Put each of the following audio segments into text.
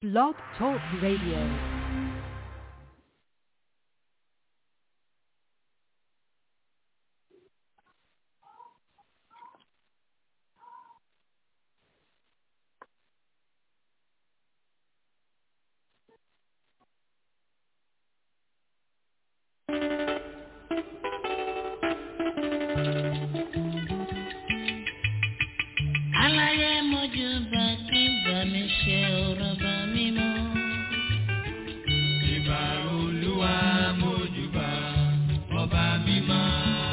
Blog Talk Radio. aláyé mojú bá kí bá mi ṣe ọ̀rọ̀ bá mi mọ́. Ìbà olúwa mójúbà ọba mímọ́.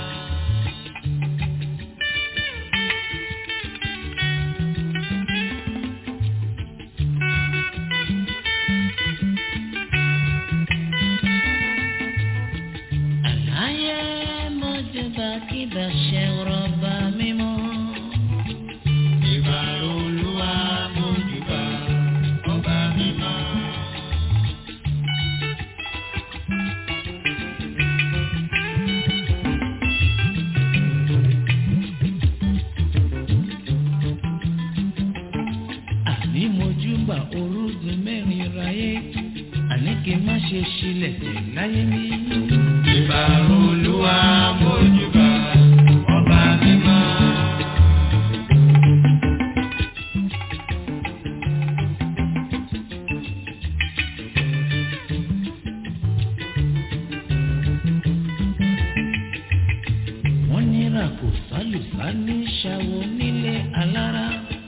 aláyé mojú bá kí bá ṣe ọ̀rọ̀ bá mi mọ́. Ìbà olúwa mójúbà ọba mímọ́. àní mojú bá orúgun mẹ́rin ráyé àní kí n má ṣe ṣílẹ̀ tẹ̀ láyé mi. Ìbà olúwa mójúbà ọba mímọ́. wọ́n nira kò sálùsá ní ṣàwọ̀ nílé alára.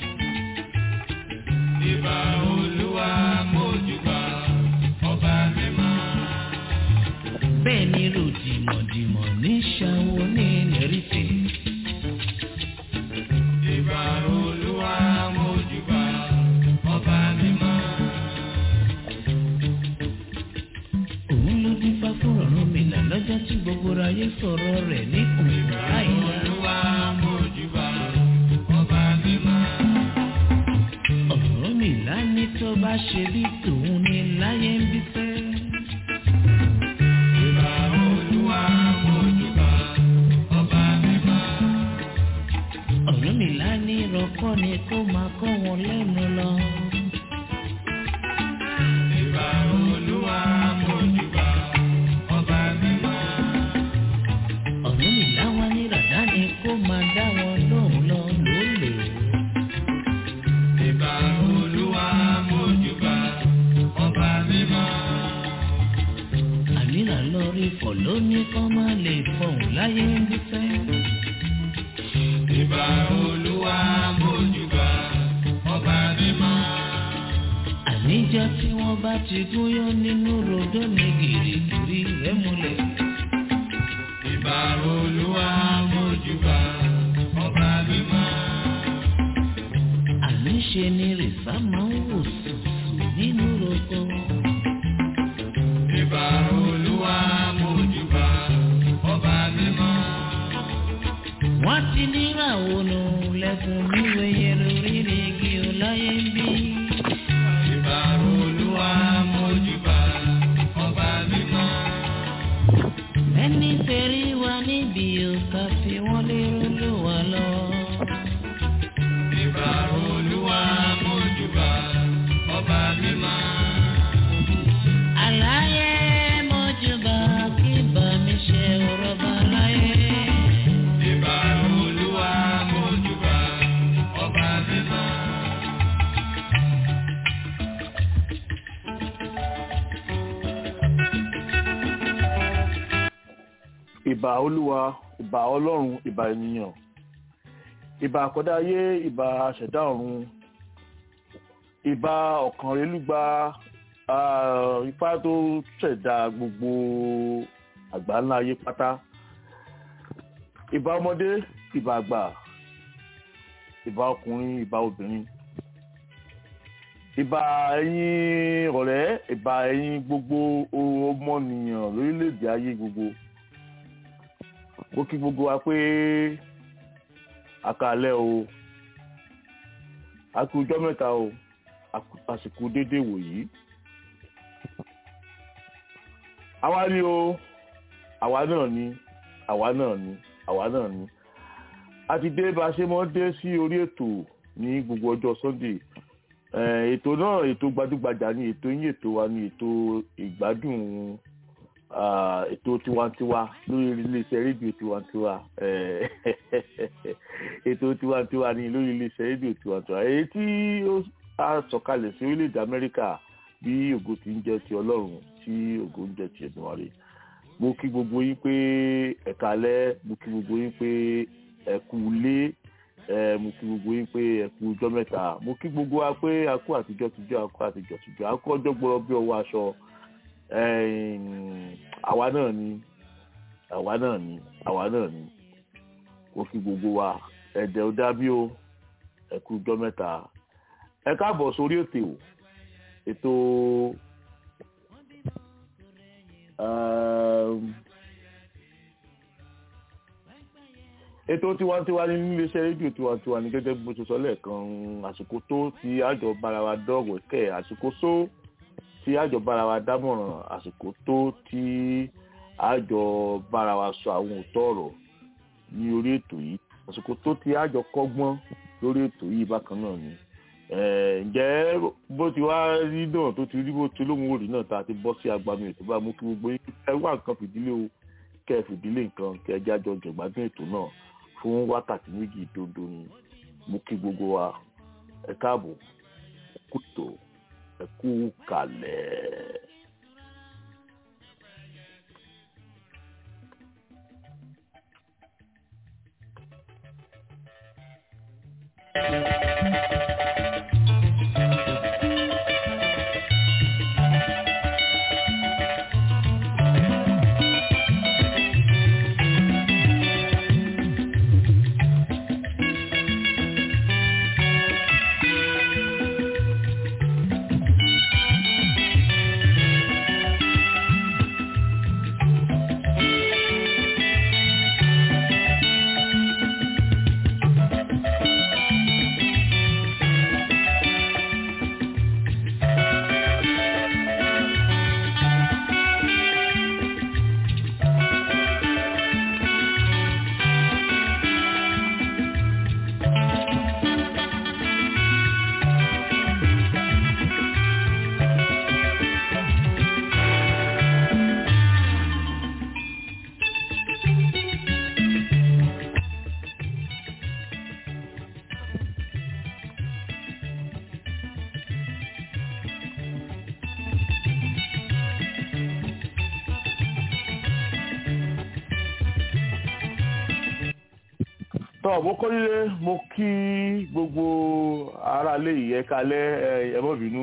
Ìbà olúwa mójúbà ọba mímọ́. bẹ́ẹ̀ ni ròdìmọ̀dìmọ̀ ní ṣàwọ̀ ní lẹ́rìfẹ̀. Ìbà olúwa mójúbà ọba mímọ́. òun ló dín fá fún ọ̀run mi là lọ́jọ́ tí gbogbo ayé sọ̀rọ̀ rẹ̀ ní òun láìla. Olúwa mójúbà ọba mímọ́. ọ̀run mi là ní tó bá ṣe bí tòun ní láyé ń bí fẹ́. Ìbà olúwa mójúbà ọba mímọ́. ọ̀run mi là ní rọ́kọ́ ni kó máa kọ́ wọn lẹ́nu lọ. Ìbà olúwa mójúbà ọba mímọ́. ọ̀run mi là wá ní ràdá ni kó máa dá wọn lóhùn lọ lólè. Ìbà olúwa mójúbà ọba mímọ́. àmìlà lórí fọ̀ lóní kọ́ máa lè fọ̀hún láyé ń bí fẹ́. Ìbà olúwa mójúbà ọba mímọ́. àníjọ́ tí wọ́n bá ti gúnyán nínú rodó ní gìrìgìrì rẹ̀ múlẹ̀. Ìbà olúwa mójúbà ọba mímọ́. àníṣe ni rìsá máa ń wò sùsù nínú roko. Ìbà olúwa mójúbà ọba mímọ́. wọ́n ti níra ònà lẹ́kùn níwèé yẹn lórí ní igi ọláyé ń bí. Ìbà olúwa mójúbà ọba mímọ́. ẹni tẹ̀rí wa níbi òkà fi wọ́n lérò ló wà lọ. Ìbà olúwa mójúbà ọba mímọ́. àlàyé mọ́júbà kí bá mi ṣe ọ̀rọ̀ bá láyé. Ìbà olúwa mójúbà ọba mímọ́. ìbà olúwa ìbà ọlọ́run ìbà ènìyàn ìbà àkọ́dá ayé ìbà ṣẹ̀dá ọ̀run ìbà ọ̀kànrẹ́lúgba ah, ifá tó ṣẹ̀dá gbogbo àgbáńlá ayé pátá ìbà ọmọdé ìbà àgbà ìbà ọkùnrin ìbà obìnrin ìbà ẹ̀yin ọ̀rẹ́ ìbà ẹ̀yin gbogbo ọmọnìyàn lórílẹ̀‐èdè ayé gbogbo mo kí gbogbo wa pé àkàlẹ́ o a kú ọjọ́ mẹ́ta o a kú àsìkò déédéé wòyí àwa ni o àwa náà ni àwa náà ni àwa náà ni a ti dé bá a ṣe mọ́ dé sí orí ètò ní gbogbo ọjọ́ sunday Eh, ètò náà ètò gbajúgbajà ni ètò yín ètò wa ni ètò ìgbádùn ah, ètò tiwantiwa lórí iléeṣẹ́ rédíò tiwantiwa Eh, ètò tiwantiwa ni lórí iléeṣẹ́ rédíò tiwantiwa èyí tí ó á sọ̀kalẹ̀ sí orílẹ̀-èdè Amẹ́ríkà bí ògo ti ń jẹ́ ti Ọlọ́run tí ògo ń jẹ́ ti Èdùmàrè mo kí gbogbo yín pé ẹ káalẹ́ mo kí gbogbo yín pé ẹ kú ilé ẹ mo kí gbogbo yín pé ẹ kú ọjọ́ mẹ́ta mo kí gbogbo wa pé a kú àtijọ́ tijọ́ a kú àtijọ́ tijọ́ a kú ọjọ́ gbọ́rọ̀ bí ọwọ́ aṣọ ẹ̀yìn, àwa náà ni àwa náà ni àwa náà ni mo kí gbogbo wa ẹ̀dẹ̀ ò dábí o ẹ kú ọjọ́ mẹ́ta ẹ káàbọ̀ sórí ètò ètò um, ètò tiwantiwa ní iléeṣẹ́ rédíò tiwantiwa ní gẹ́gẹ́ bí mo ṣe sọ lẹ́ẹ̀kan àsìkò tó tí àjọ bára wa dọ́wọ̀ kẹ́ àsìkò só tí àjọ bára wa dámọ̀ràn àsìkò tó tí àjọ bára wa sọ àwọn òótọ́ ọ̀rọ̀ ní orí ètò yìí àsìkò tó tí àjọ kọ́gbọ́n lórí ètò yìí bákan náà ni Eh, ǹjẹ́ bó ti wá rí náà tó ti rí bó ti lóhun òrì náà tá a ti bọ́ sí agbami ètò bá mú kí gbogbo yín ẹ wá nǹkan fìdílé o kẹ́ ẹ fìdílé nǹkan kẹ́ ẹ jájọ jẹ̀gbádùn ètò náà fún wákàtí méjì dondo ni mo kí gbogbo wa ẹ káàbọ̀ ẹ kú tó ẹ kú kalẹ̀. tọ́ mo kọ́ nílé mo kí gbogbo aráalé yìí ẹ kalẹ́ ẹ ẹ má bínú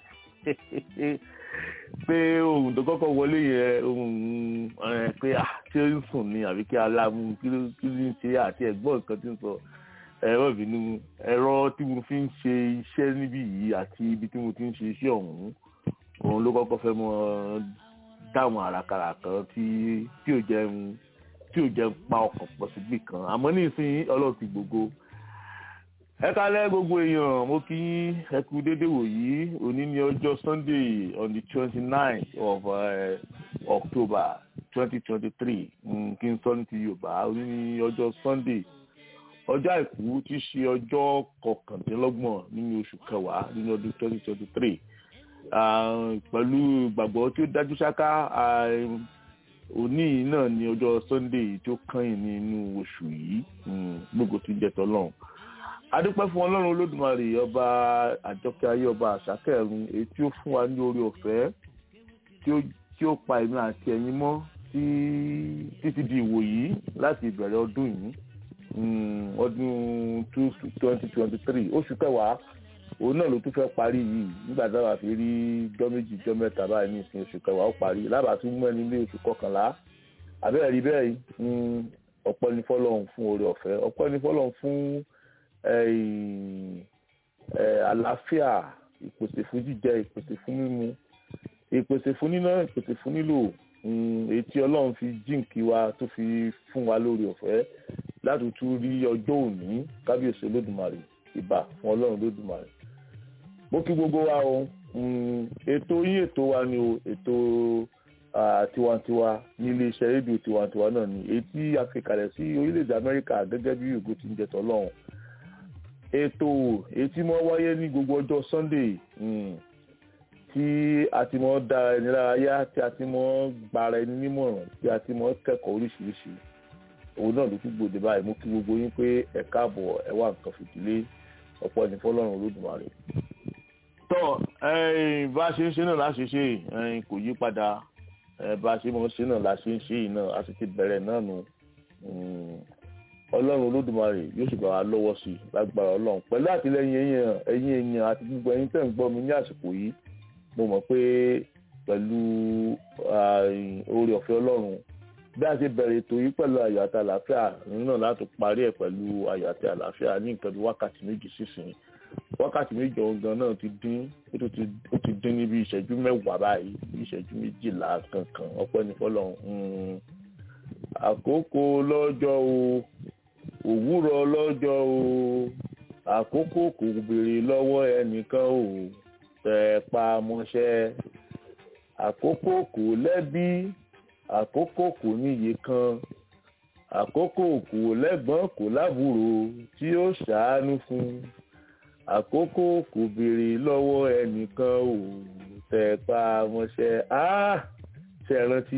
pé ohun tó kọ́kọ́ wọlé yẹn ohun ẹ pé à tí ó ń sùn ni àbí kí aláàmú kí ló kí ló ń ṣe àti ẹ̀gbọ́n nǹkan tí ń sọ ẹ má bínú ẹ̀rọ tí mo fi ń ṣe iṣẹ́ níbí yìí àti ibi tí mo ti ń ṣe iṣẹ́ ọ̀hún òun ló kọ́kọ́ fẹ́ mọ dáhùn àràkàrà kan tí tí ò jẹun tí ò jẹ́ pa ọkàn pọ̀ síbì kan àmọ́ nísìnyí ọlọ́run ti gbogbo ẹ kálẹ́ gbogbo èèyàn mo kí ẹ kú déédéé wò yìí òní ní ọjọ́ sunday on the twenty nine of uh, october twenty twenty three kí n sọ ní ti yorùbá òní ní ọjọ́ sunday ọjọ́ àìkú tí í ṣe ọjọ́ kọkàndínlọ́gbọ̀n nínú oṣù kẹwàá nínú ọdún twenty twenty three pẹ̀lú ìgbàgbọ́ tí ó dájú ṣáká òní yìí náà ní ọjọ́ sunday tó kàn nínú oṣù yìí gbogbo tí ń jẹ́ tọ́lọ́run adúpẹ́ fún ọlọ́run olódùmarè ọba àjọkẹ́ ayé ọba àṣàkẹ́rùn èyí tí ó fún wa ní orí ọ̀fẹ́ tí ó pa èmi àti ẹ̀yin mọ́ títí di ìwò yìí láti ìbẹ̀rẹ̀ ọdún yìí ọdún twenty twenty three oṣù kẹwàá òun náà ló tún fẹ́ parí yìí nígbà tí wàá fi rí jọ́ méjì jọ́ mẹ́ta báyìí ní ìsìn oṣù kẹwàá ó parí lábàá tún mú ẹni lé oṣù kọkànlá àbẹ́rẹ́ rí bẹ́ẹ̀ ọ̀pọ̀ ní fọ́lọ́hún fún oore ọ̀fẹ́ ọ̀pọ̀ ní fọ́lọ́hún fún àlàáfíà ìpèsè fún jíjẹ ìpèsè fún mímu ìpèsè fún níná ìpèsè fún nílò èyí tí ọlọ́run fi jíǹkí wa tó fi fún wa lórí ọ̀fẹ́ láti tún rí ọjọ́ òní kábíyèsí olódùmarè ìbà fún ọlọ́run olódùmarè mo kí gbogbo wa o ètò yín ètò wa ni o ètò tiwantiwa ní iléeṣẹ́ rédíò tiwantiwa náà ni èyí tí a fi kalẹ̀ sí orílẹ̀-èdè amẹ́ríkà gẹ́gẹ́ bí ògo ti ń jẹ tọ́lọ́run ètò èyí tí mo wáyé ní gbogbo ọjọ́ sunday mm, tí a ti mọ da ẹni lára yá tí a ti mọ gbara ẹni nímọ̀ràn tí a ti mọ kẹ́kọ̀ọ́ oríṣiríṣi òun náà ló tún gbòde báyìí mo kí gbogbo yín pé ẹ káàbọ̀ ẹ wá nǹkan fìdílé ọ̀pọ̀ ẹni fọlọ́run olódùmarè. tọ́ ẹ̀yin bá a ṣe ń ṣe náà láṣẹ ṣe ẹ̀yin kò yí padà ẹ̀ bá a ṣe mọ̀ ṣe náà láṣẹ ń ṣe yìí náà a sì ti bẹ̀rẹ̀ náà nù Mm, ọlọ́run olódùmarè yóò sì bá wa lọ́wọ́ sí i lágbára ọlọ́run pẹ̀lú àtìlẹyìn ẹ̀yin ẹ̀yin èèyàn àti gbogbo ẹ̀yin tẹ̀ ń gbọ́ mi ní àsìkò yìí mo mọ̀ pé pẹ̀lú oore ọ̀fẹ́ ọlọ́run bí a ṣe bẹ̀rẹ̀ ètò yìí pẹ̀lú ayọ̀ àti àlàáfíà nínú náà láti parí ẹ̀ pẹ̀lú ayọ̀ àti àlàáfíà ní nǹkan bí wákàtí méjì sísìn wákàtí méjì ọ̀gán náà ti dín ó tó ti- ó ti dín ní bí ìṣẹ́jú mẹ́wàá báyìí bí ìṣẹ́jú méjìlá kankan ọpẹ́ ní fọlọ́run Mm. àkókò lọ́jọ́ o òwúrọ̀ lọ́jọ́ o àkókò kò béèrè lọ́wọ́ ẹnìkan o tẹ̀ pa mọ́ṣẹ́ àkókò kò lẹ́bí àkókò kò níye kan àkókò kò lẹ́gbọ́n kò lábúrò tí ó ṣàánú fún àkókò kò béèrè lọ́wọ́ ẹnìkan o tẹ̀ pa mọ́ṣẹ́ ah ṣe é rántí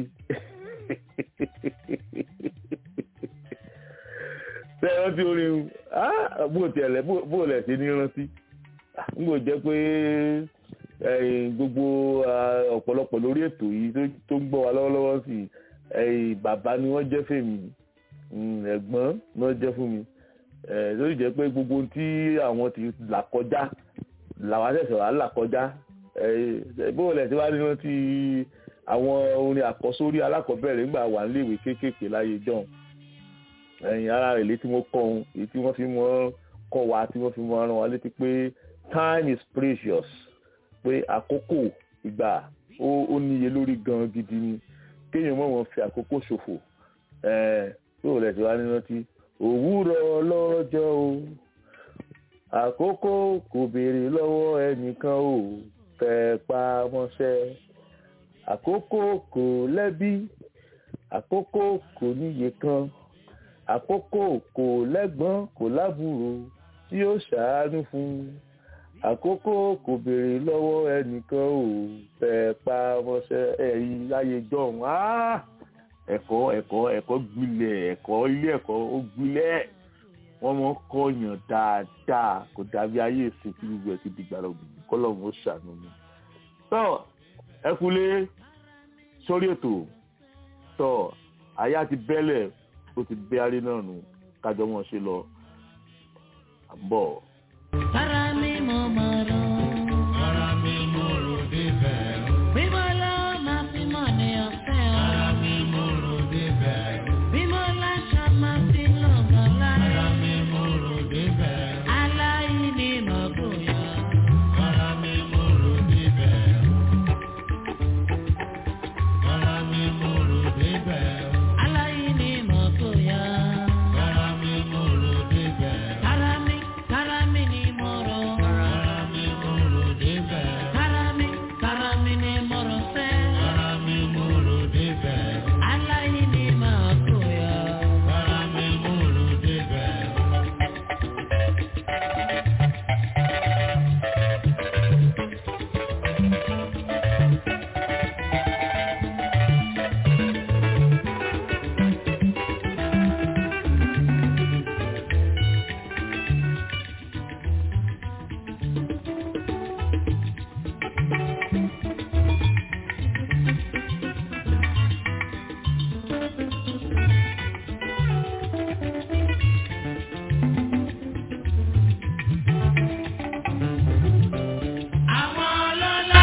ṣe é rántí orin ah bó tiẹ̀ lẹ̀ bó lẹ̀ ṣe ní rántí n kò jẹ́ pé ẹ̀yin gbogbo ah, ọ̀pọ̀lọpọ̀ lórí ètò yìí tó- tó ń gbọ́ wa lọ́wọ́lọ́wọ́ sí i, ẹ̀yin bàbá ni wọ́n jẹ́ fèmí mm, ẹ̀gbọ́n ni wọ́n jẹ́ fún mi ẹ̀ lórí jẹ́ pé gbogbo ohun tí àwọn ti là kọjá làwọn àṣẹ̀ṣẹ̀ wà là kọjá ẹ̀ bó lẹ̀ ṣe wá ní rántí àwọn orin àkọ́sórí alákọ̀ọ́bẹ̀rẹ̀ nígbà wà níléèwé kéékèèké láyé john ẹ̀yìn ara rẹ̀ létí wọ́n kọ́ ohun èyí tí wọ́n fi mọ́ kọ́ wa tí wọ́n fi mọ́ rán wa létí pé time is precious pé àkókò ìgbà ó ó níye lórí gan gidi ni kéèyàn mọ̀ wọ́n fi àkókò ṣòfò ẹ̀ tó rẹ̀ ti wá ní rántí òwúrọ̀ lọ́jọ́ o àkókò kò béèrè lọ́wọ́ ẹnìkan o tẹ̀ pa mọ́ṣẹ́ àkókò kò lẹ́bí àkókò kò níye kan àkókò kò lẹ́gbọ́n kò lábúrò tí ó ṣàánú fún àkókò kò béèrè lọ́wọ́ ẹnìkan ò tẹ̀ pa mọ́ṣẹ́ ẹ̀yìn láyé jọ̀hún áá ẹ̀kọ́ ẹ̀kọ́ ẹ̀kọ́ gbilẹ̀ ẹ̀kọ́ ilé ẹ̀kọ́ ó gbilẹ̀ wọ́n mọ̀ ń kọ́yàn dáadáa kò dàbí ayé ìsìn tí gbogbo ẹ̀ ti dìgbà lọ́gbìn kọ́lọ́hún ó ṣàánú mi. tọ́ ẹ kúlé sórí ètò tọ́ àyà ti bẹ́lẹ̀ ó ti bẹ́ arí náà nù kájọ wọn ṣe lọ à ń bọ̀. Para mi mo mọ̀rọ̀. Ara mi mo rò débẹ̀ o. Bímọ lọ máa fi mọ̀ ní ọ̀fẹ́ o. Ara mi mo rò débẹ̀ o. Bímọ láṣọ máa fi lọ́gàn láyé. Ara mi mo rò débẹ̀ o. Aláìní mọ̀ bóyá. Ara mi mo rò débẹ̀ o. Ara mi mo rò débẹ̀ o. Aláìní mọ̀ bóyá. Ara mi mo rò débẹ̀ o. Kára mi, kára mi ni mo rọ̀. Ara mi mo rò débẹ̀ o. Kára mi, kára mi ni mo rọ̀ fẹ́. Ara mi mo rò débẹ̀ o. Aláìní mọ̀ bóyá. Ara mi mo rò débẹ̀ o. Àwọn ọlọ́lá.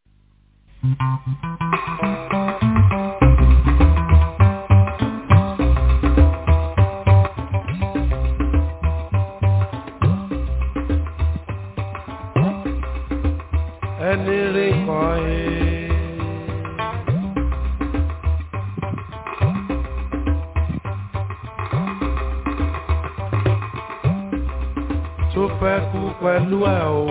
ẹni rí kan ẹ. tó fẹ́ kú pẹ̀lú ẹ̀ o.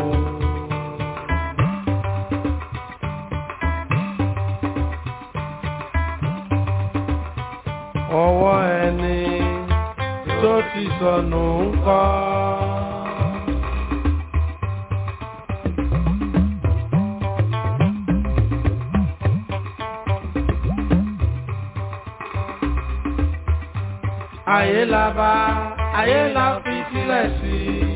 ọwọ́ ẹni tó ti sọnù ń kọ́. ayé la bá ayé la fi sílẹ̀ sí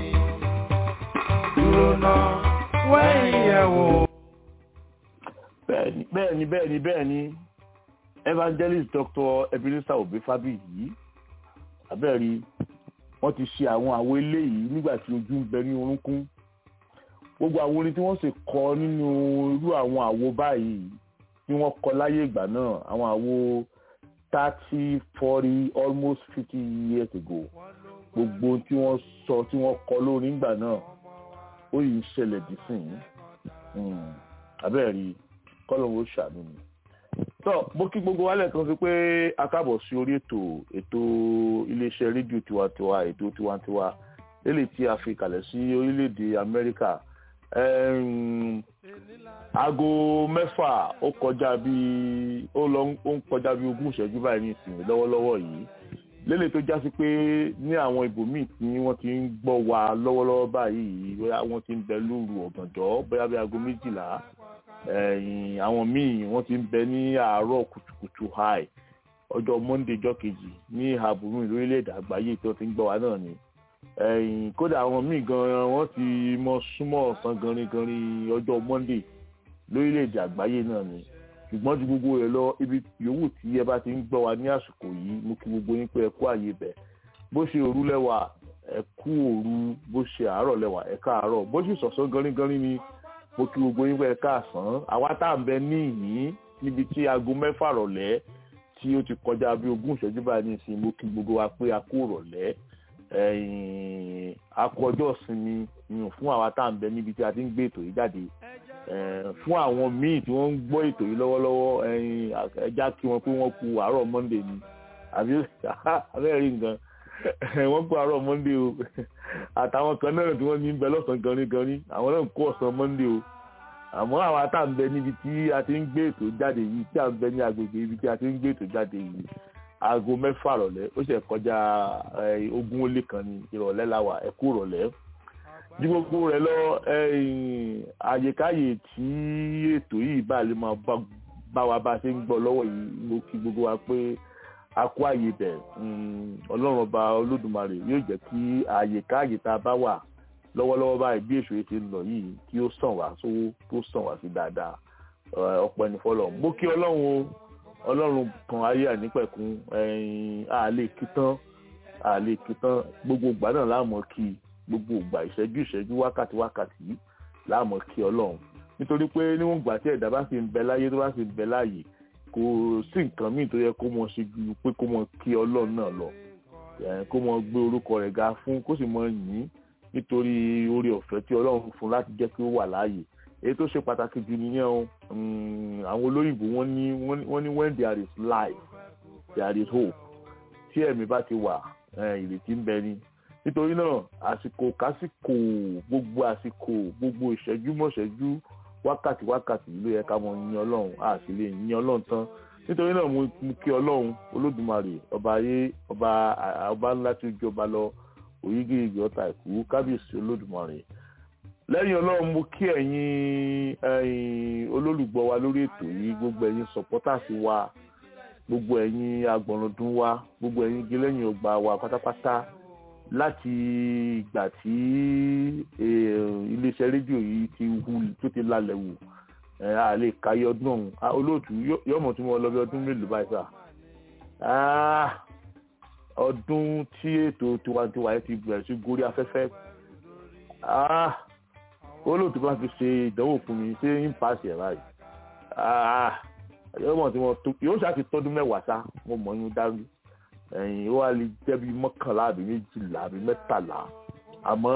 dúró náà wẹ́yìn yẹ̀ wò. bẹ́ẹ̀ni bẹ́ẹ̀ni bẹ́ẹ̀ni bẹ́ẹ̀ni evangelist dr ebenezer obe fabiyi abẹ́rí wọ́n ti ṣe àwọn àwo eléyìí nígbà tí ojú ń bẹ ní orúnkún gbogbo àwọn orin tí wọ́n sì kọ nínú irú àwọn àwo báyìí tí wọ́n kọ láyé ìgbà náà àwọn àwo thirty forty almost fifty years ago gbogbo tí wọ́n sọ tí wọ́n kọ lórí ìgbà náà ó yìí ń ṣẹlẹ̀ dísìn abẹ́rẹ́ kọ́lọ́wọ́ ṣàánú mi. tọ́ mo kí gbogbo wa lẹ́ẹ̀kan sí pé a káàbọ̀ sí orí ètò ètò iléeṣẹ́ rédíò tiwantiwa ètò tiwantiwa lélẹ̀ tí a fi kalẹ̀ sí orílẹ̀-èdè amẹ́ríkà aago mẹ́fà ó kọjá bíi ó lọ ó ń kọjá bíi ogún ìṣẹ́jú báyìí ní ìsinmi lọ́wọ́lọ́wọ́ yìí lélẹ̀ tó jásí pé ní àwọn ibòmíì tí wọ́n ti ń gbọ́ wa lọ́wọ́lọ́wọ́ báyìí bóyá wọ́n ti ń bẹ lóru ọ̀gànjọ́ bóyá bí aago méjìlá ẹ̀yìn àwọn míì wọ́n ti ń bẹ ní àárọ̀ kùtùkùtù high ọjọ́ monday jọ́ kejì ní ìhà burúkú lórílẹ̀‐èdè àgbáyé tí wọ́n ti ń gbọ́ wa náà ni ẹ̀yìn kódà àwọn míì gan wọ́n ti mọ súnmọ́ ọ̀sán ganringanrin ọjọ́ monday lórílẹ̀‐èdè àgbáyé náà ni ṣùgbọ́n ju gbogbo rẹ̀ lọ ibi yòówù tí ẹ bá ti ń gbọ́ wa ní àsìkò yìí mo kí gbogbo yín pé ẹ kú àyè bẹ̀ bó ṣe òru lẹ́wà ẹ kú òru bó ṣe àárọ̀ lẹ́wà ẹ káàárọ̀ bó ṣe sọ̀sán ganringanrin ni mo kí gbogbo yín pé ẹ káàsán àwa tá à ń bẹ ní ìyín níbi tí aago mẹ́fà rọ̀lẹ́ tí ó ti kọjá bí ogún ìṣẹ́jú báyìí nísìnyí mo kí gbogbo wa pé a kú rọ̀lẹ́ akọjọ́ sinmi fún àwa tá à ń bẹ níbi tí a ti ń gbé ètò yìí jáde fún àwọn míì tí wọ́n ń gbọ́ ètò yìí lọ́wọ́lọ́wọ́ ẹja kí wọ́n pé wọ́n kú àárọ̀ monday ni àbí abẹ́rẹ́ nǹkan wọ́n kú àárọ̀ monday o àtàwọn kan náà tí wọ́n ní bẹ lọ́sàn-án ganrin-ganrin àwọn náà kú ọ̀sán monday o àmọ́ àwọn tá à ń bẹ níbi tí a ti ń gbé ètò jáde yìí tí à ń bẹ ní agbègbè ibi tí a ti ń gbé ètò jáde yìí aago mẹ́fà rọ̀lẹ́ ó ṣe kọjá ogún ó lé kan ní ìrọ̀lẹ́ la wà ẹ̀kú rọ̀lẹ́ ju gbogbo rẹ̀ lọ àyèkáyè tí ètò yìí bá lè máa bá wa bá ṣe ń gbọ́ lọ́wọ́ yìí mo kí gbogbo wa pé a kó àyè bẹ̀ ọlọ́run ọba olódùmarè yóò jẹ́ kí àyèkáyè tá a bá wà lọ́wọ́lọ́wọ́ báyìí bí èso yìí ti ń lọ yìí kí ó sàn wá sówó tó sàn wá sí dáadáa ọ̀pọ̀ ẹni fọlọ́ mo kí ọlọ́run o ọlọ́run kan ayé ànípẹ̀kun àlè kìtàn àlè kìtàn gbogbo ìgbà náà láàmú kí gbogbo ìgbà ìṣẹ́jú ìṣẹ́jú wákàtí wákàtí láàmú kí ọlọ́run nítorí pé níwọ̀n ìgbà tí ẹ̀dá bá sì ń bẹ láyé tó bá sì ń bẹ láàyè kò sí nǹkan míì tó yẹ kó mọ ṣe ju pé kó mọ kí ọlọ́run náà lọ kó mọ gbé orúkọ rẹ̀ ga fún kó sì mọ yìn nítorí oore ọ̀fẹ́ tí ọlọ́run fún láti jẹ́ kí ó wà láàyè èyí tó ṣe pàtàkì jù nìyẹn o àwọn olóyìnbó wọ́n ní wọ́n ní when there is life there is hope tí ẹ̀mí bá ti wà ìrètí ń bẹ ni nítorí náà àsìkò kásìkò gbogbo àsìkò gbogbo ìṣẹ́jú mọ́ṣẹ́jú wákàtí wákàtí ló yẹ ká mọ yin ọlọ́run a sì lè yin ọlọ́run tán nítorí náà mo kí ọlọ́run olódùmarè ọba ayé ọba ọba ńlá tí ó jọba lọ òyígíyigì ọ̀tá ìkú kábíyèsí olódùmarè lẹ́yìn ọlọ́run mo kí ẹ̀yin olólùgbọ́ wa lórí ètò yìí gbogbo ẹ̀yin sọ̀pọ́tàsì wa gbogbo ẹ̀yin agbọ̀nrúndún wa gbogbo ẹ̀yin gẹlẹ́yìn ọgbà wa pátápátá láti ìgbà tí iléeṣẹ́ rédíò yìí ti hu tó ti lálẹ́ wù a lè káyé ọdún ọ̀hún olóòtú yọ̀mọ̀ tí mo lọ bí ọdún mélòó báyìí sà ọdún tí ètò tiwantiwa yẹn ti bẹ̀rẹ̀ sí gorí afẹ́fẹ́ olóòtú bá fi ṣe ìdánwò fún mi ṣé ń paṣẹ báyìí yọ̀mọ̀ tí mo tó yóò ṣáà ti tọ́dún mẹ́wàá sá mo mọ̀ yín dájú ẹ̀yìn ó wá lè jẹ́ bí mọ́kànlá àbí méjìlá àbí mẹ́tàlá àmọ́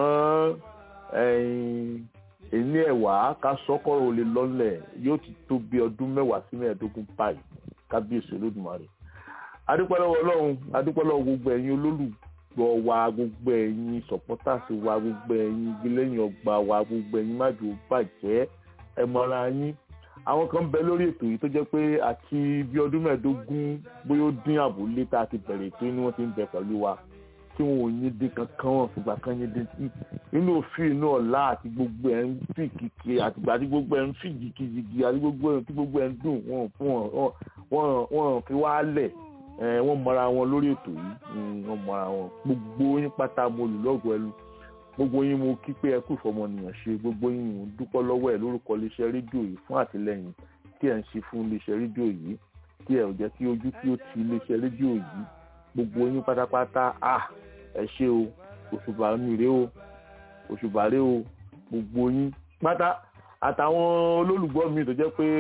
ẹ̀yìn èní ẹ̀wà ká sọ́kọ̀rọ̀ olè lọ́lẹ̀ yóò ti tó bí ọdún mẹ́wàá sí mẹ́ẹ̀ẹ́dógún báyìí kábíyèsí olódùmarè adúpẹ́lọ́wọ́ ọlọ́run adúpẹ́lọ́wọ́ gbogbo ẹ̀yin olólùgbọ́ wa gbogbo ẹ̀yin sọ̀pọ́tàsì wa gbogbo ẹ̀yin gbẹlẹ́yìn ọgbà wa gbogbo ẹ̀yin májò bàjẹ́ ẹ̀mọ́ra yín àwọn kan bẹ lórí ètò yìí tó jẹ́ pé àti bí ọdún mẹ́ẹ̀ẹ́dógún bóyá ó dín àbúlé tá a ti bẹ̀rẹ̀ ètò inú wọn ti ń bẹ pẹ̀lú wa tí wọn ò yín dín kankan wọn fìgbà kan yín dín inú òfin inú ọ̀la àti gbogbo ẹ̀ ń fi kìkì àtìgbà tí gbogbo ẹ̀ ń fi jìkìjìkì àti gbogbo ẹ̀ tí gbogbo ẹ̀ ń dùn wọn wọn wọn fi wá lẹ̀ ẹ wọ́n mọra wọn lórí ètò yìí mm, wọ́n mọra wọn gbogbo yín pátá mo lù lọ́gọ̀ ẹlú gbogbo yín mo kí pé ẹ kú ìfọmọnìyàn ṣe gbogbo yín mo dúpọ́ lọ́wọ́ ẹ lórúkọ iléeṣẹ́ rédíò yìí fún àtìlẹ́yìn tí ẹ ń ṣe fún iléeṣẹ́ rédíò yìí tí ẹ ò jẹ́ kí ojú kí ó ti iléeṣẹ́ rédíò yìí gbogbo yín pátápátá à ẹ ṣé o òṣùbà mi rèé o òṣùbà rèé o gbogbo yín pátá àtàwọn olólùgbọ́ mi tó jẹ́ pé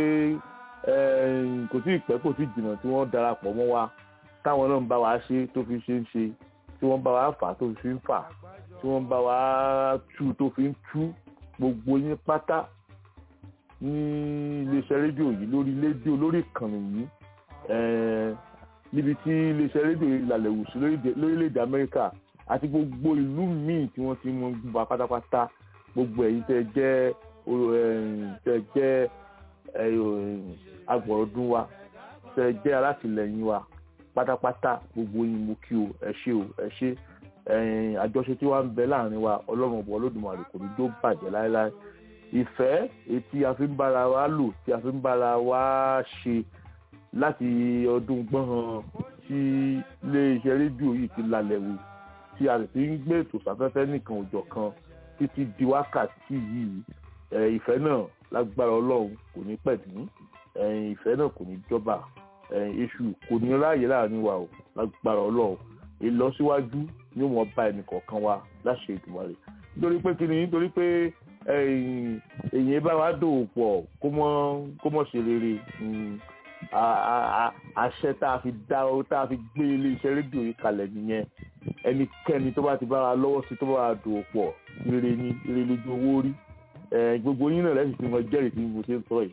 eh, kò tí ì pẹ́ kò tí ì jìnnà tí wọ́n darapọ̀ mọ́ wa táwọn náà ń bá wa ṣe tó fi ṣe ń ṣe tí wọ́n bá wa fà tó fi ń fà tí wọ́n bá wa tú tó fi ń tú gbogbo yín pátá ní iléeṣẹ́ rédíò yìí lórí rédíò lórí ìkànnì yìí eh, níbi tí iléeṣẹ́ rédíò yìí lálẹ́ wù sí lórílẹ̀- lórílẹ̀‐èdè Amẹ́ríkà àti gbogbo ìlú míì tí wọ́n ti mọ gbà pátápátá gbogbo ẹ̀yin tẹ́ jẹ́ o- ẹ̀yin tẹ́ jẹ́ ẹ̀yin agbọ̀rọ̀dún wa tẹ́ jẹ́ alátìlẹyìn wa pátápátá gbogbo yín mo kí o ẹ ṣé o ẹ ṣé ẹ̀yin àjọṣe tí wàá ń bẹ láàrin wa ọlọ́run ọ̀bọ̀ olódùmarè kò ní jó bàjẹ́ láéláé ìfẹ́ etí a fi ń bára wa lò tí a fi ń bára wa ṣe láti ọdún gbọ́n tí iléeṣẹ́ rédíò yìí ti lálẹ́ wò tí a sì ti ń gbé ètò sáfẹ́fẹ́ nìkan òjọ̀ kan títí di wákàtí yìí ẹ, ìfẹ́ náà lágbára ọlọ́run kò ní pẹ̀dún ẹ, ìfẹ́ náà kò ní jọba ẹ, èṣù kò ní ráàyè láàrin wa o lágbára ọlọ́run ìlọsíwájú ni ó mọ bá ẹnì kọ̀ọ̀kan wa láṣẹ ìdùnnú rẹ̀ nítorí pé kí ni nítorí pé ẹ̀yìn èyí bá wa dòwò pọ̀ kó mọ́ kó mọ́ ṣe rere mm, a- a- a- àṣẹ tá a fi dá o tá a fi gbé iléeṣẹ́ rédíò yìí kalẹ̀ nìyẹn ẹnikẹ́ni tó bá ti bá wa lọ́wọ́ sí tó bá wa dòwò pọ̀ rere ni rere lójú owó rí ẹ, gbogbo yín náà lẹ́sìn tí mo jẹ́rìí tí mo ṣe ń sọ yìí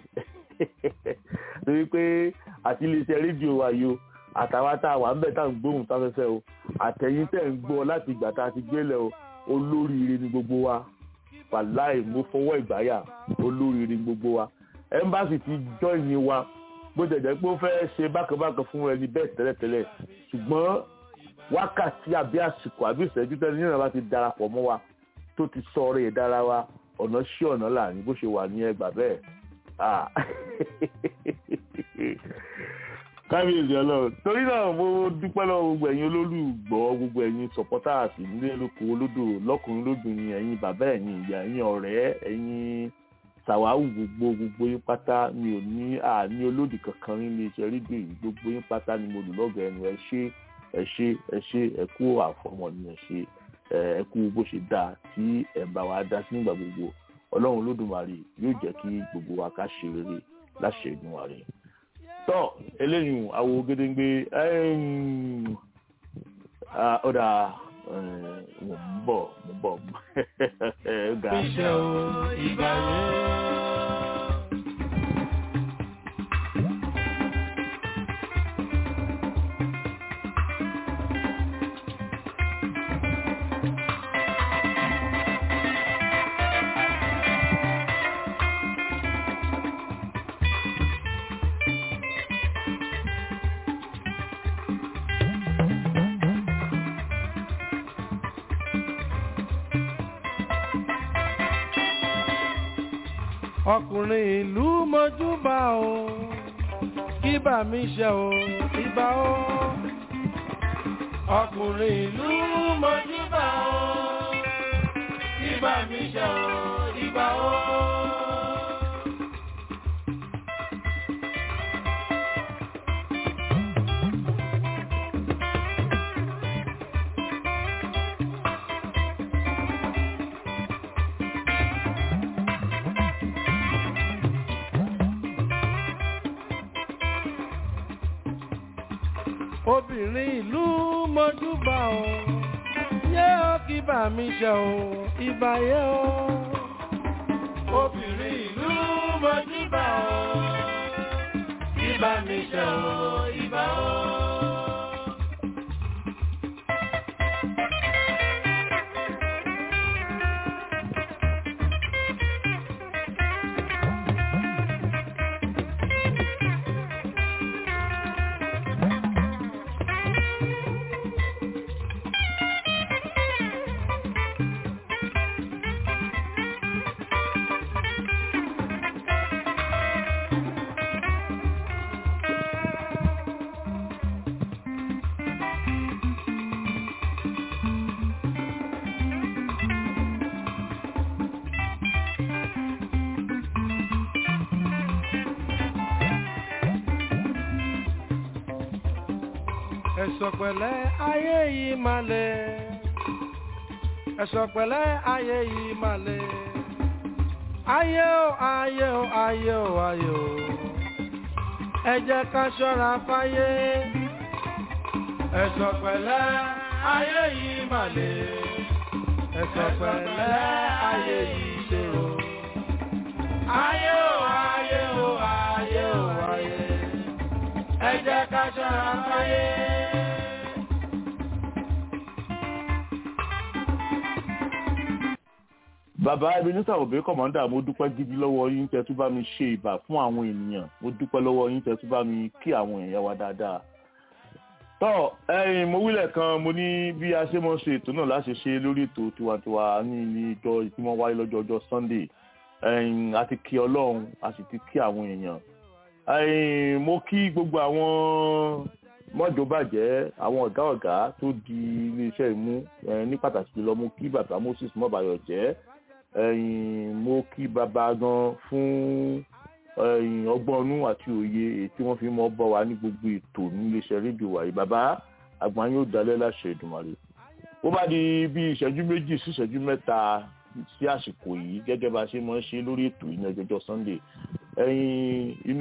torí pé àti iléeṣẹ́ rédíò wa yìí o àtàwọn tá a wà ń bẹ̀ tá à ń gbóhùn sáfẹ́fẹ́ o àtẹ̀yìn tẹ̀ ń gbọ́ láti ìgbà tá a ti gbélẹ̀ o olóríire ni gbogbo wa wàláì mo fọwọ́ ìgbáyà olóríire ni gbogbo wa ẹ́mbáàsì ti jọ́ìnì wa bó jẹ̀jẹ̀ pé ó fẹ́ ṣe bákanbákan fún ẹni bẹ́ẹ̀ tẹ́lẹ̀tẹ́lẹ̀ ṣùgbọ́n wákàtí àbí àsìkò àbí ìṣẹ́jú tẹ́lẹ̀ nínú bá ti darapọ̀ mọ́ wa tó ti sọ ọ̀rẹ́ ìdára wa ọ̀nà sí ọ̀nà láàrin bó ṣe wà ní ẹgbà bẹ́ẹ̀ Ah. kábíyèsí ọlọ́run torí náà mo dúpẹ́ lọ́wọ́ gbogbo ẹ̀yin olólùgbọ́ gbogbo ẹ̀yin supporters nílé lóko olódò lọ́kùnrin lóbìnrin ẹ̀yin bàbá ẹ̀yin ìyá ẹ̀yin ọ̀rẹ́ ẹ̀yin sàwáwù gbogbo gbogbo yín pátá mi ò ní àní olódì kankan nílé iṣẹ́ rédíò yìí gbogbo yín pátá ni mo lù lọ́gọ̀ ẹnu ẹ ṣé ẹ ṣé ẹ ṣé ẹ kú àfọmọnìyàn ṣe ẹ ẹ kú bó ṣe dáa tí ẹ bá wa dá sí nígbà gbogbo ọlọ́run olódùmarè yóò jẹ́ kí gbogbo wa ká ṣe rere láṣẹ Èdùmàrè tọ́ eléyìí àwo gédéńgbé ọ̀dà mo ń bọ̀ mo ń bọ̀ ga. Iṣẹ́ o, ìgbà yẹn. ọkùnrin ìlú mọ́júbà o kí bà mí ṣe o ìbà o. ọkùnrin ìlú mọ́júbà o kí bà mí ṣe o ìbà o. obìnrin ìlú mọ́júbà o yé ó kí bà mí ṣe o ìbà yé o. obìnrin ìlú mọ́júbà o kí bà mí ṣe o ìbà o. ẹ̀sọ̀ pẹ̀lẹ́ ayé yìí máa lè ẹ̀sọ̀ pẹ̀lẹ́ ayé yìí máa lè ayé o ayé o ayé o ayé o ẹ jẹ́ ká ṣọ́ra fáyé ẹ̀sọ̀ pẹ̀lẹ́ ayé yìí máa lè ẹ̀sọ̀ pẹ̀lẹ́ ayé yìí ṣòro ayé o ayé o ayé o ayé ẹ jẹ́ ká ṣọ́ra fáyé. bàbá ebenezer obe kọmọdà mo dúpẹ́ gidi lọ́wọ́ yín tẹ́ tún bá mi ṣe ìbà fún àwọn ènìyàn mo dúpẹ́ lọ́wọ́ yín tẹ́ tún bá mi kí àwọn èèyàn wa dáadáa. tọ́ ẹ̀yin mo wílẹ̀ kan mo ní bí a ṣe mọ̀ ṣe ètò náà láṣẹ ṣe lórí ètò tiwantiwa ní ilé ìjọ ìpínmọ̀ wáyé lọ́jọ́ ọjọ́ sunday ẹ̀yin a ti kí ọlọ́run a sì ti kí àwọn èèyàn. ẹ̀yin mo kí gbogbo àwọn mọ́jọ́bàjẹ́ àwọn ọ̀gá ọ̀gá tó di iléeṣẹ́ ìmú ní pàtàkì jùlọ mo kí bàbá moses mọ́bàyọ̀ jẹ́ ẹ̀yin mo kí bàbá gan fún ẹ̀yin ọgbọ́nú àti òye èyí tí wọ́n fi mọ́ bọ́ wa ní gbogbo ètò níléeṣẹ́ rédíò wa yìí bàbá àgbà yóò dalẹ̀ láṣẹ Èdùmàrè ó bá di bí ìṣẹ́jú méjì sí ìṣẹ́jú mẹ́ta sí àsìkò yìí gẹ́gẹ́ bá a ṣe máa ń ṣe lórí ètò yìí ní ọjọ́jọ́ Sunday ẹ̀yin inú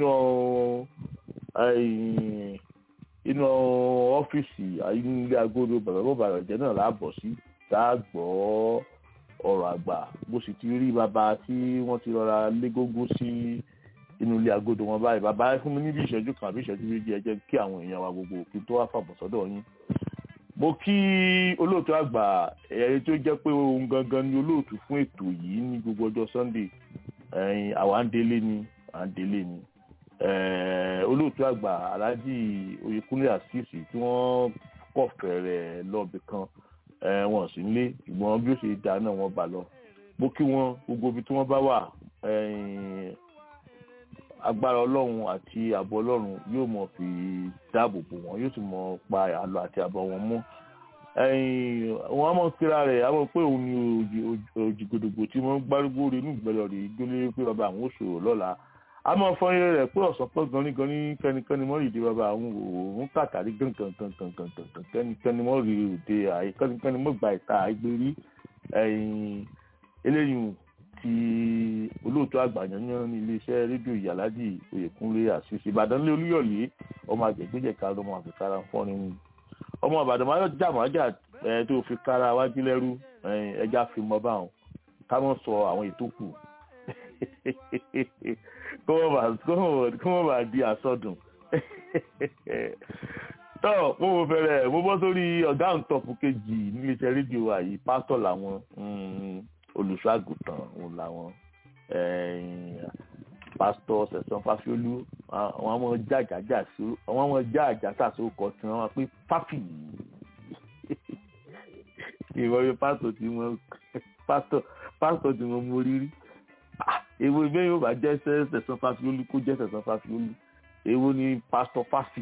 ẹ̀yin inú ọ́fíìsì ilé agodo bàbá bàbá jẹ́ náà láàbọ̀ sí tá a gbọ́ ọ̀rọ̀ àgbà bó sì ti rí bàbá tí wọ́n ti rọra légógó sí inú ilé agodo wọn báyìí bàbá fún mi níbi ìṣẹ́jú kan àbí ìṣẹ́jú méjì ẹ jẹ́ kí àwọn èèyàn wa gbogbo kí tó wá fàbọ̀ sọ́dọ̀ yín. mo kí olóòtú àgbà ẹ̀rí tó jẹ́ pé ohun gangan ni olóòtú fún ètò yìí ní gbogbo ọjọ́ Sunday ẹ̀yìn àwa ń délé ni à ń délé ni olóòtú àgbà Alhaji Oyèkúnlé Àṣìṣì tí wọ́n kọ̀ fẹ̀rẹ̀ lọ́ọ̀bì kan wọn sì ń lé ṣùgbọ́n bí ó ṣe dá náà wọ́n bá lọ mo kí wọn gbogbo ibi tí wọ́n bá wà agbára ọlọ́run àti ààbò ọlọ́run yóò mọ̀ fi dáàbò bò wọ́n yóò sì mọ̀ pa àlọ́ àti àbọ̀ wọn mọ́ wọn á mọ̀ kíra rẹ̀ á mọ̀ pé òun ni òjìgbòdògbò tí wọ́n gbárùgbò rẹ̀ inú ìgbẹ́lẹ̀ rẹ̀ gbélé pé bàbá àwọn ò ṣòro lọ́la a máa fọ iye rẹ̀ pé ọ̀sán pọ̀ gan ní gan ní kẹ́nikẹ́ni mọ́ rìndé bàbá àwọn òun kàtàrí gangan kẹ́nikẹ́ni mọ́ rí òde àyè kẹ́nikẹ́ni mọ́ gba ìta àìgbérí eléyìí ti olóòtú àgbàyànyàn ní iléeṣẹ́ rédíò ìyàlájì Oyèkúnlé Àṣìṣe Ìbàdàn lé Olúyọ̀lé ọmọ àgbẹ̀gbẹ̀jẹ̀ka ọmọ àfikàrà fọ́nrin mu ọmọ Ìbàdàn máa jà máa jà tó fi kára wájú lẹ́rú ẹja fi mọ́ báwọn ká mọ́ sọ àwọn ètò kù kó wọ́n bá di àsọdùn tọ́ mo mo fẹ́rẹ̀ mo bọ́ sórí ọ̀gá ǹtọ́pù kejì níléeṣẹ́ rédíò wa yìí pásítọ̀ làwọn olùṣọ́ àgùntàn òun làwọn pásítọ̀ sẹ̀sán fásiolú àwọn ọmọ jàjàjà sí àwọn ọmọ jàjàjà sí ọkọ̀ tí wọ́n máa pé fáfì ìwọ bí pásítọ̀ tí wọ́n pásítọ̀ pásítọ̀ tí wọ́n mú rírí èwo ìbẹ́ yóò bá jẹ́ sẹ̀sán fásiolú kó jẹ́ sẹ̀sán fásiolú èwo ni pásítọ̀ fáfì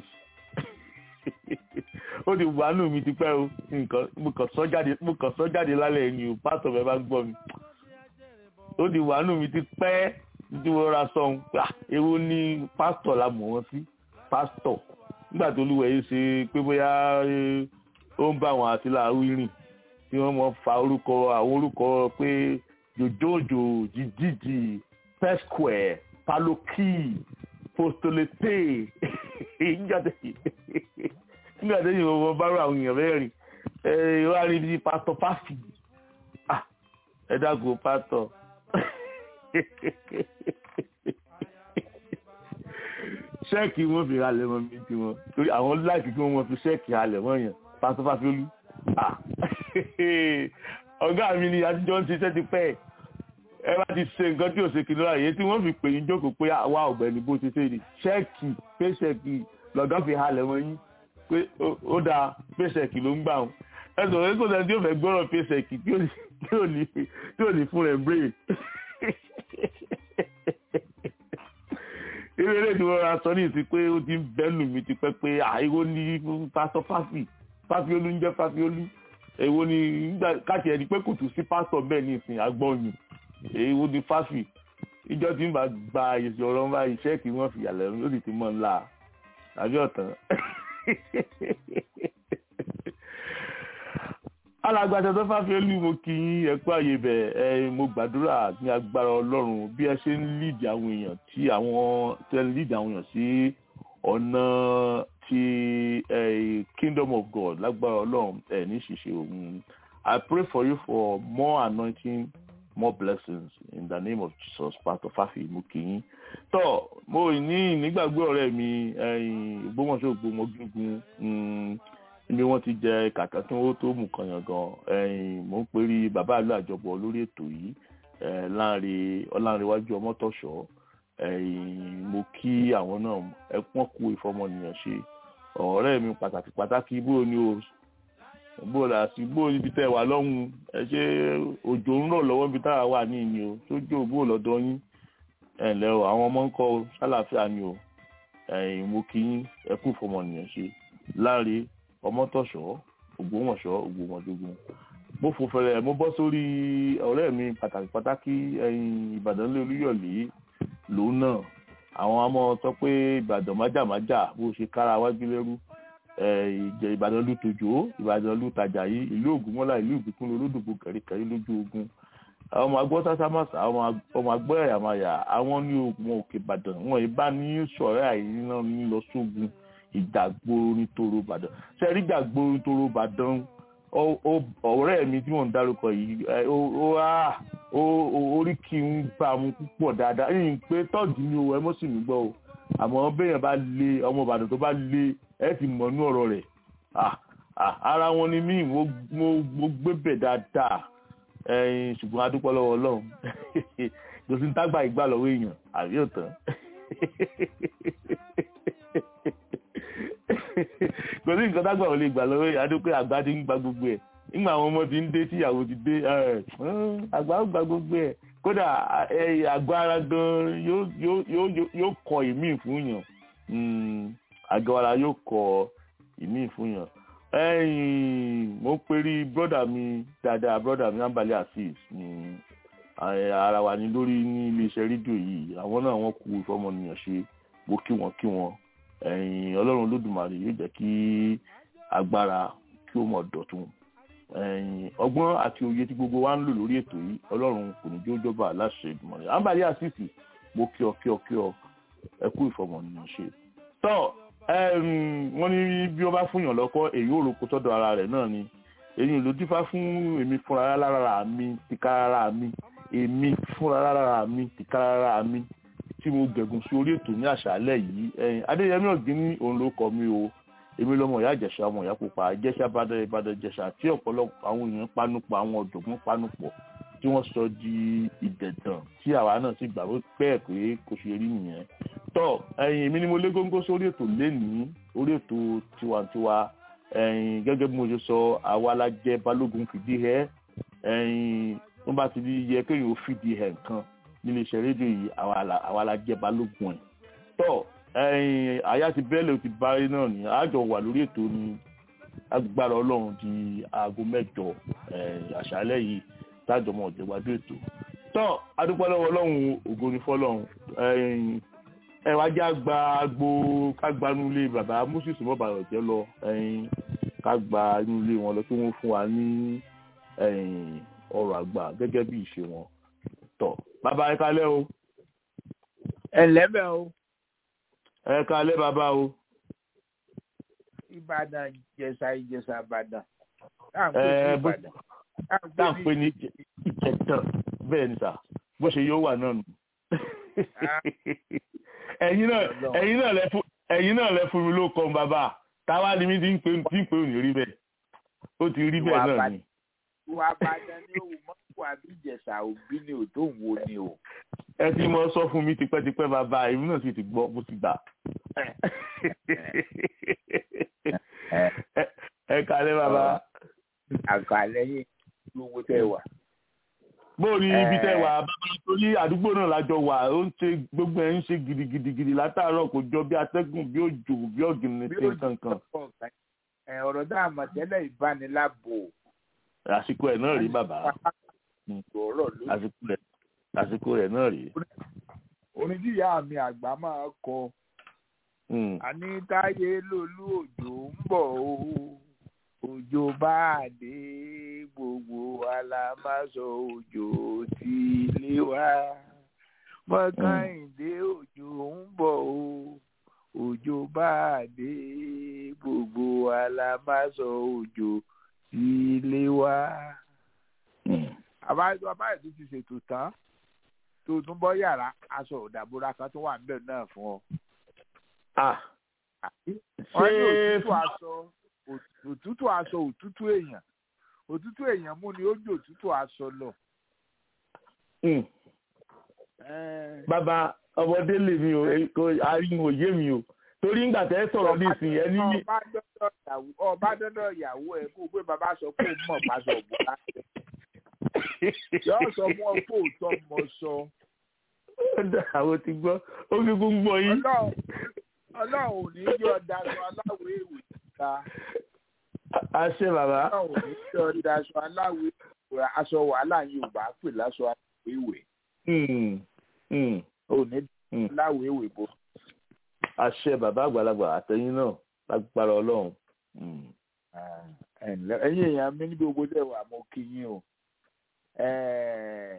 ó ti wà nù mí tipẹ́ o nǹkan mo kàn sọ jáde mo kàn sọ jáde lálẹ́ ni o pásítọ̀ fẹ́ bá gbọ́ mi ó ti wà nù mí tipẹ́ tí wọ́n ra sọ ohun pé èwo ni pásítọ̀ la mọ̀ wọ́n sí pásítọ̀ nígbà tó lúwẹ̀ yìí ṣe pé bóyá ó ń bá àwọn àti làwí rìn tí wọ́n mọ̀ fa orúkọ àwọn orúkọ pé jòjòjò jìjìjì pesquare paloki postolete nígbà tó yìí wọ́n bá rọ àwọn èèyàn mẹ́rin ẹ wá rí bí pásítọ̀ fásì ẹ dágò pásítọ̀ ṣẹ́ẹ̀kì wọn fi halẹ̀ mọ́ mi tiwọn torí àwọn láìkì kí wọ́n fi ṣẹ́ẹ̀kì halẹ̀ mọ́ yẹn pásítọ̀ fásiolú ọ̀gá mi ni àtijọ́ ń ṣiṣẹ́ ti pẹ́ ẹ bá ti ṣe nǹkan tí ò ṣe kìlọ́ àyè tí wọ́n fi pè yín jókòó pé àwa ọ̀gbẹ́ni bó ti ṣe ni ṣẹ́ẹ̀kì pé ṣẹ́ẹ̀kì lọ́gá fi halẹ̀ mọ́ yín pé ó dáa pèsèkì ló ń gbà wọn ẹsọ rẹ kò sẹ́ni tí ó fẹ́ gbọ́rọ̀ pèsèkì tí ò ní fún rẹ̀ brain ilé ilé tí wọ́n ra sọ ní ìsìn pé ó ti ń bẹ́nu mi ti pẹ́ pé àìwó ní pásítọ̀ fáfì fáfiolú ń jẹ́ fáfiolú èwo ni káàkiri ẹni pé kò tún sí pásítọ̀ bẹ́ẹ̀ ní ìsìn agbọ́nyìn èwo ni fáfì ìjọ tí ń bá gba èsì ọ̀rọ̀ ń bá iṣẹ́ kí wọ́n fi yàlẹ́ lórí ti mọ́ ńlá àbí ọ̀tàn alágbàtà tó fàfẹ́ lù mo kí yín ẹ kú àyè bẹ̀ ẹ mo gbàdúrà ní agbára ọlọ́run bí ẹ ṣe ń lead àwọn èèyàn tí àwọn tẹ ń lead àwọn èèyàn sí ọ̀nà ti eh, kingdom of God lágbára ọlọ́run ẹ ní ṣìṣe òun I pray for you for more anointing more blessings in the name of Jesus pastor fafi mo kí yín tọ́ mo ní nígbàgbé ọ̀rẹ́ mi ìgbómọ̀ṣọ́ ògbómọ̀gígun ibi wọ́n ti jẹ kàkà kí wọ́n tó mú kan yàn gan mo ń perí bàbá àlọ́ àjọpọ̀ lórí ètò yìí láàrin ọlárẹ̀wájú ọmọtọ̀ṣọ́ mo kí àwọn náà ẹpọ́n kú ìfọmọnìyàn ṣe ọ̀rẹ́ mi pàtàkì pàtàkì bó ni o bó la sí bó ibi tẹ́ wà lọ́hùn ẹ ṣe òjò ń rọ̀ lọ́wọ́ ibi táwa wà ní ìní o sójú bó lọ́dọ̀ yín ẹ ǹlẹ́ o àwọn ọmọ ń kọ́ o ṣàlàáfíà ni o mo kí yín ẹkú ìfọmọnìyàn ṣe láàrin ọmọtọ̀ṣọ́ ògbómọ̀ṣọ́ ògbómọdógún mo fò fẹrẹ mo bọ́ sórí ọ̀rẹ́ mi pàtàkì pàtàkì ẹ̀yìn ìbàdàn lé olúyọ̀lé lòun náà àwọn ọmọ sọ pé ìbàdàn májàmájà bó ṣe kára wájú lẹ́rú ìjẹ ìbàdàn ló tojó ìbàdàn ló tajà yìí ìlú ògúnmọ́lá ìlú ìbíkún olódùgbò kẹ̀ríkẹ̀rí lójú ogun àwọn ọmọ agbọ́ sásámàsà ọmọ agbọ́ ẹ̀yàmáyà àwọn ní ogun òkè ìbàdàn wọn ìbá ní sọ̀rẹ́ àìríná ní lọ sógun ìjàgboro nítorò ìbàdàn ṣe rí ìjàgboro nítorò ìbàdàn ọ̀rẹ́ mi tí mò ń dárúkọ yìí ó orí kí n bá mu púpọ̀ dáadáa yìí pé tọ́ọ̀dù ni o ẹ mọ́ sì mí gbọ́ o àmọ́ béèyàn bá lé ọmọ ìbàdàn tó bá lé ẹ ti mọ̀ nú ọ̀rọ̀ rẹ̀ ara wọn ni mí mo gbé bẹ̀ dáadáa ṣùgbọ́n a dúpẹ́ lọ́wọ́ ọlọ́run kò sí ní tágbà ìgbà lọ́wọ́ èèyàn àbí òtán kò sí nǹkan tágbà ò lè gbà lọ́wọ́ èèyàn adúpẹ́ àgbà ti ń gba gbogbo ẹ̀ nígbà àwọn ọmọ ti ń dé tí ìyàwó ti dé àgbà ó gba gbogbo ẹ̀ kódà àgọ́ ara gan yóò kọ ìmí fún yàn àgọ́ ara yóò kọ ìmí fún yàn mo ń perí brọ́dà mi dáadáa brọ́dà mi ambali asis ara wa ni lórí ní iléeṣẹ́ rédíò yìí àwọn náà wọ́n kú ìfọmọnìyàn ṣe mo kí wọn kí wọn ọlọ́run olódùmarè yóò jẹ́ kí agbára kí ó mọ̀ dọ̀tun ọgbọ́n àti òye tí gbogbo wa ń lò lórí ètò yìí ọlọ́run kò ní jó jọba aláṣẹ ìgbìmọ̀ rẹ̀ ambali asis mo kí ọ kí ọ kí ọ ẹ kú ìfọmọnìyàn ṣe tọ́ wọ́n ní bí wọ́n bá fún yàn lọ́kọ́ èyí ò roko tọ́dọ̀ ara rẹ̀ náà ni èyí ló dífá fún èmi fúnra lára mi tìkára mi èmi fúnra lára mi tìkára mi tí mo gẹ̀gùn sí orí ètò ní àṣálẹ́ yìí adéyẹmí ọ̀gbìn ní òun ló kọ mi o èmi lọmọ ìyá ìjẹ̀ṣà ọmọ ìyá pupa ìjẹ̀ṣà bàdàn ìbàdàn ìjẹ̀ṣà tí ọ̀pọ̀lọpọ̀ àwọn èèyàn panupọ̀ àwọn ọ̀dọ́gbọ́n panupọ̀ tí wọ́n sọ di ìdẹ̀dàn tí àwa náà sì gbà pẹ́ pé kò ṣe rí nìyẹn tọ́ ẹ̀yin èmi ni mo lé góńgó sórí ètò lénìí orí ètò tiwantiwa ẹ̀yin gẹ́gẹ́ bí mo ṣe sọ àwa la jẹ́ balógun fìdí ẹ̀ ẹ̀yin wọ́n bá ti di yẹ kéèyàn ó fìdí ẹ̀ nǹkan nílé iṣẹ́ rédíò yìí àwa la jẹ́ balógun ẹ̀ tọ́ ẹ̀yin àyà ti bẹ́ẹ̀lẹ̀ ti bárí náà ní àjọ wà lórí ètò ní agbára ọlọ́run di aago mẹ́jọ àṣálẹ́ yìí tájọmọ ọ̀jẹ̀gbádùn ètò tọ́ adúpẹ́ lọ́wọ́ ọlọ́run ògo ni fọ́lọ́run ẹ wá já gba agbo ká gba inú ilé bàbá moses mọ́bàrọ̀ jẹ́ lọ ká gba inú ilé wọn lọ kí wọ́n fún wa ní ọ̀rọ̀ àgbà gẹ́gẹ́ bí ìṣe wọn tọ́ bàbá ẹ kalẹ́ o. ẹ lẹ́bẹ̀ o. ẹ kalẹ́ bàbá o. ìbàdàn ìjẹ̀ṣà ìjẹ̀ṣà ìbàdàn. ẹ bó tá à ń pè ní ìjẹ̀tàn bẹ́ẹ̀ ni sà bó ṣe yóò wà náà nù ẹ̀yin náà ẹ̀yin náà lẹ fún ẹ̀yin náà lẹ fún mi ló kọ bàbá táwa ni mi ti ń pè tí ń pè ò ní rí bẹ́ẹ̀ ó ti rí bẹ́ẹ̀ náà ni. ìwà àbàdàn ni òun mọ́kù àbí ìjẹ̀ṣà òbí ni ò tó ń wo ni o. ẹ ti mọ sọ fún mi tipẹ́tipẹ́ bàbá èmi náà sì ti gbọ́ bó ti gbà. ẹ kálẹ́ bàbá. àkàlẹ́ yìí lówó tẹ́ wà bóò ní ibi tẹ wà bàbá torí àdúgbò náà lájọ wà ó ń ṣe gbogbo ẹ ń ṣe gidigidigidi látàárọ̀ kò jọ bí atẹ́gùn bí òjò bí ọ̀gìnì ṣe kankan. ọ̀rọ̀ tá a mọ̀ tẹ́lẹ̀ ìbánilábò. àsìkò ẹ̀ náà rí bàbá àsìkò ẹ̀ náà rí. orin tí ìyá mi àgbà máa kọ àní táyé lolú òjò ń bọ̀ o òjò bá dé gbogbo wa la bá sọ òjò tí ilé wa mọ́kàndé òjò ń bọ̀ o òjò bá dé gbogbo wa la bá sọ òjò tí ilé wa. àbájọ abáyé tó ti ṣètò tán tó tún bọ́ yàrá aṣọ òdàbúrà kan tó wà níbẹ̀ náà fún ọ. ah wọ́n ní ṣé òtútù aṣọ òtútù aṣọ òtútù èèyàn òtútù èèyàn mú ni ó jò òtútù aṣọ lọ. Hmm. Ẹ́ẹ̀, bàbá ọmọdé lè mi o èyí kò ariwo yé mi o torí ńgbà tẹ́ sọ̀rọ̀ nísìnyí ẹ ní ọba dọ́dọ̀ ìyàwó ọba dọ́dọ̀ ìyàwó ẹ kó o pé bàbá sọ pé ó mọ̀ pàṣẹ òbúra yóò sọ fún ọ pé òótọ́ mọ sọ àwọn ti gbọ́ ó fi kún gbọ́ yín. Ọlọ́run Ọlọ́run ò ní yọ daṣọ aláwọ̀ èèwì ta àṣẹ bàbá Ọlọ́run ò ní yọ daṣọ aláwọ̀ èèwì aṣọ wàhálà yìí ò bá pè láṣọ aláwọ̀ èèwì Hmm. Hmm. ò ní Hmm. aláwọ̀ èèwì bò. àṣẹ bàbá àgbàlagbà àtẹ̀yìn náà lágbára ọlọ́run. Hmm. ẹ ǹlẹ́ ẹ̀yin èèyàn mi ní gbogbo dẹ̀ wà mo kí yín o Ẹ̀,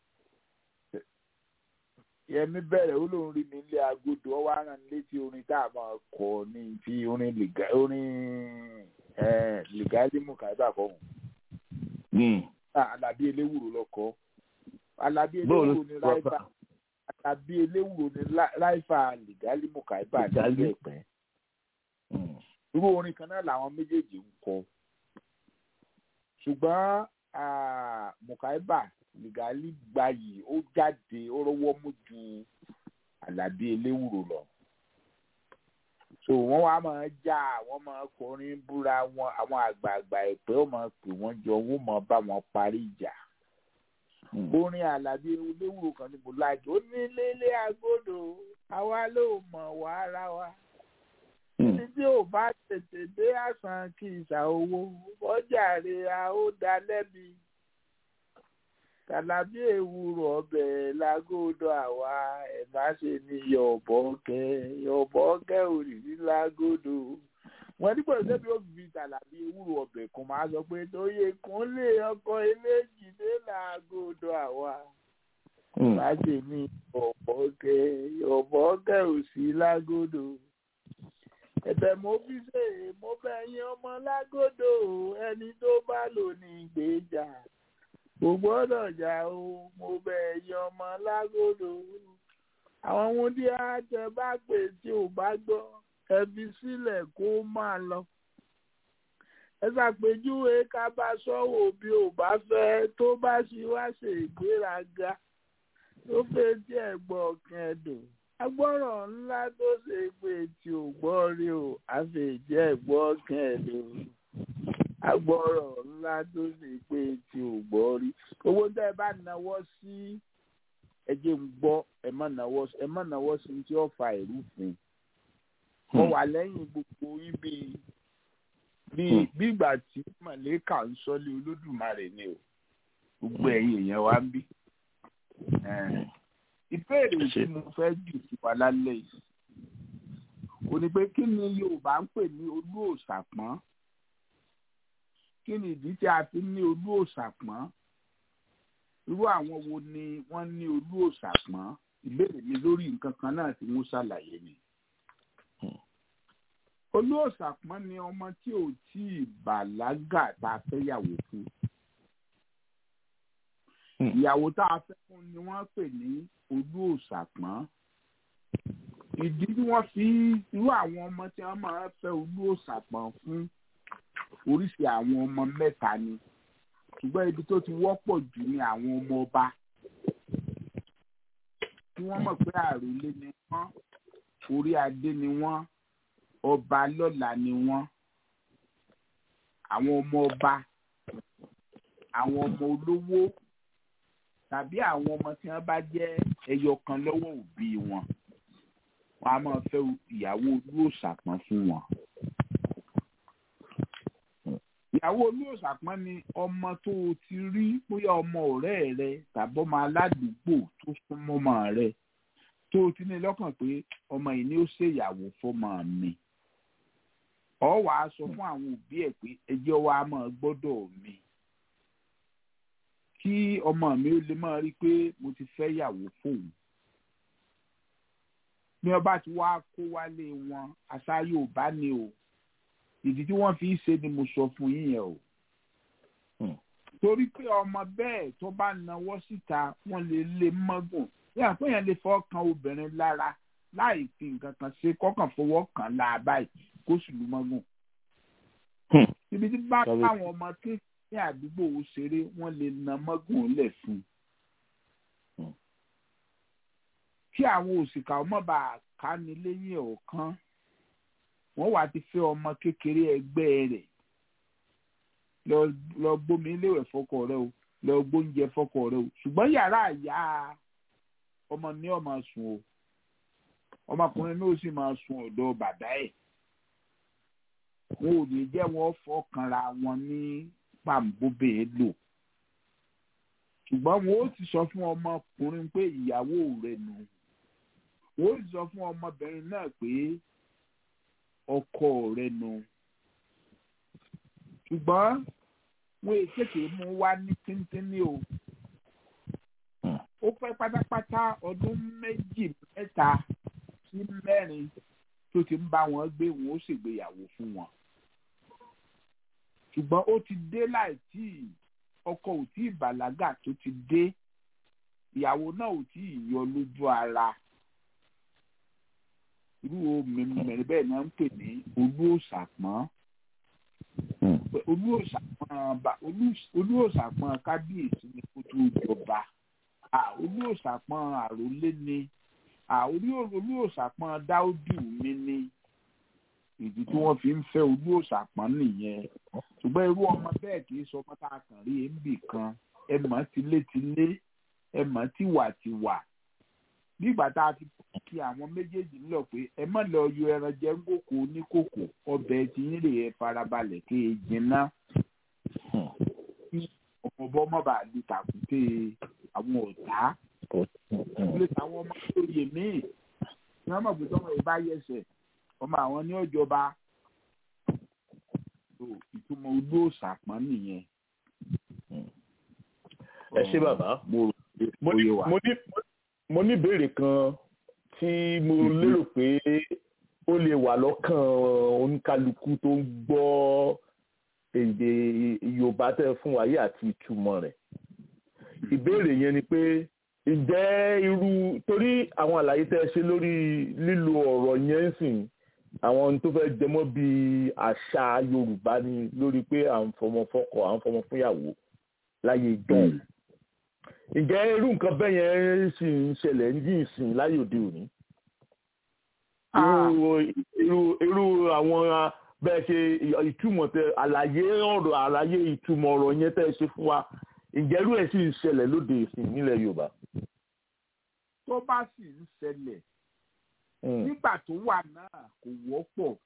yẹmi bẹ̀rẹ̀ ó lóun rí mi nílé agodo ọwọ́ aràn létí orin tá a máa kọ ní ti orin lìgá orin ẹ̀, lìgálímù kábà kọ́hún Hmm. alábí eléwúro lọkọ alábí Bóòlù eléwúro ní ráìfà alábí eléwúro ní lá- ráìfà lìgálímù kábà Lìgálí. nílé ẹ̀pẹ́ Hmm. irú orin kan náà làwọn méjèèjì ń kọ ṣùgbọ́n ah, mukaiba lìgálí gbayì ó jáde ó rọwọ́ mú ju àlàbí eléwúro lọ so wọ́n wá máa já wọ́n máa kọrin búra wọn àwọn àgbààgbà ẹ̀pẹ́ ó máa pè wọ́n jọ wọ́n máa bá wọn parí ìjà Hmm. orin àlàbí eléwúro kan ní mo láìkí ó ní lélé agbódò àwa ló mọ̀ wá ara wa Hmm. ẹni tí ò bá tètè dé àsán kí ìsà owó ọjà rẹ̀ a ó dá lẹ́bi tàlàbí èwúrò ọbẹ̀ lágódò àwa ẹ̀ má ṣe ní yọ̀bọ̀kẹ́ yọ̀bọ̀kẹ́ òrìrí lágódò wọn nígbà tó bí ó fi tàlàbí ewúro ọbẹ̀ kan máa sọ pé tóye kúnlé ọkọ eléjì dé lágódò àwa Hmm. má ṣe ní yọ̀bọ̀kẹ́ yọ̀bọ̀kẹ́ òsì lágódò ẹ̀bẹ̀ mo fi ṣe mo fẹ́ yín ọmọ lágòdò ẹni tó bá lò ní ìgbéjà kò gbọ́dọ̀ jà o mo bẹ̀ yín ọmọ lágòdò àwọn ohun tí a tẹ bá pè tí ò bá gbọ́ ẹ fi sílẹ̀ kó máa lọ ẹ ṣàpèjúwe ká bá sọ́wọ́ bí ò bá fẹ́ tó bá ṣe wá ṣe ìgbéraga tó fẹ́ tí ẹ̀ gbọ́ kẹ́dùn agbọ́rọ̀ ńlá tó ṣe pé tí ò gbọ́ rí o àfẹ̀jẹ́ gbọ́ kẹ́ẹ̀lú agbọ́rọ̀ ńlá tó ṣe pé tí ò gbọ́ rí owó tẹ́ ẹ bá náwó sí ẹjẹ́ ń gbọ́ ẹ má náwó ẹ má náwó sí tí ó fa ìrúfin mo wà lẹ́yìn gbogbo ibi bí bí ìgbà tí màlẹ́kà ń sọ́lé olódùmarè ni o gbogbo ẹ̀yin èèyàn wa ń bí ìbéèrè tí mo fẹ́ jù sí wa lálẹ́ yìí kò ní pé kí ni Yorùbá ń pè ní olú òòṣà pọ́n kí ni ìdí tí a fi ní olú òòṣà pọ́n irú àwọn wo ni wọ́n ní olú òòṣà pọ́n ìbéèrè mi lórí nǹkan kan náà tí mo ṣàlàyé ni. olú òòṣà pọ́n ni ọmọ tí ò tí ì bàlágà tá a fẹ́ yàwó fún ìyàwó tá a fẹ́ fún ni wọ́n pè ní olú òṣàpọ́n ìdí tí wọ́n fi irú àwọn ọmọ tí wọ́n máa fẹ́ olú òṣàpọ́n fún oríṣi àwọn ọmọ mẹ́ta ni ṣùgbọ́n ibi tó ti wọ́pọ̀ jù ni àwọn ọmọ ọba tí wọ́n mọ̀ pé àròlé ni wọ́n orí adé ni wọ́n ọba lọ́la ni wọ́n àwọn ọmọ ọba àwọn ọmọ olówó tàbí àwọn ọmọ tí wọ́n bá jẹ́ ẹyọ kan lọ́wọ́ òbí wọn wọ́n á máa fẹ́ ìyàwó olóòṣàpọ́n fún wọn. ìyàwó olóòṣàpọ́n ni ọmọ tó o ti rí bóyá ọmọ ọ̀rẹ́ rẹ tàbí ọmọ aládùúgbò tó súnmọ́ ọmọ rẹ tó o ti ní lọ́kàn pé ọmọ yìí ni ó ṣèyàwó fọmọ mi. ọ wàá sọ fún àwọn òbí ẹ̀ pé ẹjọ́ wa máa gbọ́dọ̀ mi kí ọmọ mi ó lè máa rí i pé mo ti fẹ́ yàwó fóun bí wọ́n bá ti wá kó wálé wọn àṣà Yorùbá ni o ìdí tí wọ́n fi ń ṣe ni mo sọ fún yín yẹn o torí pé ọmọ bẹ́ẹ̀ tó bá nawọ́ síta wọ́n lè lé mọ́gùn yàrá pé yẹn lè fọ́ kan obìnrin lára láì fi nǹkan kan ṣe kọ́kàn fọwọ́ kàn láà báyìí kó sì lù mọ́gùn. ibi tí bá káwọn ọmọ kékeré àdúgbò ó ṣeré wọ́n lè na mọ́gùn lẹ̀ fún un. kí àwọn òṣìkà ọmọ bá ká ní lẹ́yìn ọ̀kan wọ́n wá ti fẹ́ ọmọ kékeré ẹgbẹ́ rẹ̀ lọ gbómi léwẹ̀ fọ́kọ rẹ o lọ gbóúnjẹ fọ́kọ rẹ o ṣùgbọ́n yàrá àyà ọmọ ní ọmọ sùn o ọmọkùnrin náà sì máa sùn ọ̀dọ̀ bàbá ẹ̀ wọn ò ní jẹ́ wọn fọkànra wọn ní pàǹbóbè lò ṣùgbọ́n wọn ó ti sọ fún ọmọkùnrin pé ìyàwó rẹ̀ nù wọn ó ti sọ fún ọmọbìnrin náà pé ọkọ rẹ̀ nù ṣùgbọ́n wọn èkété mú wá ní tíntínní o ó pẹ́ pátápátá ọdún méjì mẹ́ta sí mẹ́rin tó ti ń bá wọn gbé wọn ó ṣègbéyàwó fún wọn ṣùgbọ́n ó ti dé láì tí ọkọ ò tí ì bàlágà tó ti dé ìyàwó náà ò tí ì yọ lójú ara irú omi mẹ́rin bẹ́ẹ̀ náà ń pè ní olú òṣàpọ́n olú òṣàpọ́n kábíyèsí ni kó tó jọba olú òṣàpọ́n àròlé ni olú òṣàpọ́n dáúdù mi ni ìdí tí wọ́n fi ń fẹ́ olú òṣàpọ́n nìyẹn ṣùgbọ́n irú ọmọ bẹ́ẹ̀ kì í sọ ọmọ tá a kàn rí èébì kan ẹ mọ̀ tilétilé ẹ mọ̀ tiwàtiwà bí ìgbà tá a ti kí àwọn méjèèjì lọ pé ẹ má lọ yọ ẹran jẹ ń kòkò oníkòkò ọbẹ̀ tí yín lè ẹ farabalẹ̀ kí e jinná ọmọbọ mọba lu tàkùté àwọn ọ̀tá ilé táwọn ọmọ tó yè míì ní wọn mọ̀ pé tọmọ yìí bá yẹsẹ̀ ọmọ àwọn ní ọjọba ìtumọ̀ ojú òṣàpọ̀n nìyẹn. ẹ ṣé bàbá mo ní mo ní ìbéèrè kan tí mo lérò pé ó lè wà lọ́kàn oníkálukú tó ń gbọ́ èdè Yorùbá tẹ́ fún wa yìí àti ìtumọ̀ rẹ̀ ìbéèrè yẹn ni pé ǹjẹ́ irú torí àwọn àlàyé tẹ́ ṣe lórí lílo ọ̀rọ̀ yẹn ń sìn àwọn tó fẹ́ jẹmọ́ bíi àṣà Yorùbá ni lórí pé à ń fọmọ fọ́kọ à ń fọmọ fúnyàwó láyé ìjọ́un ǹjẹ́ irú nǹkan bẹ́ẹ̀ yẹn sì ń ṣẹlẹ̀ ń yìn sìn láyé òde òní? irú irú àwọn bẹ́ẹ̀ ṣe ìtumọ̀ tẹ àlàyé ọ̀rọ̀ àlàyé ìtumọ̀ ọ̀rọ̀ yẹn tẹ́ ẹ ṣe fún wa ǹjẹ́ irú ẹ̀ sì ń ṣẹlẹ̀ lóde ìsìn nílẹ̀ Yorùbá? tó bá sì ń ṣẹlẹ̀ nígbà tó wà náà kò wọ́pọ̀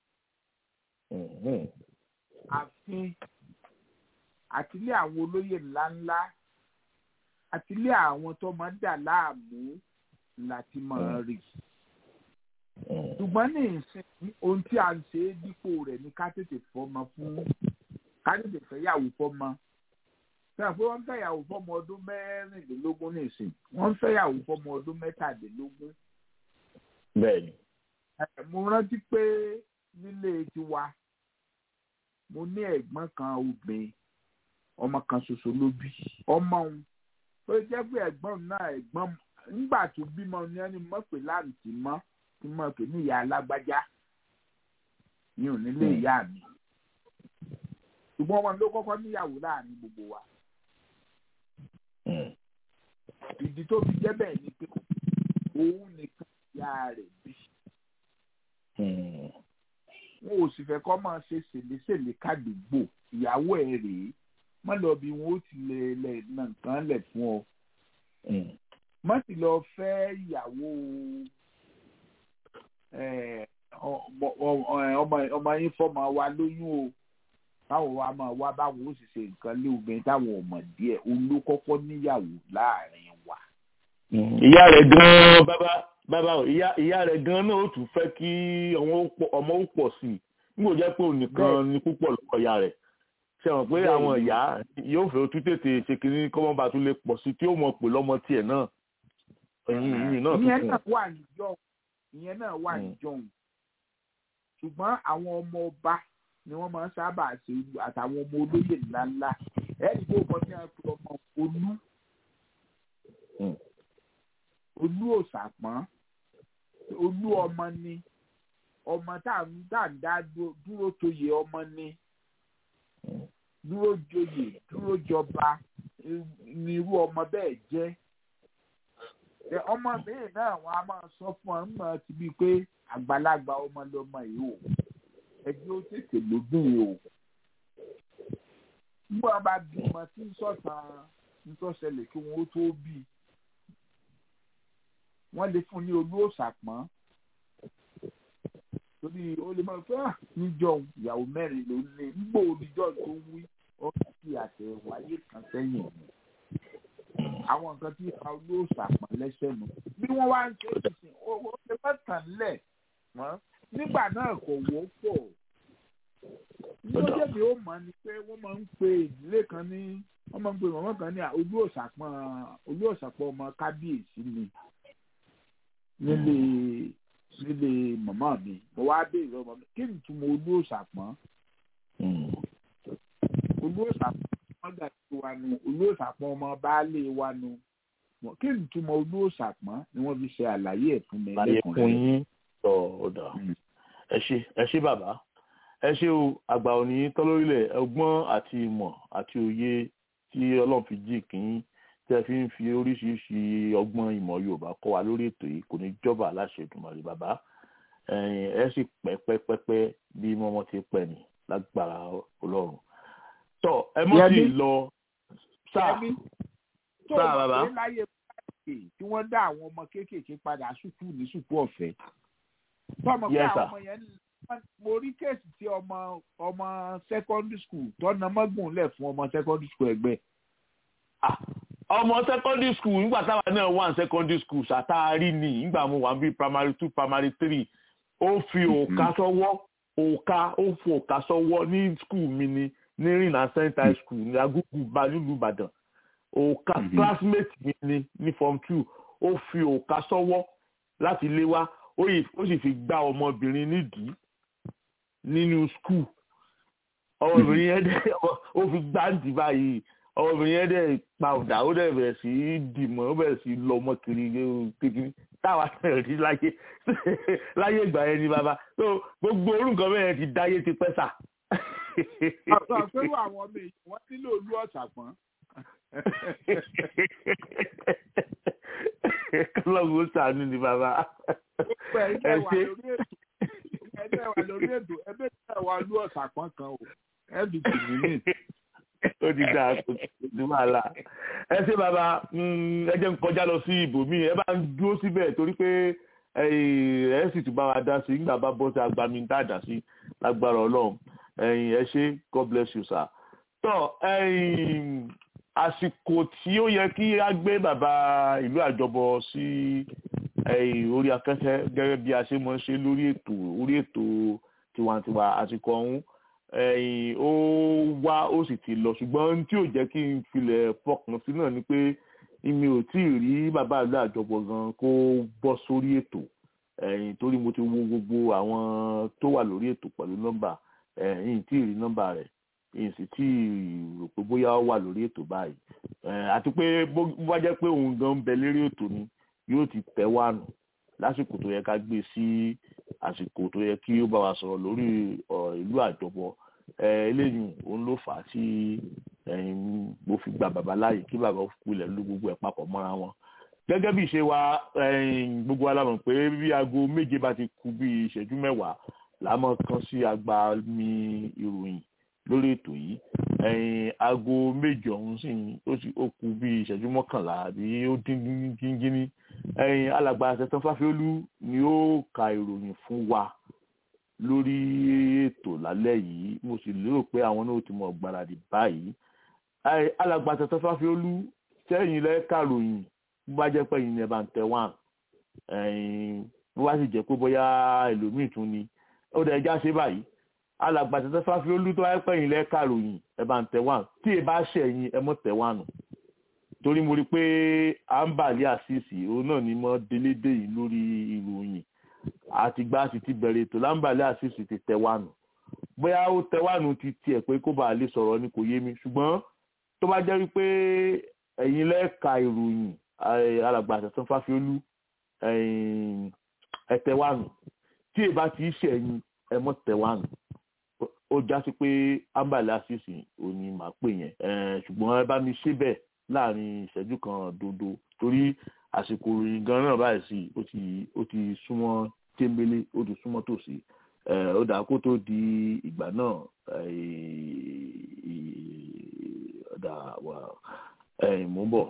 àfin àtìlé àwọn olóyè ńláńlá àtìlé àwọn tó máa ń dà láàmú láti máa rí ṣùgbọ́n ní ìsìn ohun tí a ń ṣe é dípò rẹ̀ ní ká tètè fọmọ fún ká tètè fẹ́yàwó fọmọ sẹ́yìn pé wọ́n ń fẹ́yàwó fọmọ ọdún mẹ́rìnlélógún ní ìsìn wọ́n ń fẹ́yàwó fọmọ ọdún mẹ́tàdínlógún. bẹ́ẹ̀ni. mo rántí pé nílé tiwa mo ní ẹ̀gbọ́n kan obìnrin ọmọ kan ṣoṣo ló bí ọmọ òun tó jẹ́ pé ẹ̀gbọ́n náà ẹ̀gbọ́n nígbà tó bímọ ní ẹni mọ̀ pé láǹtì mọ́ tí mọ̀ pé ní ìyá alágbájá ní onílé ìyá mi ṣùgbọ́n ọmọ ló kọ́kọ́ níyàwó láàrin gbogbo wa ìdí tó fi jẹ́ bẹ́ẹ̀ ni pé òun nìkan ìyá rẹ̀ bí wọn ò sì fẹ́ kọ́ máa ṣe ṣèlésèlé kádùúgbò ìyàwó ẹ̀ rèé má lọ bí wọn ó ti lè lè nà nǹkan lẹ̀ fún ọ má sì lọ fẹ́ ìyàwó ọmọ yín fọmọ wa lóyún o báwo wa máa wá báwo ó sì ṣe nǹkan lé obìnrin táwọn ò mọ̀ díẹ̀ olókọ́kọ́ níyàwó láàrin wa. ìyá rẹ̀ gan-an bàbá bàbá ìyá ìyá rẹ̀ gan-an náà ó tún fẹ́ kí ọmọ ó pọ̀ sí i nígbò jẹ́ pé òun nìkan ni púpọ̀ lọ́wọ́ ìyá rẹ̀ ṣe mọ̀ pé Bẹ́ẹ̀ àwọn ni. ìyá yóò fẹ́ tún tètè ṣe kínní kọ́mọ́ba tún lè pọ̀ sí tí ó mọ̀ pé lọ́mọ tiẹ̀ náà ẹ̀yìn ìyìn náà tún ìyẹn kù náà wà níjọ́ ìyẹn náà wà Mm. níjọ́ ṣùgbọ́n àwọn ọmọ ọba ni wọ́n máa ń sábà ṣe àtàwọn ọmọ olóyè ńláńlá ẹ̀rí tó kọ́ ní àpò ọmọ olú Mm. olú òṣàpọ̀n olú ọmọ ni ọmọ tá à ń tá à ń dá dúró- dúró toyè ọmọ ni dúró joyè dúró jọba eh, ni irú ọmọ bẹ́ẹ̀ jẹ́ ẹ ọmọ míì náà wọn a máa sọ fún ọ nígbà tí bíi pé àgbàlagbà ọmọ lọmọ yìí o ẹjẹ ó tètè lóbìn yìí o nígbà wọn bá bímọ tí ń sọ̀tàn nítòsẹlẹ̀ kí wọn ó tó bí wọn lè fún ní olú òṣàpọ̀n torí ó lè máa fẹ́ níjọ ìyàwó mẹ́rin ló ní nígbà oníjọ́ tó ń wí ó fi àtẹ̀wáyé kan sẹ́yìn ni àwọn nǹkan tí a ló ṣàpọ̀n lẹ́sẹ̀ nù. bí wọ́n wá ń ṣe ìsìn owó ṣe fẹ́ tàn lẹ̀ mọ́ nígbà náà kò wọ́pọ̀. lójé mi ó mọ̀ ni pé wọ́n máa ń pe ìdílé kan ní wọ́n máa ń pe mọ̀mọ́ kan ní olú òṣàpọ̀n olú òṣàpọ̀n ọmọ kábíyèsí ni nílé nílé mọ̀mọ́ mi mo wá béèrè ọmọ mi kí ni túmọ̀ olú òṣàpọ̀n olú òṣàpọ̀n ọgbà tí wa nu olóòṣàpọ̀n ọmọ baálé wa nu Wọ́n- kí ni túmọ̀ olóòṣàpọ̀n ni wọ́n fi ṣe àlàyé ẹ̀ fún mi láyé fún lẹ́kùnrin yín tọ ọdà ẹ ṣe ẹ ṣe bàbá ẹ ṣe o àgbà òní tọ́lórílẹ̀ ọgbọ́n àti ìmọ̀ àti òye tí ọlọ́run fi jí kìín tí ẹ fi ń fi oríṣiríṣi ọgbọ́n ìmọ̀ yorùbá kọ́ wa lórí ètò yìí kò ní jọba aláṣẹ ìdùnmọ̀lẹ́ bàbá ẹ̀yin ẹ sì pẹ́ pẹ́ pẹ́ pẹ́ bí mọ́mọ́ ti pẹ́ ní lágbára ọlọ́run tọ ẹ mọ́ sí Yẹmí. lọ sáà Yẹmí, tó sáà o bàbá. mọ̀ pé láyé báyìí tí wọ́n dá àwọn ọmọ kéékèèké padà sùkú ní sùkú ọ̀fẹ́ tọmọ pé Yes, àwọn sir. ọmọ yẹn ń- mo rí kéèsì tí ọmọ ọmọ secondary school tọ́nà mọ́gùn lẹ̀ fún ọmọ secondary school ẹgbẹ́ Ah, ọmọ secondary school nígbà táwa náà wà ní secondary school ṣàtàrí ni nígbà mo wà bí primary two primary three ó fi òòka sọ́wọ́ òòka ó fi òòka sọ́wọ́ ní school mi ni ní rìnnà st high school ní agúgù bá nílùú ìbàdàn òòka Mhm. classmate mi ni ní form two ó fi òòka sọ́wọ́ láti lé wá ó yìí- ó sì fi gbá ọmọbìnrin nídìí nínú school ọmọbìnrin yẹn dẹ ó fi gbáǹdì báyìí ọmọbìnrin yẹn dẹ pa ọ̀dà ó dẹ bẹ̀rẹ̀ sí í dìmọ̀ ó bẹ̀rẹ̀ sí í lọ ọmọ kiri kékeré táwa náà rí láyé láyé ìgbà yẹn ni bàbá so gbogbo orúkọ bẹ́ẹ̀ ti dáyé ti pẹ́ sà. àwọn àpérò àwọn ọmọ èèyàn wọ́n nílò olú ọ̀sàpọ̀n kọlọ́gùn sànú ni bàbá. gbogbo ẹ̀yin ẹ tẹ́ wà ṣe lórí ètò ẹ̀yin tẹ́ wà lórí ètò ẹgbẹ́ tẹ́ wà olú ọ̀sàpọ̀n kan o ẹ̀bì tìmí ní ó ti dáa kò sí wàhálà ẹ ṣe bàbá mm, ẹ jẹ́ n kọjá lọ sí ibòmíì ẹ bá ń dúró síbẹ̀ torí pé ẹ ẹ sì tún bá wa dá sí nígbà bá bọ́ sí agbami tá a dá sí lágbára ọlọ́run ẹ̀yin ẹ ṣe god bless you sir. tọ́ ẹ̀yin àsìkò tí ó yẹ kí a gbé bàbá ìlú àjọbọ sí ẹ̀yin orí afẹ́fẹ́ gẹ́gẹ́ bí a ṣe mọ̀ ń ṣe lórí ètò orí ètò tiwantiwa àsìkò ọ̀hún ẹ̀yìn ó wá ó sì ti lọ ṣùgbọ́n tí ò jẹ́ kí n filẹ̀ fọkàn sí náà ni pé mi ò tí ì rí bàbá ìlú àjọpọ̀ gan kó bọ́ sórí ètò ẹ̀yìn torí mo ti wo gbogbo àwọn tó wà lórí ètò pẹ̀lú nọ́mbà ẹ̀yìn tí ì rí nọ́mbà rẹ̀ èyí sì tí ì rò pé bóyá ó wà lórí ètò báyìí ẹ̀ àti pé bó bá jẹ́ pé òun gan ń bẹ lérí ètò ni yóò ti tẹ̀ wá nù lásìkò tó yẹ ká gbé sí àsìkò tó yẹ kí ó bá wa sọ̀rọ̀ lórí ọ̀rọ̀ ìlú àjọpọ̀ ẹ eléyìí òun ló fà á tí ẹ̀yin mo fi gba bàbá láàyè kí bàbá kulẹ̀ ló gbogbo ẹ̀ papọ̀ mọ́ra wọn. gẹ́gẹ́ bí ìṣe wa ẹ̀yin gbogbo wa la mọ̀ pé bí aago méje bá ti kù bí ìṣẹ́jú mẹ́wàá là á mọ̀ kan sí agba mi ìròyìn lórí ètò yìí ẹ̀yin aago méje ọ̀hún sì ó sì ó kù bí ìṣẹ́jú mọ́kànlá àbí ó dín gíngíní ẹ̀yin alàgbà àṣetán fáfiólú ni ó ka ìròyìn fún wa lórí ètò lálẹ́ yìí mo sì lérò pé àwọn náà ti mọ̀ gbáradì báyìí Ẹ, alàgbà àṣetán fáfiólú sẹ́yìn lẹ́ka ròyìn bó bá jẹ́ pé ẹ̀yin ni ẹ bá ń tẹ wá ẹ̀yin bó bá sì jẹ́ pé bóyá ẹlòmíì tún ni ó dẹ̀ já ṣe báyìí alàgbà tẹ́tẹ́ fáfi olú tó wáyé pẹ̀yìn lẹ́ka ròyìn ẹ bá ń tẹ̀ wá tí ẹ bá ṣẹ̀yìn ẹ mọ̀ tẹ̀ wá nù torí mo rí i pé àǹbàlẹ́ àṣìṣì òun náà ni mo délédé yìí lórí ìròyìn àtìgbà sì ti bẹ̀rẹ̀ ètò láǹbàlẹ́ àṣìṣì ti tẹ̀ wá nù bóyá ó tẹ̀ wá nù ti tiẹ̀ pé kó bàa lè sọ̀rọ̀ ni kò yé mi ṣùgbọ́n tó bá jẹ́ wípé ẹ̀yin lẹ́ka ìròyìn alàgbà tẹ́tẹ́ fáfi olú ẹ tẹ̀ wá nù tí ẹ bá ti ṣẹ̀yìn ẹ mọ̀ tẹ̀ wá nù ó já sí pé ambale asisi ò ní màá pè yẹn ṣùgbọ́n ẹ bá mi ṣe bẹ́ẹ̀ láàrin ìṣẹ́jú kan dodo torí àsìkò ìròyìn gan náà báyìí sí ó ti ó ti súnmọ́ téńbélé ó ti súnmọ́ tòsí ó dà kó tó di ìgbà náà ọ̀dà wà mò ń bọ̀.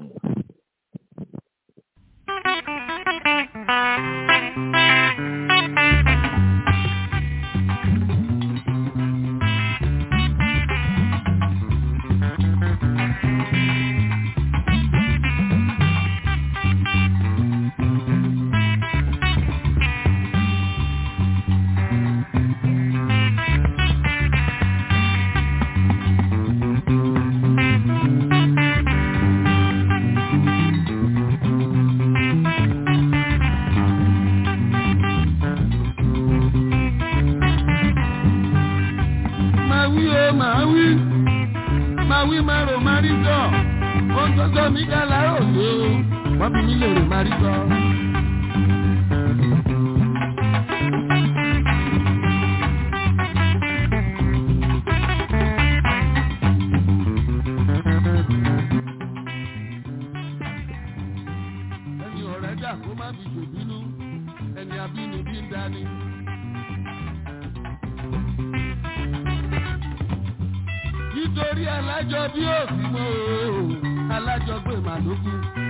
nítorí alájọ bí òsì mọ́ o alájọ gbé màlúkú.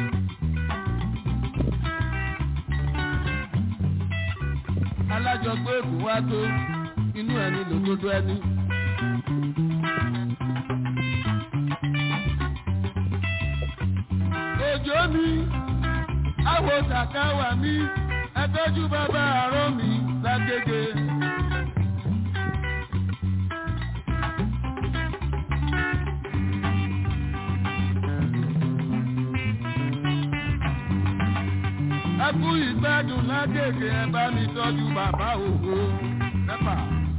alájọ gbé èkó wá tó inú ẹni lòdodo ẹni. òjò mi àwọ̀ tàkàwà mi ẹtọ́jú bàbá àárọ̀ mi lágége. ẹkú ìgbádùn lágége ẹ bá mi tọ́jú bàbá òwò nẹ́pà.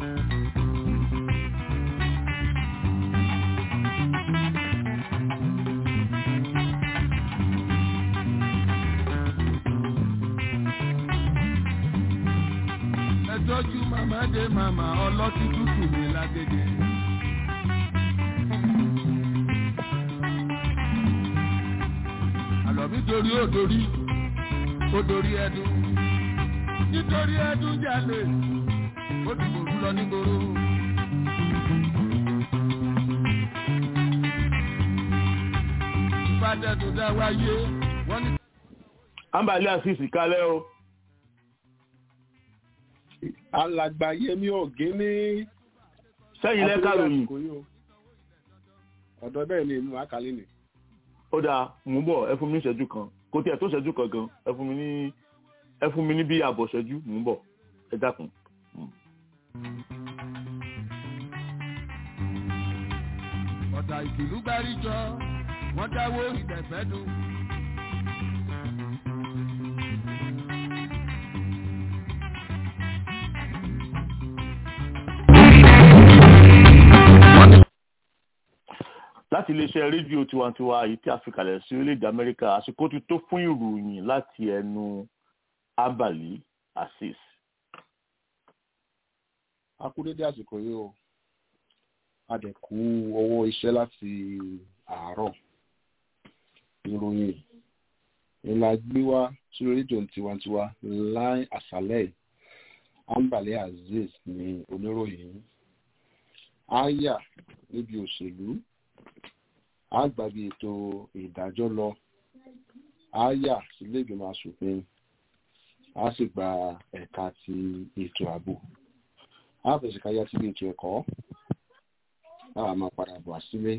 ẹ tọ́jú màmá dé màmá ọlọ́tí tútù mi lágége. àlọ́ mi torí ó dorí ó dorí ẹdun nítorí ẹdun jalè ó dìbò rú lọ nígboro. ìfàdẹ́dùn dá wáyé wọ́n ní. ambali asisi kálẹ̀ o. alàgbà yẹmi ọ̀gẹ́ni. sẹ́yìn lẹ́ka ròyìn. ọ̀dọ̀ bẹ́ẹ̀ ni inú àkàlẹ́ ni. ó dáa mú bọ̀ ẹ fún mi ìṣẹ́jú kan kò tí ẹ tó ṣẹ́jú kan gan ẹ fún mi ní ẹ fún mi ní bí àbọ̀ ṣẹ́jú mò ń bọ̀ ẹ dákun. ọ̀tà ìkìlú gbáríjọ wọ́n dáwó ìdẹ̀fẹ́ dùn. láti iléeṣẹ́ rédíò tiwantiwa èyí tí a fi kalẹ̀ sí orílẹ̀-èdè amẹ́ríkà àsìkò ti tó fún ìròyìn láti ẹnu abali asis. a kú dédé àsìkò yìí o a dẹ̀ kú ọwọ́ iṣẹ́ láti àárọ̀ ìròyìn ìlà gbé wá sí rédíò tiwantiwa láì àṣálẹ̀ ambale aziz ní oníròyìn aya níbi òṣèlú a gbàgbé ètò ìdájọ́ lọ a yà sílé ìgbìmọ̀ asòfin a sì gba ẹ̀ka ti ètò ààbò a fẹ̀sẹ̀ káyà sílé ètò ẹ̀kọ́ a máa padà bọ̀ sílé.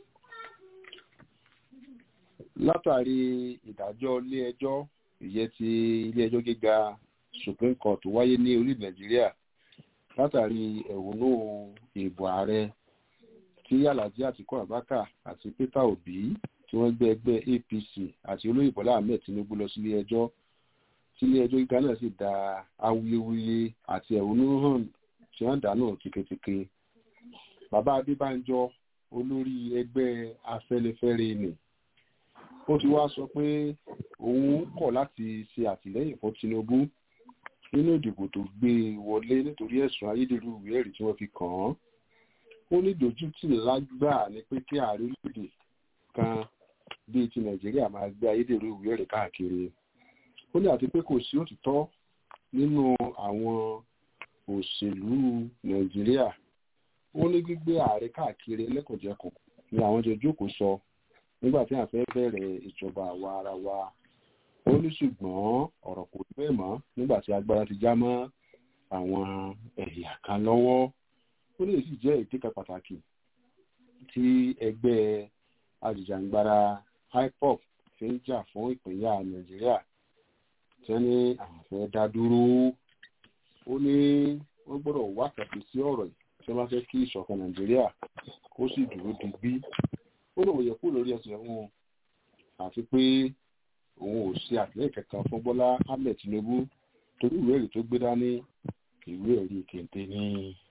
látàrí ìdájọ́ ilé ẹjọ́ ìyẹn ti ilé ẹjọ́ gíga supreme court wáyé ní orílẹ̀ nàìjíríà látàrí ẹ̀hónú ìbò ààrẹ tí alhaji àtikọ́ abaka àti peter obi tí wọ́n gbé ẹgbẹ́ apc àti olóyè bọ́lá ahmed tinubu lọ sílé ẹjọ́ sílé ẹjọ́ gíga náà sì da awuyewuye àti ẹ̀hónú hàn tí wọ́n dànù tìketìke bàbá adébánjọ olórí ẹgbẹ́ afẹ́nifẹ́re nì ó ti wá sọ pé òun kọ̀ láti ṣe àtìlẹ́yìn fún tinubu nínú ìdìbò tó gbé wọlé nítorí ẹ̀sùn ayédèrú ìwé ẹ̀rí tí wọ́n fi kàn án ó ní ìdójútì lágbà ni pé kí ààrẹ orílẹ̀-èdè kan bíi ti nàìjíríà máa gbé ayédèrú ìwé ẹ̀rí káàkiri ó ní àti pé kò sí òtítọ́ nínú àwọn òṣèlú nàìjíríà ó ní gbígbé ààrẹ káàkiri lẹ́kọ̀ọ́jẹkùn ni àwọn jọ jókòó sọ nígbà tí a fẹ́ bẹ̀rẹ̀ ìjọba àwa ara wa ó ní ṣùgbọ́n ọ̀rọ̀ kò rí bẹ́ẹ̀ mọ́ nígbà tí agbára ti já mọ́ àwọn ẹ̀yà kan lọ́wọ́ ó ní èsì jẹ́ ìdíkà pàtàkì tí ẹgbẹ́ ajìjàǹgbara ipop fi ń jà fún ìpínyà nàìjíríà tí wọ́n ní àwọn fẹ́ dá dúró ó ní wọ́n gbọ́dọ̀ wá kàtí sí ọ̀rọ̀ yìí tí wọ́n bá fẹ́ kí ìṣọ̀kan nàìjíríà kó sì dúró digbí ó lóun yẹ kú lórí ẹsẹ̀ wọn àti pé òun ò ṣe àtìlẹ́yìn kankan fún bọ́lá ahmed tinubu torí ìwé ẹ̀rí tó gbé dání ìwé ẹ̀rí kente ní.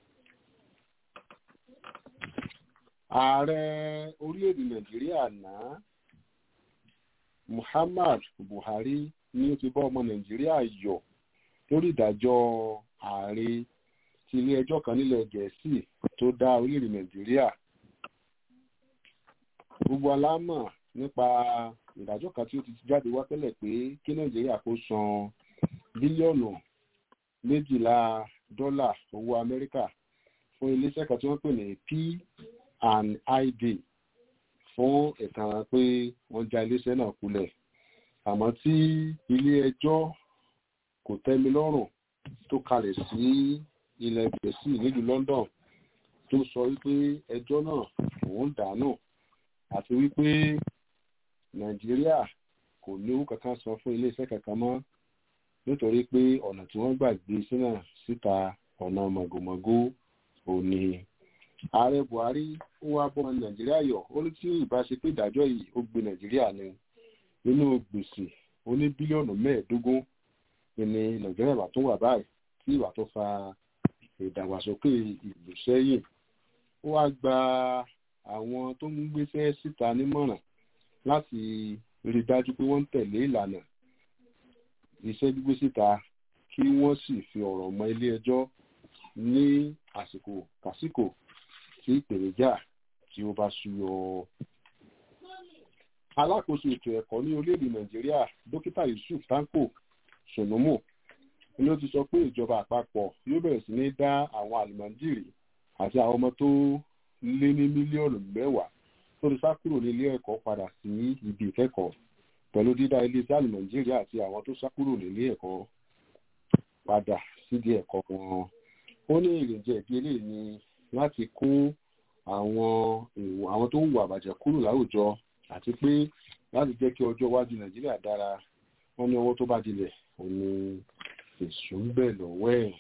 ààrẹ orílẹ̀-èdè nàìjíríà náà muhammad buhari ni ó ti bá ọmọ nàìjíríà yọ lórí ìdájọ́ ààrẹ ti ilé ẹjọ́ kan nílẹ̀ gẹ̀ẹ́sì tó dá orílẹ̀-èdè nàìjíríà gbogbo alámọ̀ nípa ìdájọ́ kan tí ó ti jáde wá tẹ́lẹ̀ pé kí nàìjíríà kó san bílíọ̀nù méjìlá dọ́là owó amẹ́ríkà fún iléeṣẹ́ kan tí wọ́n pè ní p and id fún ẹ̀tàn pé wọ́n já iléeṣẹ́ náà kulẹ̀ àmọ́ tí ilé ẹjọ́ kò tẹ́mi lọ́rùn tó kalẹ̀ sí ilẹ̀ gẹ̀ẹ́sì nílùú london tó sọ wípé ẹjọ́ náà òun dànù àti wípé nàìjíríà kò ní owó kankan san fún iléeṣẹ́ kankan mọ́ nítorí pé ọ̀nà tí wọ́n gbà gbé sínú síta ọ̀nà mọ̀gòmọ̀gó òní. ààrẹ buhari ó wá bọ́ nàìjíríà yọ̀ ó ní tí ìbáṣe pé ìdájọ́ yìí ó gbé nàìjíríà ni nínú gbèsè ó ní bílíọ̀nù mẹ́ẹ̀ẹ́dógún ní nàìjíríà ìwà tó wà báyìí tí ìwà tó fa ìdàgbàsókè ìlú sẹ́yìn ó wá gba àwọn tó ń gbéṣẹ́ síta nímọ̀ràn láti rí dájú pé wọ́n ń tẹ̀lé ìlànà iṣẹ́ gbígbé síta kí wọ́n sì fi ọ̀rọ̀ mọ ilé ẹjọ́ ní àsìkò kàsìkò tí ìpèníjà tí ó bá súyọ. alákòóso ètò ẹ̀kọ́ ní orílẹ̀-èdè nàìjíríà dókítà yusuf tanko sonomo ni ó ti sọ pé ìjọba àpapọ̀ yóò bẹ̀rẹ̀ sí ní dá àwọn àlùmọ́ndìrì àti àwọn ọmọ tó lé ní mílíọ̀nù mẹ́wàá tó ti sá kúrò ní ilé ẹ̀kọ́ padà sí ibi ìkẹ́kọ̀ọ́ pẹ̀lú dídá iléeṣẹ́ àlù nàìjíríà àti àwọn tó sá kúrò nílé ẹ̀kọ́ padà sídìí ẹ̀kọ́ wọn. ó ní ìrìnjẹ́ ìdí eléyìí ni láti kó àwọn èèwọ̀ àwọn tó ń wù àbàjẹ́ kúrò láwùjọ àti pé láti jẹ́ kí ọjọ́ iwájú nàìjíríà dára wọ́n ní ọwọ́ tó bá dilẹ̀ òun ni èṣù ń bẹ̀ lọ́wọ́ ẹ̀.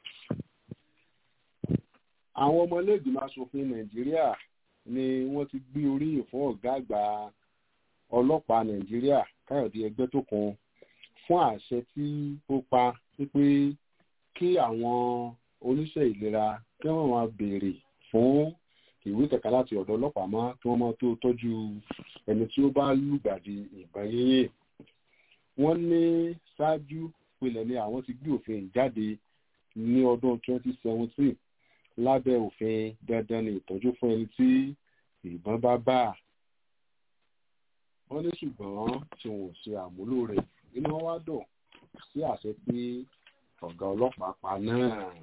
àwọn ọmọlẹ́gbìmọ̀ asòfin nàìjíríà ni wọ́n ti gbé oríyìn fún ọ̀gá àgbà ọlọ́pàá nàìjíríà káyọ̀dé ẹgbẹ́ tó kan fún àṣẹ tí ó pa wípé kí àwọn oníṣẹ́ ìlera kí wọ́n máa béèrè fún ìwé kẹ̀kẹ́ láti ọ̀dọ̀ ọlọ́pàá mọ́ kí wọ́n máa tó tọ́jú ẹni tí ó bá lùgbàdì ìbọn yínyìn. wọ́n ní ṣáájú pilẹ̀ ni àwọn ti gbé òfin jáde ní ọdún 2017 lábẹ́ òfin dandan ní ìtọ́jú fún ẹni tí ìbọn bá bá a wọ́n ní ṣùgbọ́n tí wọn ò ṣe àmúlò rẹ̀ inú wọn wá dùn sí àṣẹ tí ọ̀gá ọlọ́pàá pa náà.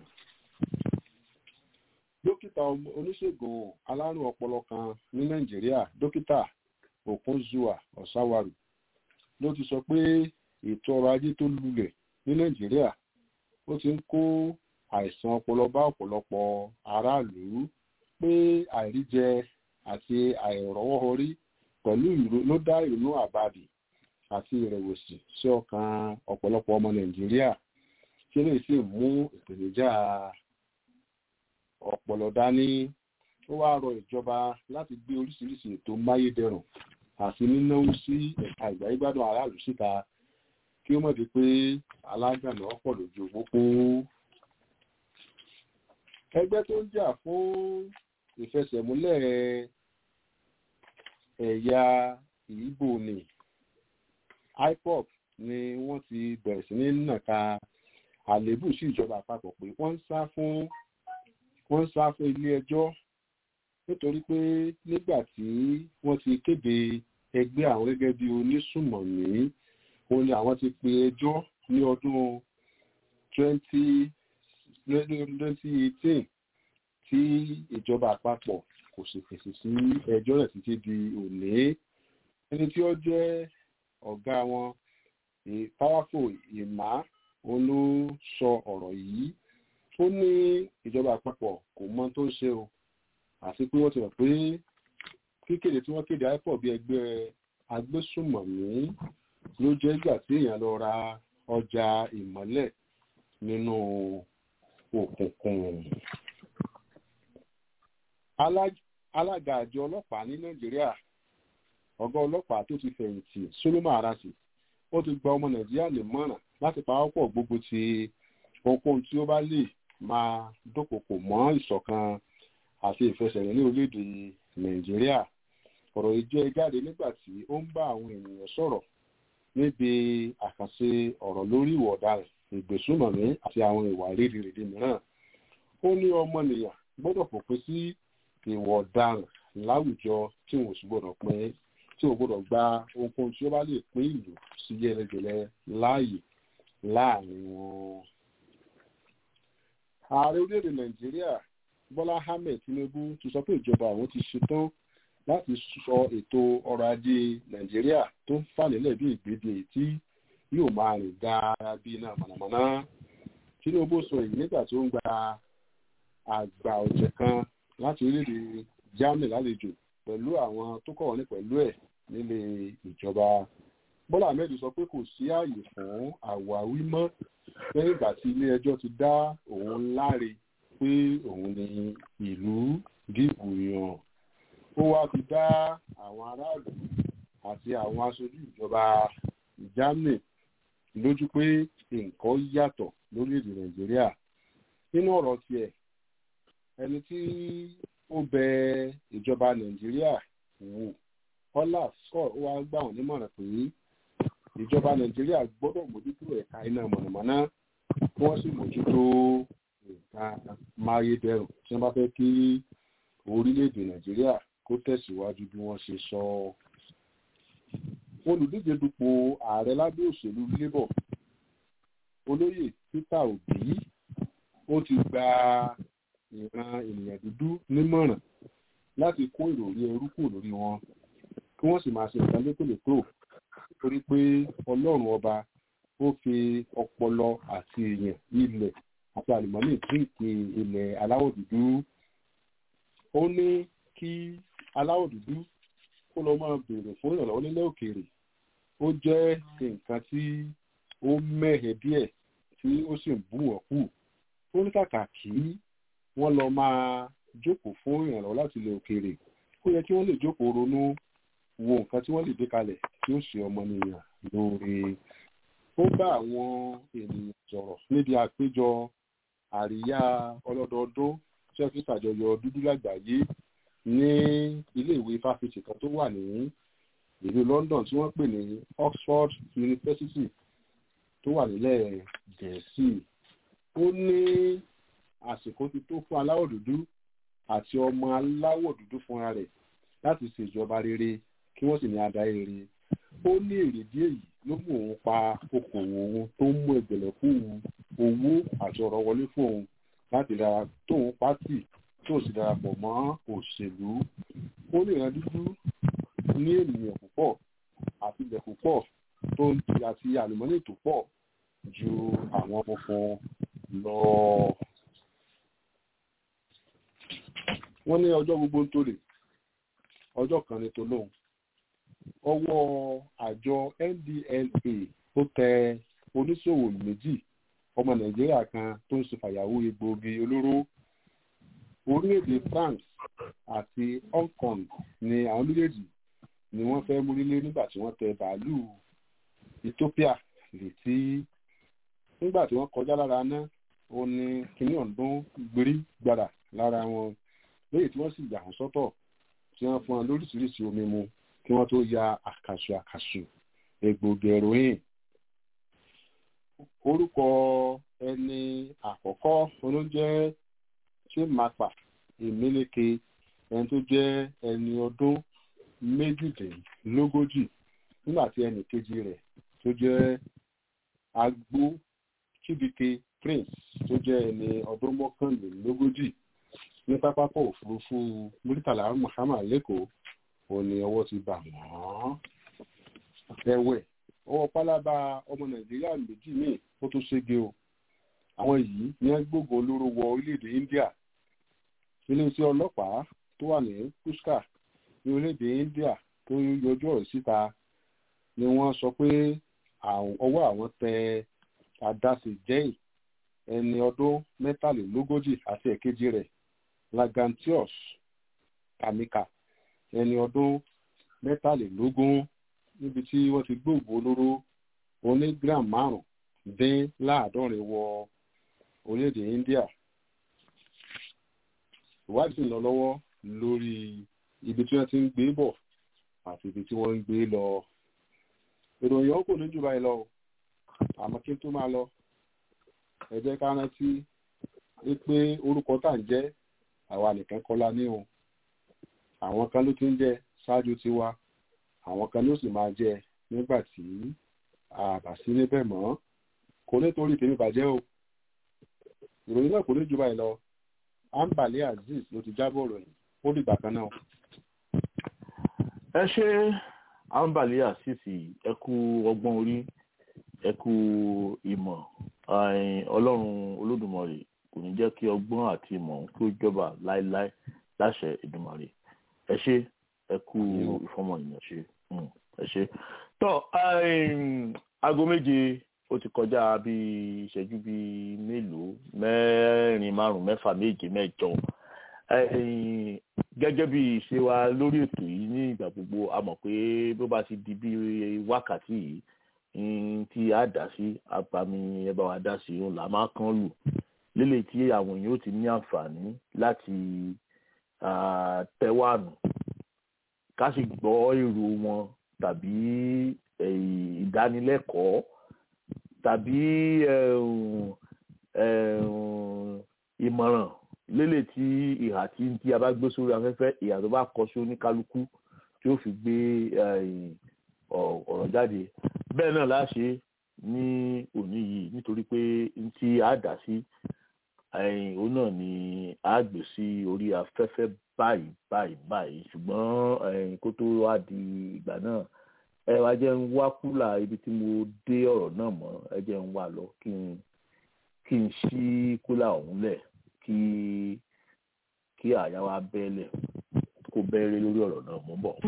dókítà oníṣègùn alárùn ọpọlọ kan ní nàìjíríà dókítà okunzua ọ̀sáwárù ló ti sọ pé ètò ọrọ̀ ajé tó lulẹ̀ ní nàìjíríà ó ti ń kó àìsàn ọpọlọ bá ọ̀pọ̀lọpọ̀ aráàlú pé àìríjẹ àti àìrọ́wọ́họrí pẹ̀lú ìró ló dá ìrònú àbàdì àti ìrẹ̀wẹ̀sì sí ọkàn ọ̀pọ̀lọpọ̀ ọmọ nàìjíríà tí lè sì mú ìpèníjà ọ̀pọ̀lọ dání ó wá rọ ìjọba láti gbé oríṣiríṣi ètò máyédẹrùn àti nínáwó sí ẹ̀ka ìgbáyégbádùn aráàlú síta kí ó mọ̀ di pé alágànná ọ̀pọ̀ lójú pópó. ẹgbẹ́ tó ń jà fún ìfẹsẹ̀múlẹ̀ ẹ̀yà ìgbò ni IPOB ni wọ́n ti bẹ̀rẹ̀ sí ní nàka àléébù sí ìjọba àpapọ̀ pé wọ́n ń sá fún wọ́n ń sá fún ilé ẹjọ́ nítorí pé nígbà tí wọ́n ti kéde ẹgbẹ́ àwọn gẹ́gẹ́ bí onísùmọ̀mí òun ni àwọn ti pe ẹjọ́ ní ọdún 2018 tí ìjọba àpapọ̀ kò sì fèsì sí ẹjọ́ rẹ̀ títí di òní ẹni tí ó jẹ́ ọ̀gá wọn powerful ìmá òun ló sọ ọ̀rọ̀ yìí ó ní ìjọba àpapọ̀ kò mọ tó ń ṣe o àti pé wọ́n ti rò pé kíkéde tí wọ́n kéde ipob bí ẹgbẹ́ agbésùmọ̀mí ló jẹ́ ìgbà tí èèyàn lọ ra ọjà ìmọ́lẹ̀ nínú òkùnkùn. alága àjọ ọlọ́pàá ní nàìjíríà ọ̀gá ọlọ́pàá tó ti fẹ̀yìntì solomon arasi ó ti gba ọmọ nàìjíríà lè mọ̀ràn láti pawọ́pọ̀ gbogbo ti ohunkóhun tí ó bá lè máa dúnkòkò mọ́ ìṣọ̀kan àti ìfẹsẹ̀rìn ní orílẹ̀-èdè nàìjíríà ọ̀rọ̀ yìí jẹ́ jáde nígbà tí ó ń bá àwọn ènìyàn sọ̀rọ̀ níbi àkànṣe ọ̀rọ̀ lórí ìwà ọ̀daràn ìgbésùnmọ̀mí àti àwọn ìwà rédèrèdè mìíràn ó ní ọmọnìyàn gbọ́dọ̀ fòpin sí ìwà ọ̀daràn láwùjọ tí wọn ò sì gbọ́dọ̀ pín tí wọn gbọ́dọ̀ gba ohunkóhun tí ó bá lè pín ìlú sí yẹlẹjẹlẹ láàyè láàrin wọn. ààrẹ orílẹ̀-èdè nàìjíríà bọ́lá ahmed tinubu ti sọ pé ìjọba àwọn ti ṣetán láti sọ ètò ọrọ̀ ajé nàìjíríà tó ń fà nílẹ̀ bí ìgbéde tí yóò máa rìn dára bí iná mọ̀nàmọ́ná tinubu sọ èyí nígbà tó ń gba àgbà ọ̀jẹ̀ kan láti orílẹ̀-èdè germany lálejò pẹ̀lú àwọn tó kọ̀ wọ́n ní pẹ̀lú ẹ̀ nílé ìjọba bọ́lá ahmed sọ pé kò sí ààyè fún àwáwí mọ́ lẹ́yìn ìgbà tí ilé ẹjọ́ ti dá òun láre pé òun ni ìlú dìbò yàn ó wá fi dá àwọn aráàlú àti àwọn aṣojú ìjọba germany lójú pé nǹkan yàtọ̀ lórílẹ̀‐èdè nàìjíríà nínú ọ̀rọ̀ tiẹ̀ ẹni tí ó bẹ ìjọba nàìjíríà wò olaf scott wá gbà wọ́n nímọ̀ràn pé ìjọba nàìjíríà gbọ́dọ̀ mójútó ẹ̀ka iná mọ̀nàmọ́ná kí wọ́n sì mójútó nǹkan máyédẹrùn tí wọ́n bá fẹ́ kí orílẹ̀-èdè nàìjíríà kó tẹ̀síwájú bí wọ́n ṣe sọ. olùdíje dupò ààrẹ lábẹ́ òṣèlú labour olóyè peter obi ó ti gba ìran ènìyàn dúdú nímọ̀ràn láti kó ìròrí ẹrú kù lórí wọn kí wọ́n sì máa ṣe nǹkan létòlétò torí pé ọlọ́run ọba ó fi ọpọlọ àti èèyàn ilẹ̀ àti àlùmọ́nì dínkì ilẹ̀ aláwọ̀ dúdú ó ní kí aláwọ̀ dúdú kó lọ máa béèrè fún ìrànlọ́wọ́ nílẹ̀ òkèèrè ó jẹ́ nǹkan tí ó mẹ́hẹ̀ díẹ̀ tí ó sì ń bú wọn kù ó ní kàkà kí wọ́n lọ máa jókòó fún ìrànlọ́wọ́ láti ilẹ̀ òkèèrè ó yẹ kí wọ́n lè jókòó ronú wo nǹkan tí wọ́n lè gbé kalẹ̀ tí ó ṣe ọmọnìyàn lóore ó bá àwọn ènìyàn sọ̀rọ̀ níbi àpéjọ àríyá ọlọ́dọọdún tí wọ́n fi ṣàjọyọ̀ dúdú lágbàáyé ní iléèwé fáfitì kan tó wà ní ìlú London tí wọ́n pè ní Oxford University tó wà nílẹ̀ Gẹ̀ẹ́sì ó ní àsìkò ti tó fún aláwọ̀ dúdú àti ọmọ aláwọ̀ dúdú fúnra rẹ̀ láti ṣèjọba rere kí wọ́n sì ní adarí rere ó ní èrèdí èyí ló mú òun pa okòwò òun tó ń mú ẹgbẹ̀lẹ́kù owó àti ọ̀rọ̀ wọlé fún òun láti dára tóun pátì tó sì darapọ̀ mọ́ òṣèlú ó lè rán dúdú ní ènìyàn púpọ̀ àti ilẹ̀ púpọ̀ tó ń ti àti àlùmọ́nì tó pọ̀ ju àwọn funfun lọ. wọ́n ní ọjọ́ gbogbo ń tòrè ọjọ́ kan ní tolóhùn ọwọ́ àjọ NDLA ó tẹ oníṣòwò méjì ọmọ nàìjíríà kan tó ń ṣe fàyàwó egbòogi olóró orílẹ̀-èdè France àti Hong Kong ni àwọn méjèèjì ni wọ́n fẹ́ múrílé nígbà tí wọ́n tẹ bàálù Ethiopia létí nígbà tí wọ́n kọjá lára náà ó ní kíní ọ̀dún gbérí gbàrà lára wọn lẹ́yìn tí wọ́n sì yà wọ́n sọ́tọ̀ tí wọ́n fún wọn lóríṣiríṣi omi mu kí wọ́n tó ya àkàṣù àkàṣù egbògi heroin orúkọ ẹni àkọ́kọ́ olóúnjẹ́ chimapa emeleke ẹni tó jẹ́ ẹni ọdún méjìdínlógójì nígbà tí ẹnì kejì rẹ̀ tó jẹ́ agbó chibike prince tó jẹ́ ẹni ọdún mọ́kànlélógójì ní pápákọ̀ òfurufú muritala muhammad lẹ́kọ̀ọ́ òun ni ọwọ́ ti bà wọ́n. ẹ̀wẹ̀ ọwọ́ pálábá ọmọ nàìjíríà méjì míì ó tún ṣége o àwọn yìí ní wọ́n gbógun olóró wọ orílẹ̀-èdè india iléeṣẹ́ ọlọ́pàá tó wà ní pushka ní orílẹ̀-èdè india tó yọjú ọ̀rọ̀ síta ni wọ́n sọ pé ọwọ́ àwọn tẹ adasi jẹ́ì ẹni ọdún mẹ́tàlélógójì àti ẹ̀kejì rẹ̀ lagantius kamika ẹni ọdún mẹ́tàlélógún níbi tí wọ́n ti gbóògbó olóró oní gram márùn dín láàádọ́rin wọ orílẹ̀-èdè India ìwádìí ń lọ lọ́wọ́ lórí ibi tí wọ́n ti ń gbé bọ̀ àti ibi tí wọ́n ń gbé lọ ìròyìn ọkọ̀ ní jù báyìí lọ àmọ́ kí n tó máa lọ ẹ jẹ́ ká rántí pé orúkọ tá à ń jẹ́ àwa nìkan kọ́ la ní o àwọn kan ló ti ń jẹ ṣáájú tiwa àwọn kan ló sì máa jẹ nígbà tí àbà sí níbẹ̀ mọ́ kò nítorí tèmi bàjẹ́ o ìròyìn náà kò ní jù báyìí lọ ambale azeez ló ti jábọ̀ ròyìn ó dìgbà kan náà. ẹ ṣe ambale azeez ẹ kú ọgbọ́n orí ẹ kú ìmọ̀ ọlọ́run olódùmarè kò ní jẹ́ kí ọgbọ́n àti ìmọ̀ kí ó jọba láéláé láṣẹ ìdùmarè ẹ ṣe ẹ kú ìfọmọ ènìyàn ṣe ẹ ṣe. tọ́ aago méje ó ti kọjá bíi ìṣẹ́jú bíi mélòó mẹ́rin márùn mẹ́fà méje mẹ́jọ gẹ́gẹ́ bí ìṣe wa lórí ètò yìí ní ìgbà gbogbo a mọ̀ pé bó bá ti di bí wákàtí yìí tí a dá sí abami ẹ bá wa dá sí òun là máa kán lù lélẹ̀ tí àwọn èèyàn ó ti ní àǹfààní láti tẹ́wàánù ká sì gbọ́ èrò wọn tàbí ìdánilẹ́kọ̀ọ́ tàbí ìmọ̀ràn lélẹ̀ tí ìhà tí tí a bá gbé sórí afẹ́fẹ́ ìhà tó bá kọ sí oníkálukú tí ó fi gbé ọ̀rọ̀ jáde bẹ́ẹ̀ náà láṣẹ ní òní yìí nítorí pé tí a dà sí òun náà ni a gbé sí orí afẹ́fẹ́ báyìí báyìí báyìí ṣùgbọ́n kó tó wá di ìgbà náà ẹ wá jẹ́ ń wá kúlà ibi tí mo dé ọ̀rọ̀ náà mọ́ ẹ jẹ́ ń wá lọ kí n kí n ṣí kúlà ọ̀hún lẹ̀ kí kí àyà wa bẹ́ẹ̀lẹ̀ kó bẹ́ẹ̀rẹ̀ lórí ọ̀rọ̀ náà mọ́ bọ̀.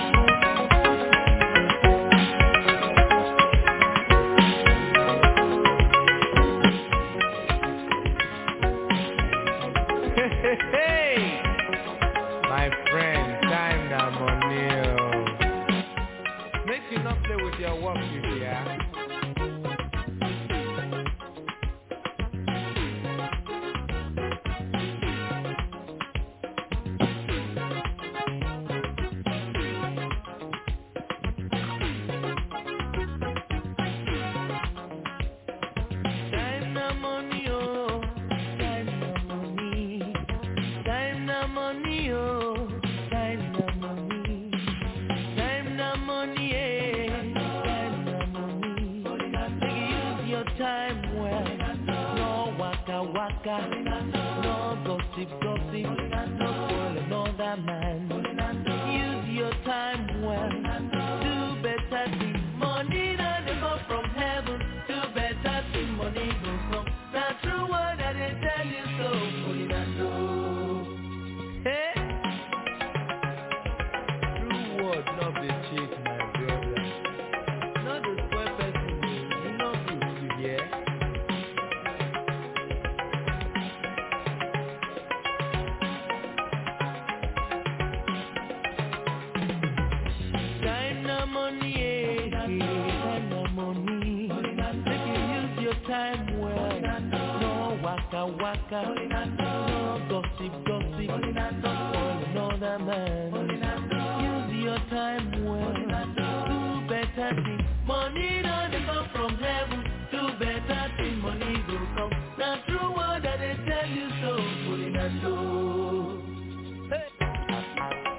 My friend, time na money. oh. Make you not play with your work, you dear. Time na money, oh. Time na money. Time na money, oh. Time na money. Time na money, eh. Time na money. Make you use your time well. No waka waka. No gossip gossip. No spoil another man. Use your time well. Do better things. Money that they come from heaven. Do better things. Money goes from. That's true word that they tell you so. Money that know. Hey. True word, not the cheat, my brother. Not the spoil person. You know good, you hear? No gossip, gossip. Fall another man. Use your time well. Do better things. Money no dey come from heaven. Do better things. Money go come. Na true word I dey tell you so. Olinando. Hey.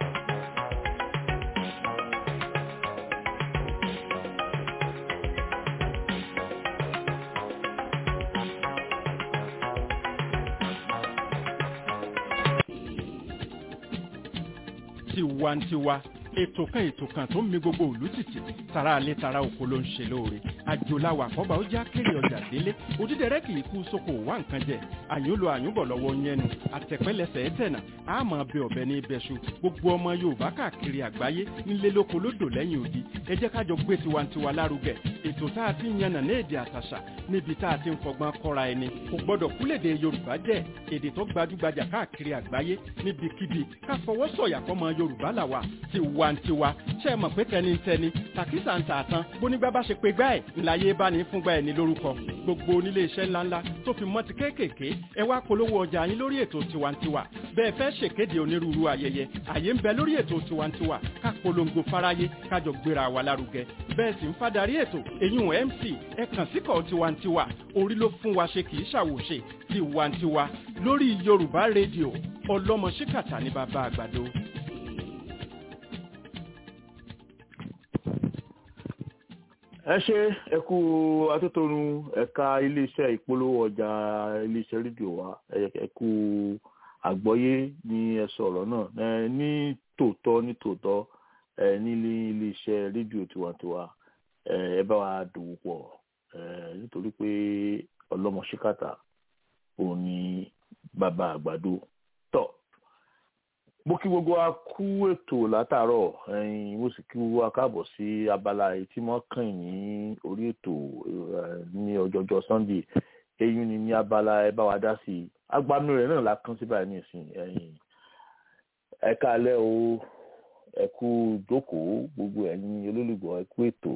tiwantiwa ètò kan ètò kan tó ń mi gbogbo òlú tìtì tara alẹ́ tara oko ló ń ṣe lóore àjòláwà àkọ́bà ó já kéré ọjà délé òdídẹrẹ́ kì í kú sóko wá nǹkan jẹ àyùnlò àyùnbọ̀ lọ́wọ́ yẹnu àtẹ̀pẹ́lẹsẹ̀ ẹ̀tẹ̀nà àmọ́ bẹ ọ̀bẹ ní ibẹ̀ṣu gbogbo ọmọ yorùbá káàkiri àgbáyé nílé lóko lódò lẹ́yìn odi ẹ jẹ́ kájọ gbé tiwantiwa lárugẹ ètò tá a ti ń yànnà ní èdè àtàṣà níbi tá a ti ń fọgbọ́n kọ́ra ẹni kò gbọ́dọ̀ kúlèdè yorùbá jẹ́ èdè tó gbajúgbajà káàkiri àgbáyé níbikíbi ká fọwọ́ sọ̀yà fọmọ yorùbá làwà tiwantiwa ṣe é mọ̀ pé tẹnitẹni tàkísà ń tààtàn bónígbà bá ṣe pé gbá ẹ̀ ńláyé bá ní fúngbà ẹ̀ ní lórúkọ gbogbo onílé iṣẹ́ ńláńlá tó fi mọ́ ti kéékèèké ẹ wá polówó ọjà yín lórí ètò tiwantiwa bẹ́ẹ̀ fẹ́ ṣèkéde onírúurú ayẹyẹ àyè ń bẹ lórí ètò tiwantiwa ká polongo fáráyé kájọ gbéra wa lárugẹ bẹ́ẹ̀ sì ń fadarí ètò èyún mc ẹ kàn síkọ̀ tiwantiwa orí ló fún wa ṣe kì í ṣàwòṣe tiwantiwa lórí yorùbá rédíò ọlọ́mọ ṣíkàtà ní bàbá àgbàdo. ẹ ṣe ẹ kú atótónu ẹ̀ka iléeṣẹ́ ìpolówó ọjà iléeṣẹ́ rédíò wa ẹ kú àgbọ́yé ní ẹsọ ọ̀rọ̀ náà ẹ ní tòótọ́ ní tòótọ́ ẹ nílé iléeṣẹ́ rédíò tiwantiwa ẹ ẹ bá wa dòwò pọ̀ ẹ nítorí pé ọlọ́mọ ṣíkàtà òun ni bàbá àgbàdo tọ̀ mo kí gbogbo wa kú ètò látàárọ̀ ẹ̀yin mo sì kí gbogbo wa káàbọ̀ sí abala èyí tí wọ́n kàn ní orí ètò ní ọjọ́jọ́ sunday eyín ni ní abala ẹ bá wa dá sí i agbami rẹ̀ náà la kán sí báyìí nìsín ẹ̀yin ẹ káalẹ́ o ẹ kú jókòó gbogbo ẹ̀yin olólùgbọ́ ẹ kú ètò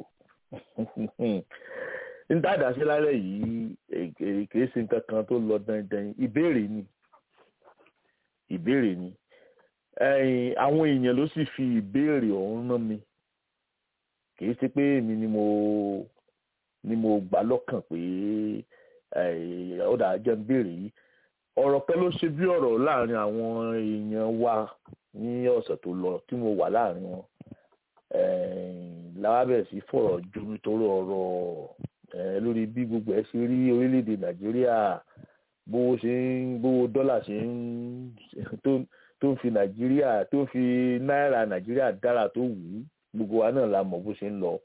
n dáadáa sí lálẹ́ yìí kìí ṣe nǹkan kan tó lọ dandan ìbéèrè ni ìbéèrè ni ẹ̀yin àwọn èèyàn ló sì fi ìbéèrè ọ̀hún rán mi kì í ṣe pé èmi ni mo ni mo gbà lọ́kàn pé ọ̀dà jẹ́ ń béèrè yìí ọ̀rọ̀ kan ló ṣe bí ọ̀rọ̀ láàrin àwọn èèyàn wa ní ọ̀sẹ̀ tó lọ tí mo wà láàrin wọn láwábẹ̀ sí fọ̀rọ̀ jomi torí ọ̀rọ̀ lórí bí gbogbo ẹ̀ ṣe rí orílẹ̀-èdè nàìjíríà bówó ṣe ń bówó dọ́là ṣe ń tó ń fi nàìjíríà tó ń fi náírà nàìjíríà dára tó wù ú gbogbo wa náà la mọ̀ bó ṣe ń lọ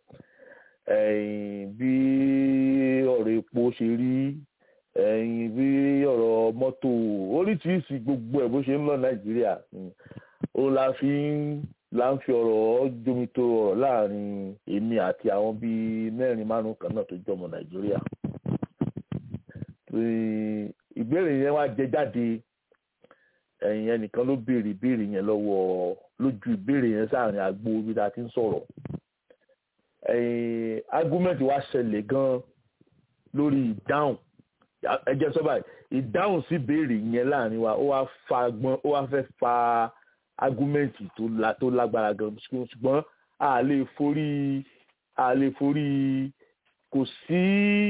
bí ọ̀rọ̀ epo ṣe rí bí ọ̀rọ̀ mọ́tò oríṣiríṣi gbogbo ẹ̀ bó ṣe ń lọ nàìjíríà ó la fi ń la ń fi ọ̀rọ̀ jomito ọ̀rọ̀ láàrin èmi àti àwọn bíi mẹ́rin márùn kan náà tó jọmọ nàìjíríà ìbéèrè yẹn wá jẹ jáde ẹ̀yìn ẹnìkan ló béèrè ìbéèrè yẹn lọ́wọ́ lójú ìbéèrè yẹn sáàrin àgbo ibi tá a ti ń sọ̀rọ̀ ẹ̀yìn argument wa ṣẹlẹ̀ gan lórí ìdáhùn ẹjẹ sọ báyìí ìdáhùn sí ìbéèrè yẹn láàrin wa ó wá fa gbọ́n ó wá fẹ́ fa argument tó la tó lágbára gan ṣùgbọ́n a lè forí a lè forí kò sí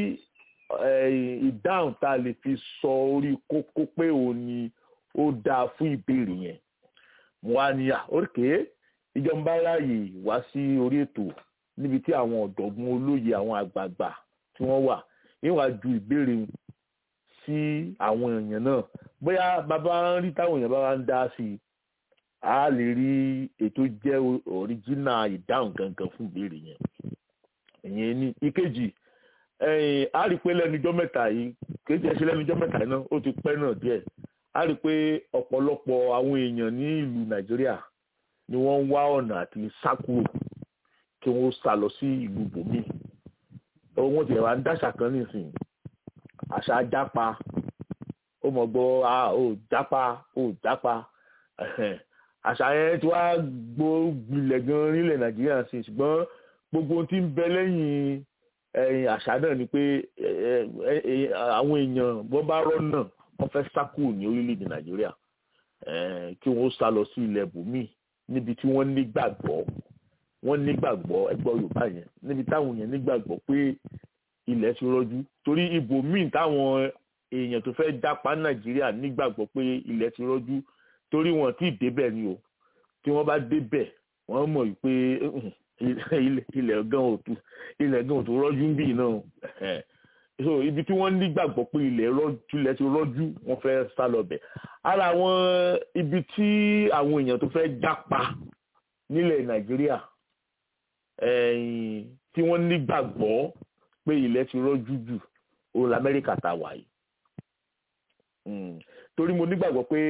ìdáhùn tá a lè fi sọ orí kókó pé òun ni ó dáa fún ìbéèrè yẹn mo wá ní òkè ìjọba ráàyè wá sí orí ètò níbi tí àwọn ọ̀dọ́gbọ́n olóye àwọn àgbààgbà tí wọ́n wà níwà ju ìbéèrè sí àwọn èèyàn náà bóyá bàbá ń rí táwọn èèyàn bá wá ń dá sí i a lè rí ètò jẹ́ ọ̀ríjínà ìdáhùn gangan fún ìbéèrè yẹn ìyẹn ní ìkejì a rí pé lẹ́nujọ́ mẹ́ta yìí kejì ẹ̀ ṣe lẹ́nujọ́ mẹ́ta yìí náà ó ti pẹ́ náà díẹ̀ a rí pé ọ̀pọ̀lọpọ̀ àwọn èèyàn ní ìlú nàìjíríà ni wọ́n ń wá ọ̀nà àti sá kúrò kí wọ́n sá lọ sí ìlú bòmíì wọ́n ti wá ń dáṣà kan nísìnyí àṣà jápa ó mọ̀ gbọ́ ó jápa ó jápa àṣà yẹn ti wá gbógbilẹ̀ gan nílẹ̀ nàìjíríà sí ṣùgbọ́n gbogbo ohun tí ń bẹ lẹ́yìn àṣà náà ni pé àwọn èèyàn wọ́n bá rọ́nà wọ́n fẹ́ sá kúrò ní orílẹ̀-èdè nàìjíríà kí wọ́n sá lọ sí ilẹ̀ bùnmí níbi tí wọ́n nígbàgbọ́ wọ́n nígbàgbọ́ ẹgbọ́ yorùbá yẹn níbi táwọn yẹn nígbàgbọ́ pé ilẹ̀ ti rọ́jú torí ibòmíì táwọn èèyàn tó fẹ́ jápa nàìjíríà nígbàgbọ́ pé ilẹ̀ ti rọ́jú torí wọn tí ì débẹ̀ ni o tí wọ́n bá débẹ̀ wọ́n mọ̀ pé ilẹ̀ gan òtún ilẹ̀ gan òtún rọ́jú ń bì náà so ibi tí wọ́n nígbàgbọ́ pé ilẹ̀ rọ́jú ilẹ̀ ti rọ́jú wọ́n fẹ́ sá lọ bẹ̀ ara àwọn ibi tí àwọn èèyàn tó fẹ́ jápa nílẹ̀ nàìjíríà tí wọ́n nígbàgbọ́ pé ilẹ̀ ti rọ́jú jù òun lamẹ́ríkà tá a wà yìí torí mo nígbàgbọ́ pé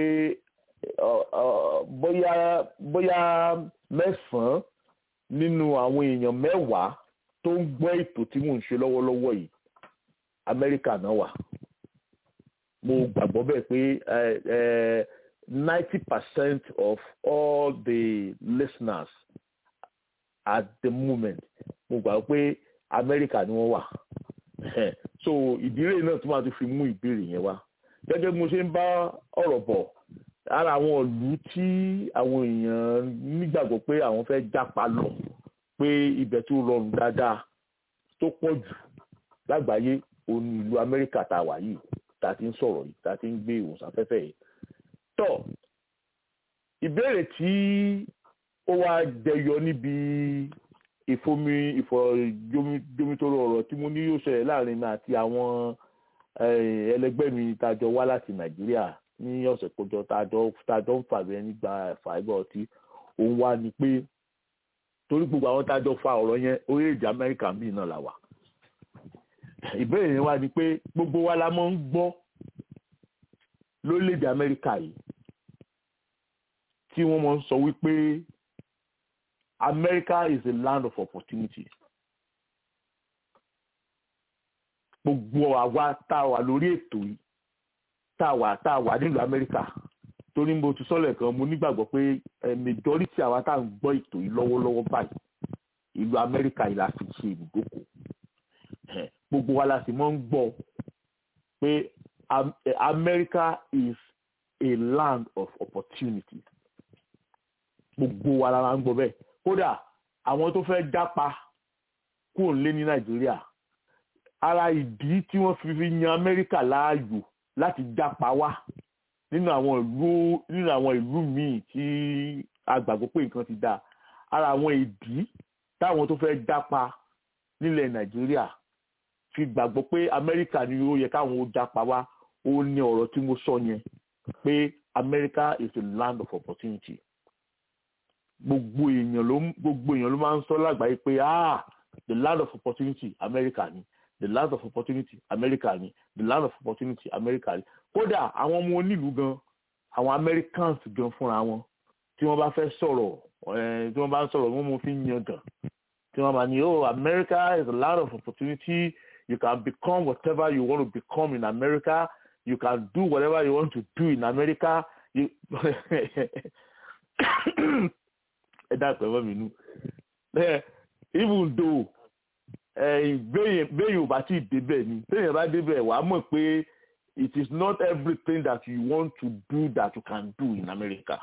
bóyá bóyá mẹ́sàn-án nínú àwọn èèyàn mẹ́wàá tó ń gbọ́ ètò tí mò ń ṣe lọ́wọ́lọ́wọ́ yìí amẹ́ríkà náà wà mo gbàgbọ́ bẹ́ẹ̀ pé ninety percent of all the listeners at the moment mo gbàgbọ́ pé amẹ́ríkà ni wọ́n wà so ìdílé náà tó máa tún fi mú ìbéèrè yẹn wá gẹ́gẹ́ bí mo ṣe ń bá ọ̀rọ̀ bọ̀ ara àwọn ìlú tí àwọn èèyàn nígbàgbọ́ pé àwọn fẹ́ jápa lọ pé ibẹ̀ tó rọrùn dáadáa tó pọ̀ jù lágbàáyé òun ni ìlú amẹ́ríkà tá a wà yìí tá a ti ń sọ̀rọ̀ yìí tá a ti ń gbé ìwòsànfẹ́fẹ́ yìí. tọ́ ìbéèrè tí ó wá jẹyọ níbi ìfomi ìfọ̀jomitoro ọ̀rọ̀ tí mo ní yóò ṣẹlẹ̀ láàrin mi àti àwọn ẹlẹgbẹ́ mi tájọ wá láti nàìjíríà ní ọ̀sẹ̀ kọjọ tájọ ń fàbí ẹni gba fàìbọ̀ ọtí òun wá ni pé torí gbogbo àwọn tájọ fa ọ̀rọ̀ yẹn orílẹ̀-èdè amẹ́ríkà míì náà là wà ìbéèrè yẹn wá ni pé gbogbo wa la máa ń gbọ́ lórílẹ̀-èdè amẹ́ríkà yìí tí wọ́n máa ń sọ wípé America is a land of opportunity gbogbo àwa tá a wà lórí ètò yìí tá a wà tá a wà nílùú amẹ́ríkà torí mo ti sọ́lẹ̀ kan mo nígbàgbọ́ pé majority àwa tá à ń gbọ́ ètò yìí lọ́wọ́lọ́wọ́ báyìí ìlú amẹ́ríkà yìí la fi ṣe ibùdókò gbogbo wa la sì mọ́ ń gbọ́ pé America is a land of opportunity gbogbo wa la máa ń gbọ́ bẹ́ẹ̀ kódà àwọn tó fẹ́ jápa kúrò lé ní Nàìjíríà ara ìdí tí wọ́n fi fi yan Amẹ́ríkà láàyò láti jápa wá nínú àwọn ìlú nínú àwọn ìlú míì tí a gbàgbọ́ pé nǹkan ti dáa ara àwọn ìdí táwọn tó fẹ́ jápa nílẹ̀ Nàìjíríà fi gbàgbọ́ pé Amẹ́ríkà ni ó yẹ káwọn ó jápa wá ó ní ọ̀rọ̀ tí mo sọ yẹn pé America is a land of opportunity gbogbo èèyàn ló gbogbo èèyàn ló máa ń sọ lágbàáyé pé ah the land of opportunity America ni the land of opportunity America ni the land of opportunity America ni kódà àwọn ọmọ onílùú gan àwọn Americans gan fúnra wọn tí wọ́n bá fẹ́ sọ̀rọ̀ tí wọ́n bá ń sọ̀rọ̀ wọ́n mú fi yan gan tí wọ́n bá ní oh America is a land of opportunity you can become whatever you want to become in America you can do whatever you want to do in America you ẹ dápẹ́ mọ́ mi nú even though béèyàn ò bá tí ì débẹ̀ ni béèyàn bá débẹ̀ wàá mọ̀ pé it is not everything that you want to do that you can do in America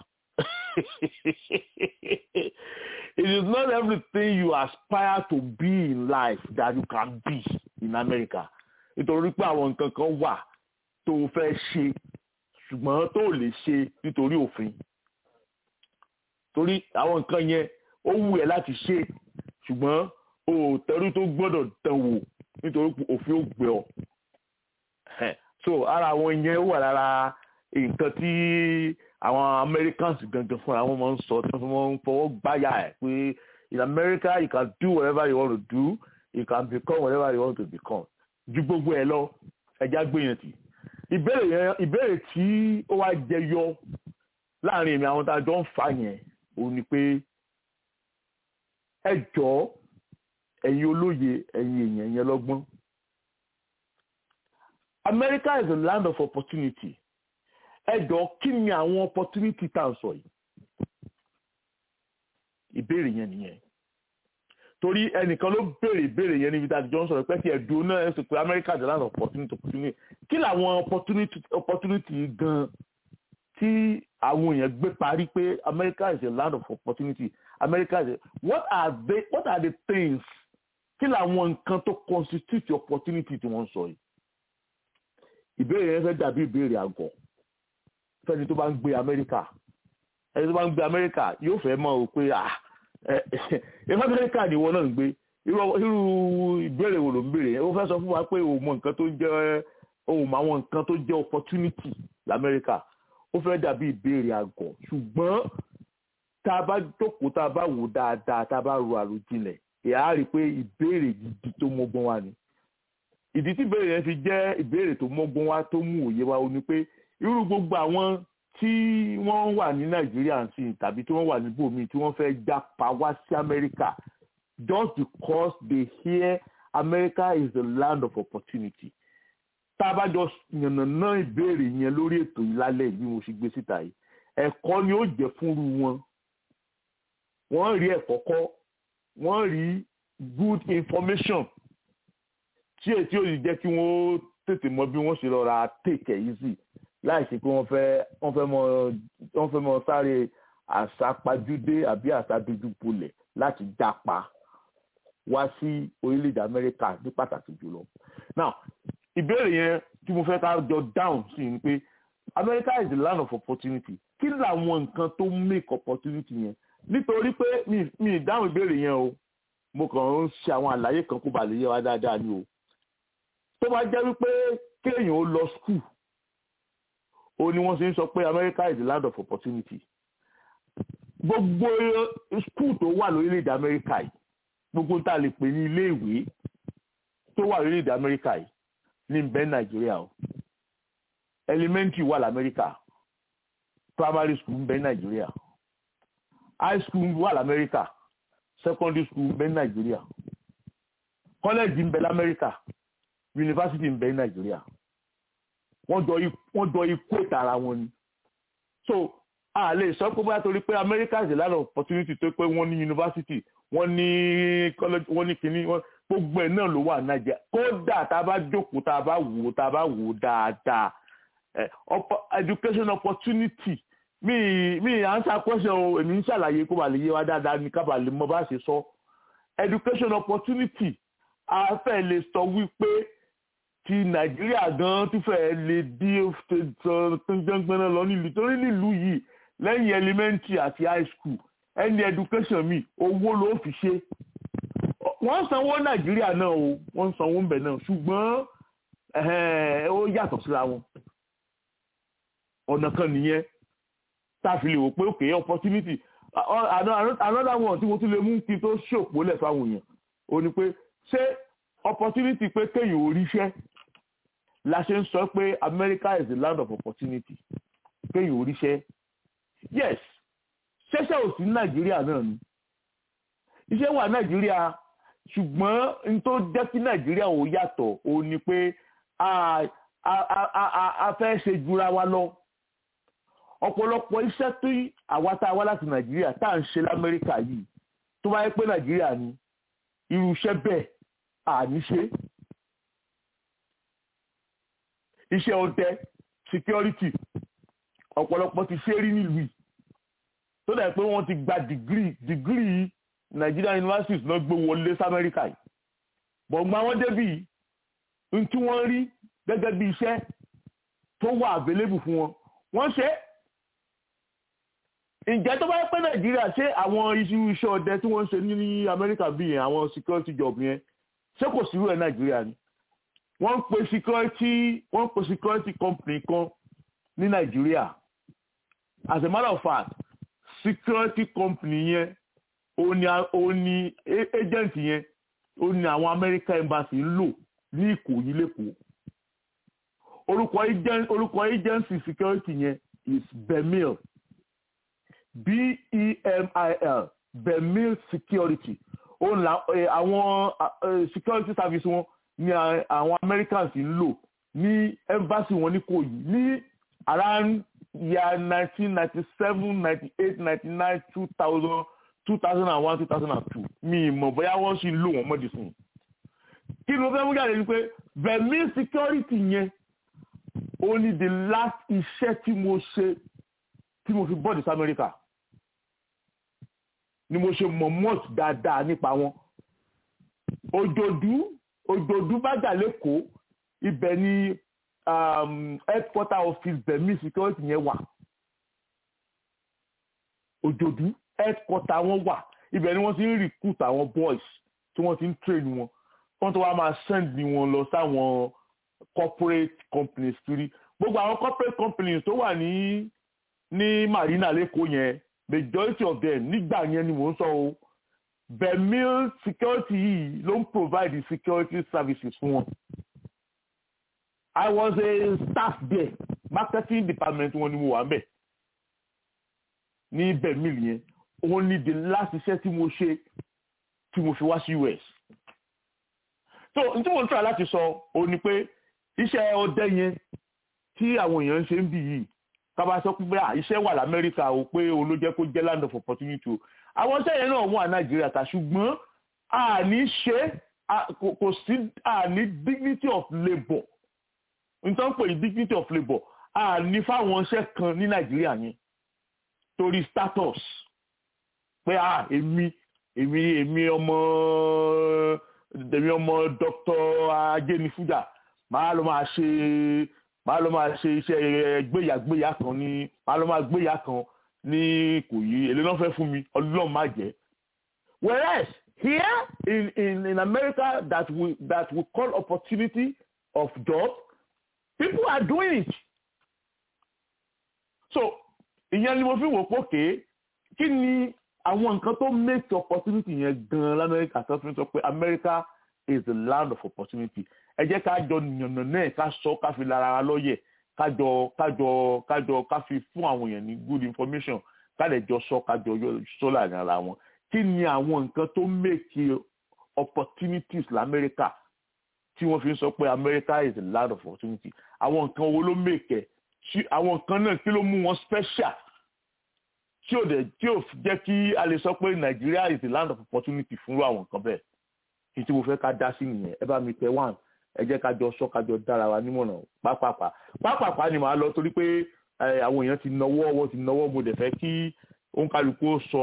it is not everything you aspire to be in life that you can be in America nítorí pé àwọn nǹkan kan wà tó o fẹ́ ṣe ṣùgbọ́n tó o lè ṣe nítorí òfin torí àwọn nǹkan yẹn ó wù ẹ́ láti ṣe ṣùgbọ́n o ò tẹrú tó gbọ́dọ̀ dán wò nítorí òfin ó gbé ọ so ara àwọn yẹn wà lára nǹkan tí àwọn Americans gangan fúnra wọn máa ń sọ tí wọ́n ń fọwọ́ gbáyà ẹ̀ pé in America you can do whatever you want to do you can become whatever you want to become ju gbogbo ẹ lọ ẹja gbìyànjú ìbéèrè yẹn ìbéèrè tí ó wá jẹyọ láàrin èmi àwọn tá a jọ ń fà yẹn òun ni pé ẹ jọ̀ọ́ ẹ̀yin olóye ẹ̀yin èèyàn yẹn lọ́gbọ́n America is a land of opportunity ẹ jọ̀ọ́ kí ni àwọn opportunity tá à ń sọ yìí ìbéèrè yẹn nìyẹn torí ẹnìkan ló béèrè béèrè yẹn níbi tá a ti jọ ń sọ̀rọ̀ pé kí ẹ̀dùn náà ẹ̀ sọ pé America the land of opportunity opportunity kí làwọn opportunity opportunity gan tí àwọn èèyàn gbé parí pé America is a land of opportunity America is a what are they what are the things kí làwọn nǹkan tó constitute opportunity tí wọ́n ń sọ yìí ìbéèrè yẹn fẹ́ dàbí ìbéèrè àgọ̀ fẹ́ni tó bá ń gbé Amẹ́ríkà ẹni tó bá ń gbé Amẹ́ríkà yóò fẹ́ mọ̀ ọ́ pé ah ẹ Amẹ́ríkà ni ìwọ náà ń gbé irú ìbéèrè wo ló ń béèrè yẹn ó fẹ́ sọ fún wa pé òun mọ nǹkan tó jẹ́ òun mọ àwọn nǹkan tó jẹ́ opportunity l'Amẹ́ríkà ó fẹ́ dàbí ìbéèrè àgọ̀ ṣùgbọ́n tá a bá jókòó tá a bá wò dáadáa tá a bá ro àròjinlẹ̀ ìyá á rí i pé ìbéèrè gidi tó mọ́gbọ́n wa ni ìdí tí ìbéèrè yẹn fi jẹ́ ìbéèrè tó mọ́gbọ́n wa tó mú òye wa ó ní pé irú gbogbo àwọn tí wọ́n wà ní nàìjíríà sí tàbí tí wọ́n wà níbòmíì tí wọ́n fẹ́ jápa wá sí amẹ́ríkà just because they hear america is the land of opportunity tá a bá jọ yànnàná ìbéèrè yẹn lórí ètò yìí lálẹ́ bí mo ṣe gbé síta yìí ẹ̀kọ́ ni ó jẹ́ fúnru wọn wọ́n rí ẹ̀kọ́ kọ́ wọ́n rí good information tí èyí tí ó yìí jẹ́ kí wọ́n tètè mọ bí wọ́n ṣe lọ́ra take it easy láì ṣe pé wọ́n fẹ́ wọ́n fẹ́ mọ wọ́n fẹ́ mọ sáré àṣàpajúdé àbí àṣàdójúbolẹ̀ láti jápa wá sí orílẹ̀-èdè Amẹ́ríkà ní pàtàkì jùlọ. now ìbéèrè yẹn tí mo fẹ́ ká jọ down sí ni pé America is the land of opportunity kí làwọn nǹkan tó make opportunity yẹn nítorí pé mi mi dáhùn ìbéèrè yẹn o mo kàn ń ṣe àwọn àlàyé kan kó ba lè yé wa dáadáa ni o tó bá jẹ́ wípé kéèyàn ó lọ school ó ní wọ́n ṣe ń sọ pé America is the land of opportunity gbogbo school tó wà lórílẹ̀‐èdè America yìí gbogbo tá a lè pè ní ilé ìwé tó wà lórílẹ̀‐èdè America yìí ní bẹ́ẹ̀ Nàìjíríà o elementary wà lamẹ́ríkà primary school bẹ́ẹ̀ Nàìjíríà high school wà lamẹ́ríkà secondary school bẹ́ẹ̀ Nàìjíríà college ń bẹ lamẹ́ríkà university ń bẹ Nàìjíríà wọ́n jọ ikú ìtara wọn ni so a lè sọ pé bóyá torí pé America is a land of opportunity tó pé wọ́n ní university wọ́n ní college wọ́n ní kínní gbogbo ẹ̀ náà ló wà Nàìjíríà kódà tá a bá jókòó tá a bá wò tá a bá wò dáadáa education opportunity mi mi answer question o èmi ń ṣàlàyé kó ba lè yé wa dáadáa ní kábà lè mọ bá ṣe sọ education opportunity a fẹ́ lè sọ wípé ti nàìjíríà gan tún fẹ́ lè dí gbẹ́ngbẹ́nà lọ nílùú torí nílùú yìí lẹ́yìn elementary àti high school ẹni education mi owó ló fi ṣe wọ́n sanwó nàìjíríà náà o wọ́n sanwó ń bẹ̀ náà ṣùgbọ́n ó yàtọ̀ síra wọn ọ̀nà kan nìyẹn tá a fi lè wò pé òkè opportunity another one tí mo tún lè mú kí n tó ṣòpó lẹ̀ fáwọn èèyàn ó ní pé ṣé opportunity pé kéèyàn ò ríṣẹ́ la ṣe ń sọ pé America is the land of opportunity kéèyàn ò ríṣẹ́ yes ṣẹ́ṣẹ́ ò sí ní Nàìjíríà náà ni iṣẹ́ wà Nàìjíríà ṣùgbọ́n n tó jẹ́ kí Nàìjíríà ò yàtọ̀ ó ní pé a fẹ́ ṣe jura wa lọ ọ̀pọ̀lọpọ̀ iṣẹ́ tó àwa tá a wá láti Nàìjíríà tá à ń ṣe l'Amẹ́ríkà yìí tó bá yẹ pé Nàìjíríà ni irú iṣẹ́ bẹ́ẹ̀ àníṣe iṣẹ́ ọdẹ security ọ̀pọ̀lọpọ̀ ti ṣe rí nílùú yìí tó dẹ̀ pé wọ́n ti gba dìgírì dìgírì Nigerian universities náà gbé wọlé sí Amẹ́ríkà yìí bọ̀gbọ́n àwọn débì n tí wọ́n rí gẹ́gẹ́ bí iṣẹ́ tó wà available fún wọn wọ́n ṣe ǹjẹ́ tó bá pẹ́ Nàìjíríà ṣé àwọn iṣu iṣẹ́ ọdẹ tí wọ́n ń ṣe ní Amẹ́ríkà bí yẹn àwọn security job yẹn ṣé kò sí irú ẹ̀ Nàìjíríà ni wọ́n ń pe security wọ́n ń pe security company kan ní Nàìjíríà as a matter of fact security company yẹn ó ní ó ní agent yẹn ó ní àwọn American embassy ń lò ní Ìkòyí lẹ́kọ̀ọ́ orúkọ agent orúkọ agency security yẹn is Bemil B-E-M-I-L Bemil security ó ní àwọn security service wọn ní àwọn Americans ń lò ní embassy wọn ní Ìkòyí ní around year nineteen ninety seven ninety eight ninety nine two thousand two thousand and one two thousand and two mi mọ̀ bóyá wọ́n sì ń lò wọ́n mọ́dì sìn kí ni mo fẹ́ mú jáde ni pé bẹ̀mí security yẹn ó ní the last iṣẹ́ tí mo ṣe tí mo fi bọ́ọ̀dì sí Amẹ́ríkà ni mo ṣe mọ̀ mọ́ọ̀t dáadáa nípa wọn òjòdú òjòdú bàjá lẹ́kọ̀ọ́ ibẹ̀ ni um, headquarter office bẹ̀mí security yẹn wà òjòdú headquarter wọn wà ibẹ̀ ni wọ́n ti ń recruit àwọn boys tí wọ́n ti ń train wọn wọ́n tó wá máa send wọn lọ sáwọn corporate companies kiri gbogbo àwọn corporate companies tó wà ní ní marina lẹ́kọ̀ọ́ yẹn majority of them nígbà yẹn ni mò ń sọ o bemil security yìí ló ń provide security services fún wọn. I was a staff there marketing department wọn ni mo wà mbẹ̀ ní bemil yẹn òun ni the last iṣẹ́ tí mo ṣe tí mo fi wá sí US. so n tí mo ń try láti sọ òun ni pé iṣẹ́ ọdẹ yẹn tí àwọn èèyàn ń ṣe ń bì yìí kábà sọ pé iṣẹ́ wà lamẹ́ríkà o pé òun ló jẹ́ kó jẹ́ land of opportunity o àwọn iṣẹ́ yẹn náà wà nàìjíríà ta ṣùgbọ́n àní ṣe kò sí àní dignity of labour nítorí pé dignity of labour àní fáwọn iṣẹ́ kan ní nàìjíríà yẹn torí status pé à èmi èmi èmi ọmọ èmi ọmọ dr ajénifújà màá lọ máa ṣe máa lọ máa ṣe iṣẹ́ gbéyàgbéyà kan ní máa lọ máa gbéyà kan ní kò yí èlé náà fẹ́ fún mi ọlọ́run má jẹ́. whereas here in in in America that we that we call opportunity of job people are doing it. so ìyẹn ni mo fi wò pókè kí ni àwọn nǹkan tó make opportunity yẹn gan-an lamẹ́ríkà tó fi sọ pé America is the land of opportunity ẹ jẹ́ ká jọ yànnà náà ká sọ ká fi lára wa lọ́yẹ̀ kájọ kájọ kájọ ká fi fún àwọn èèyàn ní good information ká lè jọ sọ kájọ sọ láàrin ara wọn kí ni àwọn nǹkan tó make opportunities lamẹ́ríkà tí wọ́n fi ń sọ pé America is the land of opportunity àwọn nǹkan wo ló make ẹ̀ àwọn nǹkan náà kí ló mú wọn special tí ò dẹ̀ tí ò jẹ́ kí a lè sọ pé Nigeria is the land of opportunity fún àwọn nǹkan bẹ́ẹ̀ kí tí mo fẹ́ ká dá sí nìyẹn ẹ bá mi tẹ one ẹ jẹ́ ká jọ sọ ká jọ dára wa nímọ̀ràn pápápá pápápá ni màá lọ torí pé àwọn èèyàn ti náwó wọ́n ti náwó mo dẹ̀ fẹ́ kí òǹkàlùkù sọ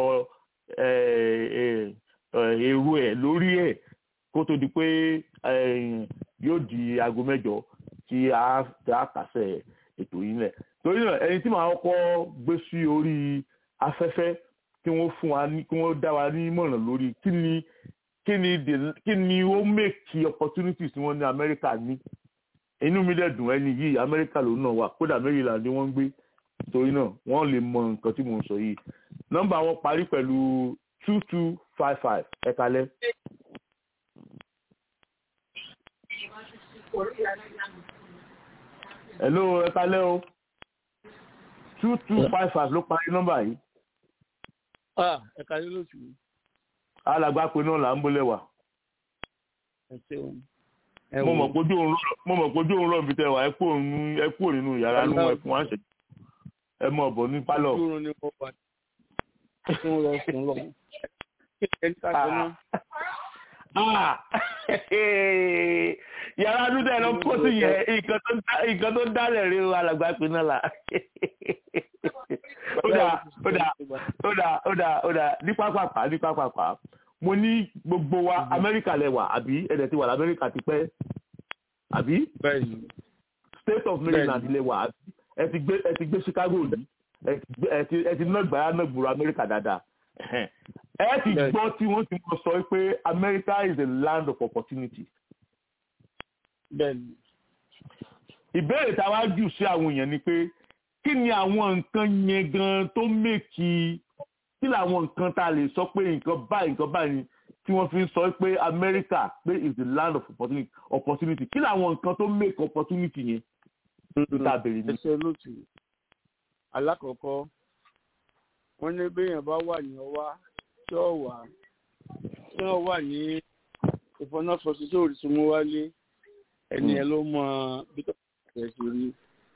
èrò ẹ̀ lórí ẹ̀ kó tó di pé yóò di aago mẹ́jọ tí a kàṣẹ ètò yìí lẹ̀ torí náà ẹni tí màá kọ́ gbé sí orí afẹ́fẹ́ kí wọ́n fún wa ní kí wọ́n dá wa nímọ̀ràn lórí kí ni kí ni the kí ni ó make opportunities tí wọ́n ní amẹ́ríkà ní inú mi dẹ̀ dùn ẹni yìí amẹ́ríkà ló náà wà kódà maryland ni wọ́n ń gbé torí náà wọ́n lè mọ nǹkan tí mò ń sọ yìí nọ́mbà wọn parí pẹ̀lú two two five five ẹ kalẹ́. hello ẹ kalẹ́ o two two five five ló parí nọ́mbà yìí. ẹ kalẹ́ lóṣù yìí alàgbà pé náà là ń bólẹ̀ wà. mo mọ̀ pójú òun rọ̀ bí tẹ wà ẹ kúrò nínú yàrá nínú ẹkùn wá ṣe ẹ mọ̀ bọ̀ ní pálọ̀. yàrá dúdú ẹ lọ kó sí yẹn nǹkan tó dálẹ̀ rí alàgbà pé náà là. ó dà ó dà ó dà ó dà ó dà ní pápápá ní pápápá mo ní gbogbo wa amẹ́ríkà lẹ́wà àbí ẹ̀dẹ̀ ti wà lamẹ́ríkà ti pẹ́ àbí state of maryland lẹ́wà ẹ ti gbé ẹ ti gbé chicago rí ẹ ti ẹ ti nàgbàrá nàgbòrò amẹ́ríkà dáadáa ẹ ti gbọ́ tí wọ́n ti mọ̀ sọ pé america is a land of opportunity. ìbéèrè tá a wá jù sí àwọn èèyàn ni pé kí ni àwọn nǹkan yẹn gan tó mèkì kí làwọn nǹkan tá a lè sọ pé nǹkan báyìí nǹkan báyìí tí wọ́n fi ń sọ pé America pé is the land of opportunity opportunity kí làwọn nǹkan tó make opportunity yẹn tó tá a bèrè ní. ẹsẹ̀ lótú alákọ̀ọ́kọ́ wọ́n ní béèyàn bá wà ní ọwá tí ó wà tí ó wà ní ìfọ̀nàfọ̀sí tí òrìṣà mú wálé ẹni ẹ ló mọ bí tó ṣe ṣe rí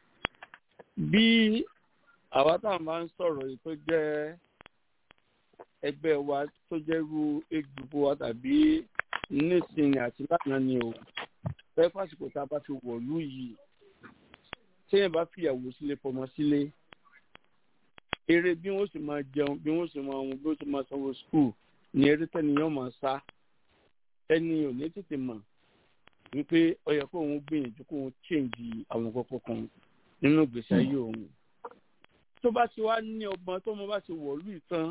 bí àwa tá à máa ń sọ̀rọ̀ yìí tó jẹ́ ẹgbẹ́ wa tó jẹ́ ru egbògbò wa tàbí nísìnyí àti lánàá ni o fẹ́ fásitì tá a bá fi wọ̀lú yìí téèyàn bá fìyàwó sílé fọmọ sílé eré bí wọ́n sì máa jẹun bí wọ́n sì máa wọn bí wọ́n sì máa sanwó skul ní eré tẹ́niyàn máa sá ẹni ò ní tètè mọ̀ wípé ó yẹ kó òun gbìyànjú kó òun change àwọn kọ̀ọ̀kan kan nínú ìgbésí ayé òun tó bá ti wá ní ọgbọ́n tó mo bá ti wọ̀lú ìtàn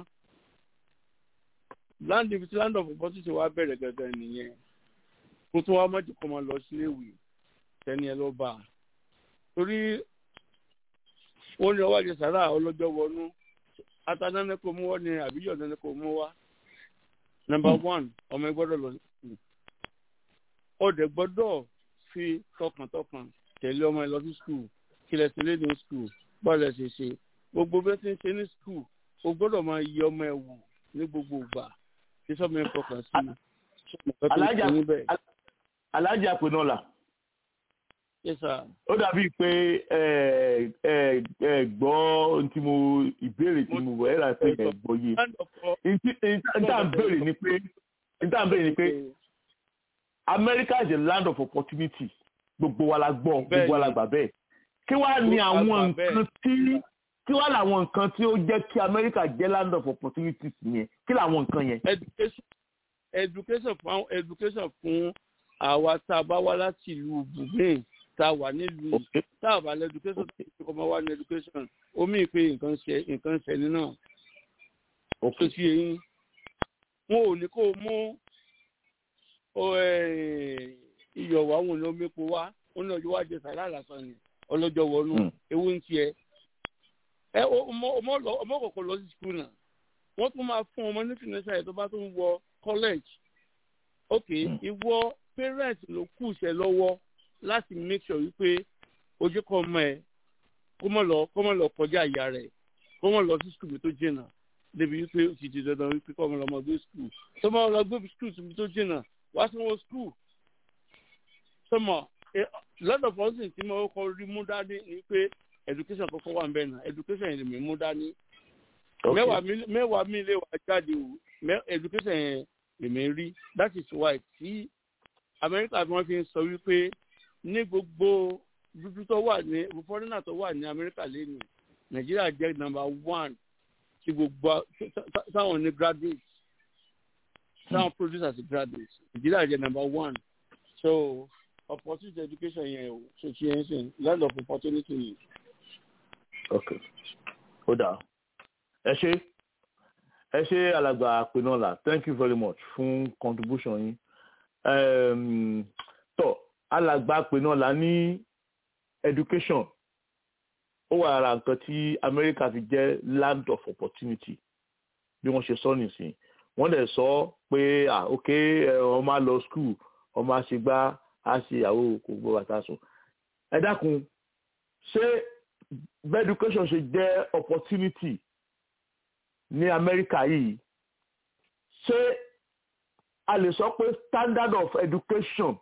land ibi tí land of opportunity wa bẹ̀rẹ̀ gẹ́gẹ́ nìyẹn kó tó wá mọ́jú kó máa lọ síléèwé tẹ́ni ẹ ló bá a torí wọ́n ní ọwọ́ àjẹ sàrà ọlọ́jọ́ wọnú atanánẹ́ kò mú wá ní àbíyọ̀ nánẹ́ kò mú wá nọmba one ọmọ ẹ gbọ́dọ̀ lọ sí ọdẹ gbọ́dọ̀ fi tọkàntọkàn tẹ̀lé ọmọ ẹ lọ sí skul kílẹ̀ sílé ní skul bọ́ọ̀lù ẹ̀ ṣe ṣe gbogbo bí wọ́n ti ń ṣe ní skul o gbọ́dọ̀ máa yí ọmọ ẹ wò ní gbogbo ìgbà kí sọ́mọ ẹ fọkàn sí i alájà alájà pinnu ọ̀la yes sir. ó dàbí pé ẹ ẹ ẹ gbọ́ ohun tí mo ìbéèrè tí mo wọ̀ ẹ́ rà pé ẹ gbọ́ yé níta ń béèrè ni pé níta ń béèrè ni pé America is a land of opportunity gbogbo wa la gbọ́ gbogbo wa la gbà bẹ́ẹ̀ kí wàá ní àwọn nǹkan tí kí wàá làwọn nǹkan tí ó jẹ́ kí America jẹ́ land of opportunities yẹn kí làwọn nǹkan yẹn. education education fún education fún àwa tá a bá wá láti ìlú bùgbé tá a wà nílùú tá a bá lẹ education tó ti kọ́ máa wá ní education omi ìpè nǹkan ṣe nǹkan ṣẹlẹ̀ náà tó ṣe yín wọn ò ní kó o mú iyọ̀ wá wọn ní omi epo wá wọn ní ọjọ́ wájú sàrà lásán ni ọlọ́jọ́ wọnú ewu ń tiẹ̀ ẹ ọmọ kọ̀ọ̀kan lọ sí skul náà wọ́n tún máa fún ọmọ ní financial aid tó bá tún wọ college ok ìwọ parent ló kù iṣẹ́ lọ́wọ́ láti make sure wípé ojú kan ọmọ ẹ kó mọ̀ lọ kó mọ̀ lọ kọjá ìyá rẹ̀ kó mọ̀ lọ sí skul tó jìnnà débi wípé ó ti di dandan wípé kó mọ̀ lọ mọ̀ gbé skul tó mọ̀ lọ gbé skul tó jìnnà wá sí wọn skul tó mọ̀ lọ́dọ̀ fọ́sìn tí mo kọ́ rí mú dání ni pé education kọ́kọ́ wà nbẹ náà education yẹn mi mú dání mẹ́wàá mi lè wá jáde o education yẹn lèmi rí that is why tí Amẹ́ríkà bí wọ́n fi ń sọ wípé ní gbogbo dúdú tó wà ní fọ́nrínà tó wà ní Amẹ́ríkà lẹ́nu Nàìjíríà jẹ́ number one tí gbogbo táwọn ní graduates táwọn produce as graduates Nàìjíríà jẹ́ number one so opportunity education yẹn o so ti yẹn sìn land of opportunity yìí ok ó dáa ẹ ṣe ẹ ṣe alàgbà pinnola thank you very much fún contribution yín um, tó alàgbà pinnola ní education ó wà lára nǹkan tí America fi jẹ́ land of opportunity bí wọ́n ṣe sọ nìsín wọ́n dẹ̀ sọ pé ah ok ọmọ á lọ school ọmọ á ṣe gbá á ṣe ìyàwó kò gbọ́ bàtà sùn ẹ dákun ṣé bẹ́ẹ̀ education ṣe jẹ́ opportunity ní Amẹ́ríkà yìí ṣé a lè sọ pé standard of education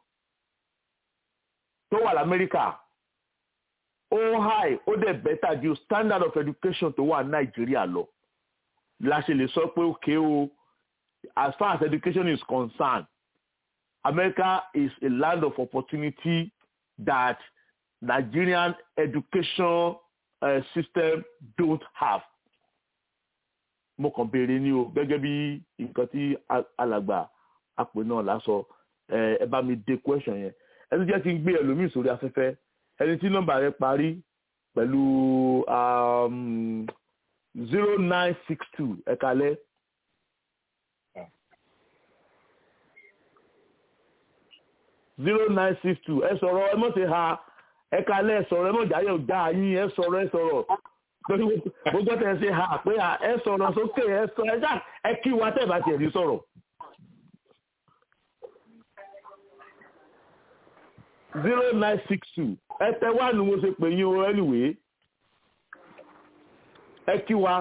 tó wà lamẹ́ríkà ó high ó dẹ̀ better ju standard of education tó wà Nàìjíríà lọ la ṣe lè sọ pé okay o as far as education is concerned America is a land of opportunity that Nigerian education uh, system don't have. mo kàn béèrè ní o gẹ́gẹ́ bí nǹkan tí alàgbà àpè náà lásọ ẹ bá mi dé question yẹn ẹ tún jẹ́ kí n gbé ẹlòmíì sórí afẹ́fẹ́ ẹni tí nọ́mbà rẹ̀ parí pẹ̀lú zero nine six two ẹ kalẹ́. zero nine six two ẹ sọ̀rọ̀ ẹ mọ̀ sí ha ẹ kalẹ̀ ẹ sọ̀rọ̀ ẹ mọ̀ jáyọ̀ já yín ẹ sọ̀rọ̀ ẹ sọ̀rọ̀ gbogbo tẹ̀ ṣe ha pé ẹ sọ̀rọ̀ sókè ẹ sọ ẹ já ẹ kí wa tẹ̀ bá tiẹ̀ ní sọ̀rọ̀. zero nine six two ẹ tẹ wá ní mo ṣe pè yín o anyway ẹ kí wa.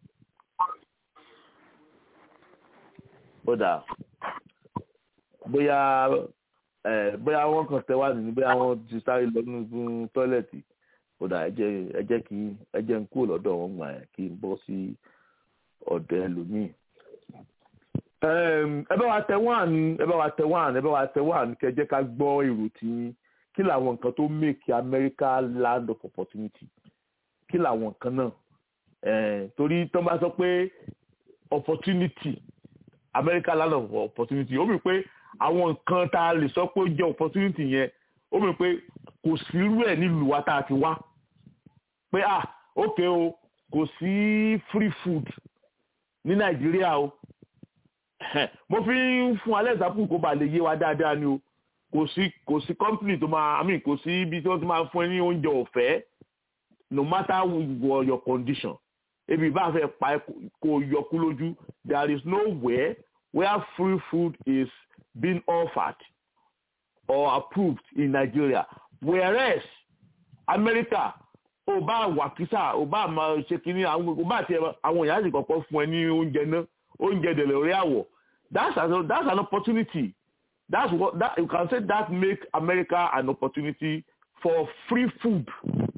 bódà bóyá bóyá wọ́n kàn tẹ wá nínú bóyá wọ́n ti sáré lọ nínú tọ́lẹ̀tì kódà ẹ jẹ́ kí ẹ jẹ́ ń kúrò lọ́dọ̀ wọn gbà yẹn kí n bọ́ sí ọ̀dọ̀ ẹlòmíì ẹ bá wa tẹ wán ẹ bá wa tẹ wán ẹ bá wa tẹ wán kẹ́ jẹ́ ká gbọ́ èrò tí kí làwọn nǹkan tó make America land of opportunity kí làwọn nǹkan náà torí tó bá sọ pé opportunity America land of opportunity ó mì pé àwọn nǹkan tá a lè sọ pé ó jẹ́ opportunity yẹn ó mì pé kò sí irú ẹ̀ nílùú wa tá a ti wá pé ah ok o kò sí free food ní Nàìjíríà o mo fi ń fún alẹ́ ìsàpù kó ba lè yé wa dáadáa ni o kò sí kò sí company tó máa i mean kò sí ibi tí wọ́n ti máa fún ẹ ní oúnjẹ ọ̀fẹ́ no matter what your condition ebi bá fẹ́ pa kó yọkú lójú there is nowhere where free food is being offered or approved in Nigeria whereas America ó bá wà kísà ó bá máa ṣe kínní àwọn ó bá tiẹ̀ àwọn èèyàn sì kọ́kọ́ fún ẹ ní oúnjẹ náà oúnjẹ dẹ̀lẹ̀ orí àwọ̀ that's an that's an opportunity that's what that you can say that make America an opportunity for free food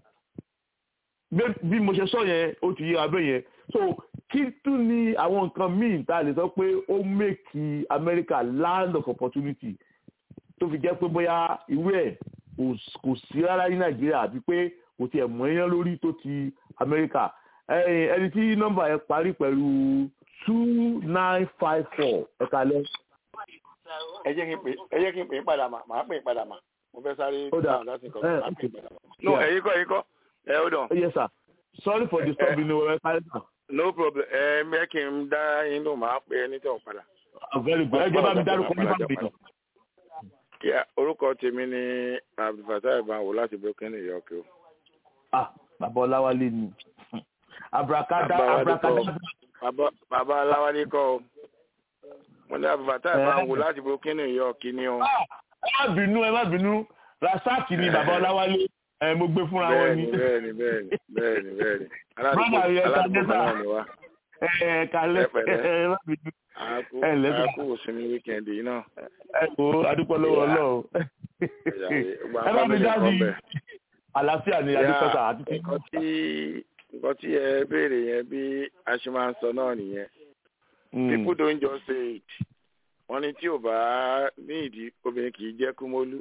bí mo ṣe sọ yẹn ó ti yé abẹ́ yẹn so kí tún ní àwọn nǹkan míì tá a lè sọ pé ó make America land of opportunity tó fi jẹ́ pé bóyá irú ẹ̀ kò sí rárá ní Nàìjíríà àbí pé kò tiẹ̀ mọ̀ ẹ́yán lórí tó ti America ẹni tí nọ́mbà ẹ parí pẹ̀lú two nine five four ẹ kalẹ̀. ẹ jẹ́ kí n pè ẹ jẹ́ kí n pè é padà mà máa pè é padà mà mo fẹ́ sáré ó dà dáhùn láti nǹkan máa pè é padà mà. no ẹ̀yin kọ́ ẹ̀yin kọ́ ẹ ó dàn. yes sir sorry for disturbing you ẹ kalẹ̀ sir. no problem ẹ mẹ́ kí n dá yín ló máa pè é ní tẹ̀wọ̀n padà. very good ẹ jẹ́ bá mi dárúkọ ní fáwọn ìtàn. Yeah, orúkọ tèmi ni abdulfatah ibanwo láti brooklyn new york o. ah bàbá ọláwálé ni abrakada Bàbá abrakada bàbá bàbá aláwálé kọ́ o mo ní abdulfatah ibanwo láti brooklyn new york ni o. ẹ má bínú ẹ má bínú rasaki ni bàbá ọláwálé ẹ mo gbé fúnra wọn ni bẹ́ẹ̀ni bẹ́ẹ̀ni bẹ́ẹ̀ni bẹ́ẹ̀ni Brother, aládùúgbò yes, aládùúgbò sir. náà ni wá. ẹ kalẹ Ẹ pẹ̀lẹ́. ẹ má bínú àákú ẹ ǹlẹ́ sà. àákú òsinmi wíkẹ́ndì yìí náà. ẹ kò adúpọ̀ lọ́wọ́ ọlọ́run Ìgbà ẹ bá mi family dá sí kan bẹ̀. àlàáfíà ni adúpẹ́sà àti tí nǹkan tí nǹkan tí ẹ béèrè yẹn bí a ṣe máa ń sọ náà nìyẹn people don't just say it wọ́n ní tí ò bá ní ìdí obìnrin kì í jẹ́ kúmólú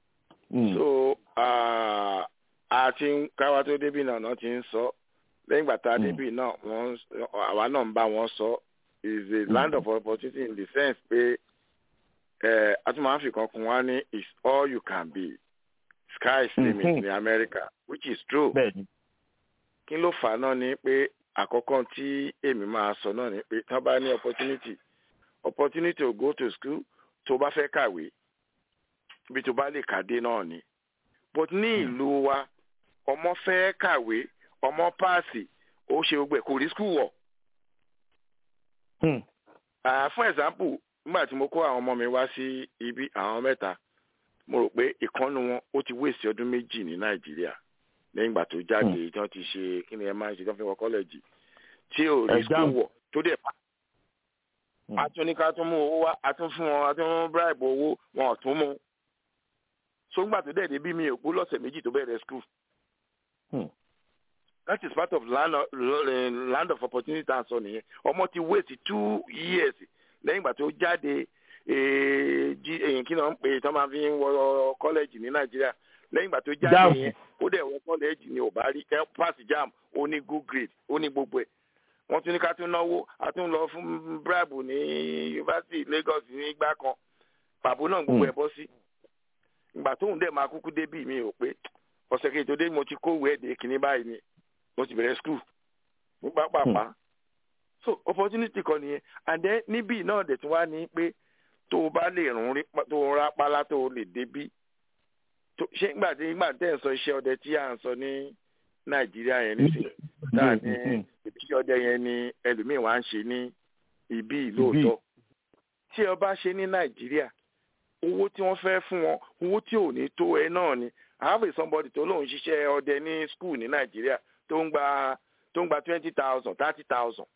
so ah, a ti ń káwa tó débì náà náà ti ń sọ lẹ́yìn ìgbà tá a Mm. débì náà wọ́n ń sọ- àwa náà ń bá wọn sọ is a land of opportunity in the sense pé eh, a tún máa ń fi kan kún wá ní is all you can be sky is limit Mhm. ní America which is true bẹ́ẹ̀ni kí ló fà á náà ni pé àkọ́kọ́ tí èmi máa sọ náà ni pé tán bá ní opportunity opportunity to go to school tó bá fẹ́ kàwé ibi tó bá lè kàdé náà ni but ní ìlú wa ọmọ fẹ́ kàwé ọmọ páàsì ó ṣe gbogbo ẹ̀ kò rí school wọ̀ Hmm. Ah, fún example nígbà tí mo kó àwọn ọmọ mi wá sí ibi àwọn mẹ́ta mo rò pé ìkànnù wọn ó ti wéèsì ọdún méjì ní nàìjíríà lẹ́yìn ìgbà tó jáde tí wọ́n ti ṣe kí ni ẹ máa ń ṣe tí wọ́n fi wọ kọ́lẹ́jì tí ò rí Exam. school wọ̀ tó dẹ̀ pa. Hmm. a tún ní ká tún mú owó wá a tún fún wọn a tún mú bribe owó wọn ò tún mú. so ńgbà tó dẹ̀ débi mi ò kú lọ́sẹ̀ méjì tó bẹ̀rẹ̀ school. Hmm. that is part of land of, land of opportunity tá à ń sọ nìyẹn ọmọ ti wait two years lẹ́yìn ìgbà tó jáde eh, jí- èyí kí náà ń pè tó máa fi ń wọ kọ́lẹ́jì ní nàìjíríà lẹ́yìn ìgbà tó jáde Jam. yẹn ó dẹ̀ wọ kọ́lẹ́jì ni ò bá rí ẹ pass jam ó ní good grade ó ní gbogbo ẹ̀ wọ́n tún ní ká tún náwó a tún lọ fún bribe ní yunifásitì Lagos nígbà kan pàbó náà gbogbo ẹ̀ bọ́ sí ìgbà tóun dẹ̀ máa kúkú débì mi ò pé ọ̀sẹ̀ kejì tó dé mo ti kó ìwé èdè kìíní báyìí ni mo ti bẹ̀rẹ̀ school ní pápápá so opportunity kan nìyẹn and then níbí náà dẹ̀ tún wá ní pé tó o bá lè rún rí pa- tó o rá pálá tó o lè débí tó ṣé nígbà tí nígbà tẹ́ ẹ̀ ń sọ iṣẹ́ ọdẹ tí à ń sọ ní nàìjíríà yẹn nísìnyí tá a ní iṣẹ́ ọdẹ yẹn ni ẹlòmíín wá ń ṣe ní ibí lóòótọ́ tí ẹ bá ṣe ní nàìjíríà owó tí wọ́n fẹ́ fún wọn owó tí ò ní tó ẹ náà ni I have a somebody tó lóun ṣiṣẹ́ ọdẹ ní school ní nàìjíríà tó ń gba tó ń gba twenty thousand thirty thousand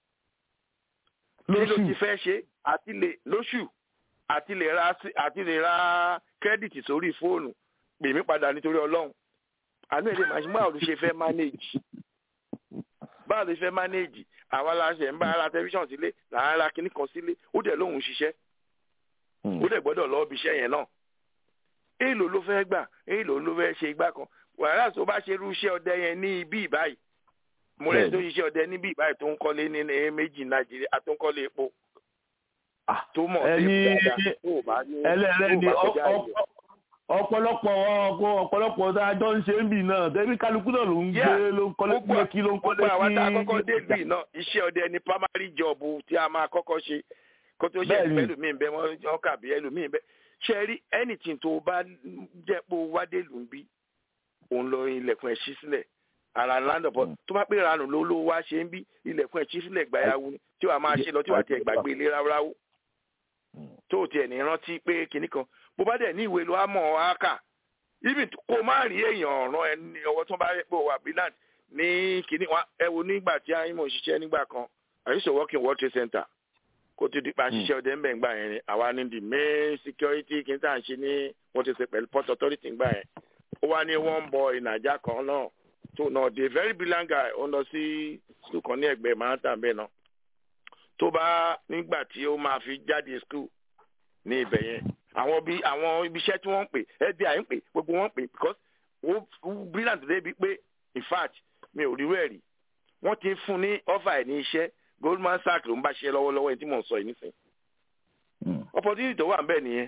kí ló ti fẹ́ ṣe àti lè lóṣù àti lè ra sí- àti lè ra kírẹ́dìtì sórí fóònù pè mí padà nítorí ọlọ́run àánú ẹ̀ lè máa ṣe báwo ló ṣe fẹ́ manage báwo ló ṣe fẹ́ manage àwa la ṣe ń bá ara tẹlifíṣàn sílé là ń ra kinní kan sílé ó dẹ̀ lóun ṣiṣẹ́ ó dẹ̀ gbọ́dọ̀ lọ́ọ́ bí iṣẹ́ yẹn náà èèlò ló fẹ́ gbà èèlò ló fẹ́ ṣe igbá kan wàhálà tó bá ṣe irú iṣẹ́ ọdẹ yẹn ní ibi ìbáyìí mo rẹ̀ tó ṣiṣẹ́ ọdẹ níbi ìbáyìí tó ń kọ́lé ní méjì nàìjíríà tó ń kọ́lé epo tó mọ̀ sí dáadáa tó bá ní ẹlẹ́rẹ́ ni tó bá kọjá ìyẹn. ọ̀pọ̀lọpọ̀ ọ̀pọ̀lọpọ̀ tá a jọ ń ṣe ń bì náà tẹ́bí kálukú náà ló ń gbé ló ń kọ́lé gbogbo kí ló ń kọ́lé gbogbo àwọn tá a kí. kọ́kọ́ dé bì náà iṣẹ́ ọdẹ ni primary job tí a máa kọ́kọ́ ṣe kó tó ṣe Bẹ́ẹ̀ni. ẹlòmíín bẹ́ẹ̀ wọ́n kà bí ẹlòmíín bẹ́ẹ̀ ṣe rí anything tó bá jẹ́ pé o wá dé lù ń bí òun lọ ilẹ̀kùn ẹ̀ ṣí sílẹ̀ ara land of tó bá pé ìranù ló ló wá ṣe ń bí ilẹ̀kùn ẹ̀ ṣí sílẹ̀ gbàyàwó ni tí wàá máa ṣe lọ tí wàá tiẹ̀ gbàgbé ilé ráúráú tó o tiẹ̀ ní rántí pé kinní kan bó bá dẹ̀ ní ìwé ló á mọ̀ ọ́ á kà ibi kó má rí èèyàn ọ̀ràn ẹni ọwọ́ tó bá rí pé òwà brilliant ní kinní wa ẹ wo nígbà tí ayímọ̀ ṣiṣẹ́ nígbà kan I used to work in World Trade Center kó tó di pa ṣiṣẹ́ ọdẹ ńbẹ̀ ńgbà yẹn ni àwa ní the main security kí n tà ń ṣe ní World Trade Center pẹ̀lú Port Authority ńgbà yẹn ó wá ní one boy nàìjà kan náà tó náà the very brilliant guy ó lọ sí school kan ní ẹgbẹ́ Manhattan bẹ́ẹ̀ náà tó bá nígbà tí ó máa fi jáde school ní ibẹ̀ yẹn àwọn bí àwọn ibiṣẹ́ tí wọ́n ń pè FBI ń pè gbogbo wọn ń pè because ó ó brilliant débi pé in fact mi ò rí rẹ̀ rí wọ́n ti fún ní offer ẹ̀ ní iṣẹ́ Goldman Sachs ló ń bá ṣe lọ́wọ́lọ́wọ́ ẹni tí mò ń sọ yìí nísìnyí opportunity tó wà ń bẹ̀ nìyẹn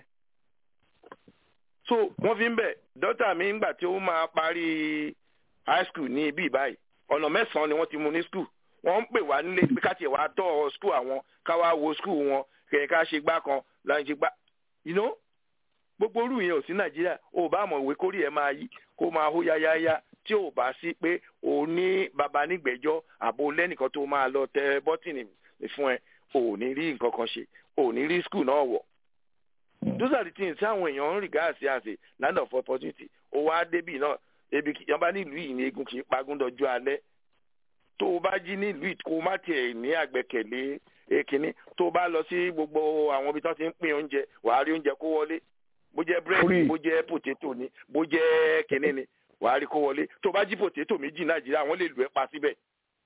so wọ́n fi ń bẹ̀ dọ́tà mi ńgbà tí ó máa parí high school ní ibi ìbáyìí ọ̀nà mẹ́sàn-án ni wọ́n ti mú ní school wọ́n ń pè wá nílé pé ká tiẹ̀ wá tọ́ school àwọn ká wá wo school wọn kẹ̀kẹ́ ká ṣe gbá kan láti ṣe gbá you know gbogbo orú yẹn ò sí nàìjíríà ò bá mọ̀ ìwé kórìí ẹ̀ máa yí kó máa hó yáyáyá tí ò bá sí pé ò ní baba nígbẹ́jọ́ àbò lẹ́nìkan tó máa lọ tẹ bọ́tìnì fún ẹ ò ní rí nǹkan kan ṣe ò ní rí school náà wọ̀ those are the things tí àwọn èèyàn ń regard sí as a land of opportunity ó wá débì náà ebi yọba nílùú yìí ní egun kì í pagún dọjú alẹ́ tó o bá jí nílùú yìí kó o má tiẹ̀ ní àgbẹ̀kẹ̀lé èkínní tó o bá lọ sí gbogbo àwọn ibi tí wọ́n ti ń pín oúnjẹ wàá rí oúnjẹ kó wọlé bó jẹ́ búrẹ́dì bó jẹ́ pòtétò ni bó jẹ́ kínní ni wàá rí kó wọlé tó o bá jí pòtétò méjì nàìjíríà wọ́n lè lù ẹ́ pa síbẹ̀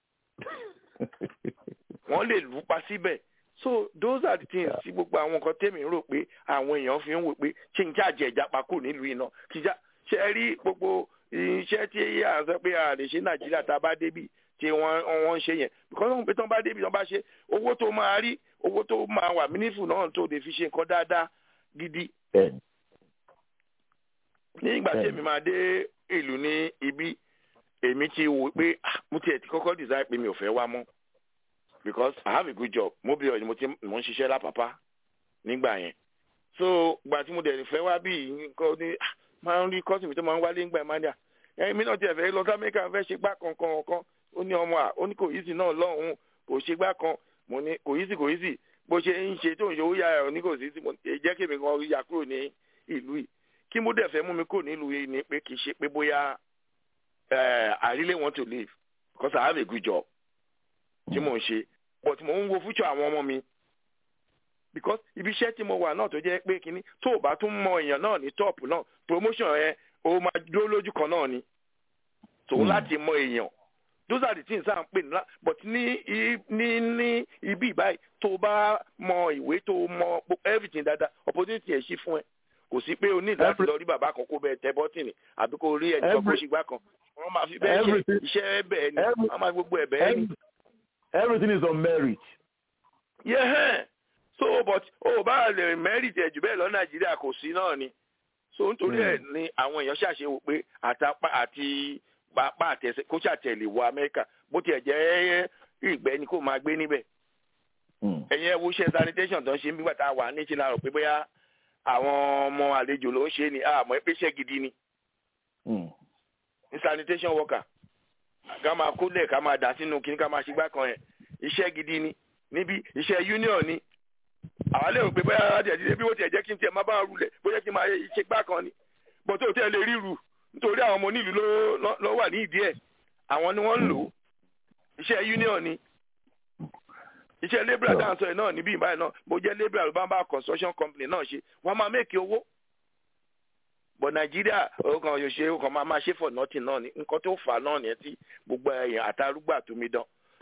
wọ́n lè lù ú pa síbẹ̀ so those are the things tí gbogbo àwọn nǹkan tèmi rò pé àwọn èèyàn fi ń wò pé ṣé n jáde ẹ̀já pa kúrò nílùú iná kíjà ṣe é rí gbogbo iṣẹ́ tí à ń sọ pé a lè ṣe nàìjíríà tá a bá débì tí wọ́n wọ́n ń ṣe yẹn because wọ́n pé tí wọ́n bá débì tí wọ́n bá ṣe owó tó máa rí owó tó máa wà mínífù náà tó lè fi ṣe nǹkan dáadáa gidi. ní ìgbà tí èmi máa dé ìlú ní ibi èmi ti wò pé ah, mo tiẹ̀ ti kọ́kọ́ design pé mi ò fẹ́ wá mọ́ because I have a good job mobile ni mo ti mo ń ṣiṣẹ́ lápapá nígbà yẹn so gbà tí mo dẹ̀ fẹ́ wá bí nǹkan ní ah, máa ń rí kọ́sìmì tó máa ń wálé ńgbà máa ń dà ẹ̀mí náà tiẹ̀ fẹ́ lọ sí amẹ́ríkà fẹ́ ṣe gbá kankan kan ó ní ọmọ à ó ní kò yí sí náà lọ́hùn kò ṣe gbá kan mo ní kò yí sí kò yí sí bó ṣe ń ṣe tó ń ṣe owó yára ẹ̀ ní kò sí sí mo ní jẹ́ kí èmi kan ya kúrò ní ìlú yìí kí mo dẹ̀ fẹ́ mú mi kúrò nílùú yìí ni pé kì í ṣe pé bóyá I really want to live because I have a good job tí mò ń ṣe but mò ń wo future àwọn ọmọ mi because ibi iṣẹ́ tí mo wà náà tó jẹ́ pé kínní tó o bá tún mọ èèyàn náà ní top náà promotion yẹn o máa dúró lójú kan náà ni tòun láti mọ èèyàn those are the things à ń pè ní but ní ní ní ibi ìbáyìí tó o bá mọ ìwé tó o mọ everything dáadáa opportunity ẹ̀ ṣí fún ẹ kò sí pé o ní láti lọ rí bàbá kan kó bẹ́ẹ̀ tẹ bọ́tìnì àbí kó rí ẹnì kan kó ṣe gbá kan wọ́n máa fi bẹ́ẹ̀ ṣe iṣẹ́ bẹ́ẹ̀ ni wọ́n máa gbogbo ẹ̀ bẹ́ẹ̀ ni. everything is on merit. yeah so but o bá lè merit ẹ̀ jù bẹ́ẹ̀ lọ nàìjíríà kò sí náà ni so nítorí ẹ̀ ni àwọn èèyàn ṣàṣewò pé àtàpá àti pápá àtẹsẹ kó ṣàtẹ̀lé wọ amẹ́ríkà bó tiẹ̀ jẹ́ ìgbẹ́ ni kó máa gbé níbẹ̀. ẹ̀yin ẹ̀ wo iṣẹ́ sanitation tó ń ṣe nígbà tá a wà ní ìṣẹ̀lẹ̀ àrò pé bóyá àwọn ọmọ àlejò ló ń ṣe ni àmọ́ ẹ pé iṣẹ́ gidi ni. ní sanitation worker ká máa kólẹ̀ ká máa dà sínú kíní ká máa ṣe gbá kan yẹn iṣẹ́ gidi ni níbi iṣẹ́ union ni àwọn lè rò pé bóyá ara tiẹ̀ ti dé bí wọ́n tiẹ̀ jẹ́ kí n tiẹ̀ máa bá rulẹ̀ bóyá kí n máa ṣe gbá kan ni bọ́tò tẹ́ lè ríru nítorí àwọn ọmọ onílù ló wà ní ìdí ẹ̀ àwọn ni wọ́n ń lò ó iṣẹ́ union ni iṣẹ́ labourer dáhùn sọ ẹ̀ náà níbí ìbáyìí náà bó jẹ́ labourer ló bá ń bá construction company náà ṣe wọ́n máa mẹ́kì owó bọ̀ nàìjíríà ọkàn yóò ṣe ọkàn máa máa ṣe for nothing náà ni nǹkan tó fà á náà nìyẹn tí gbogbo ẹ̀yàn àtàrúgbà tó mi dán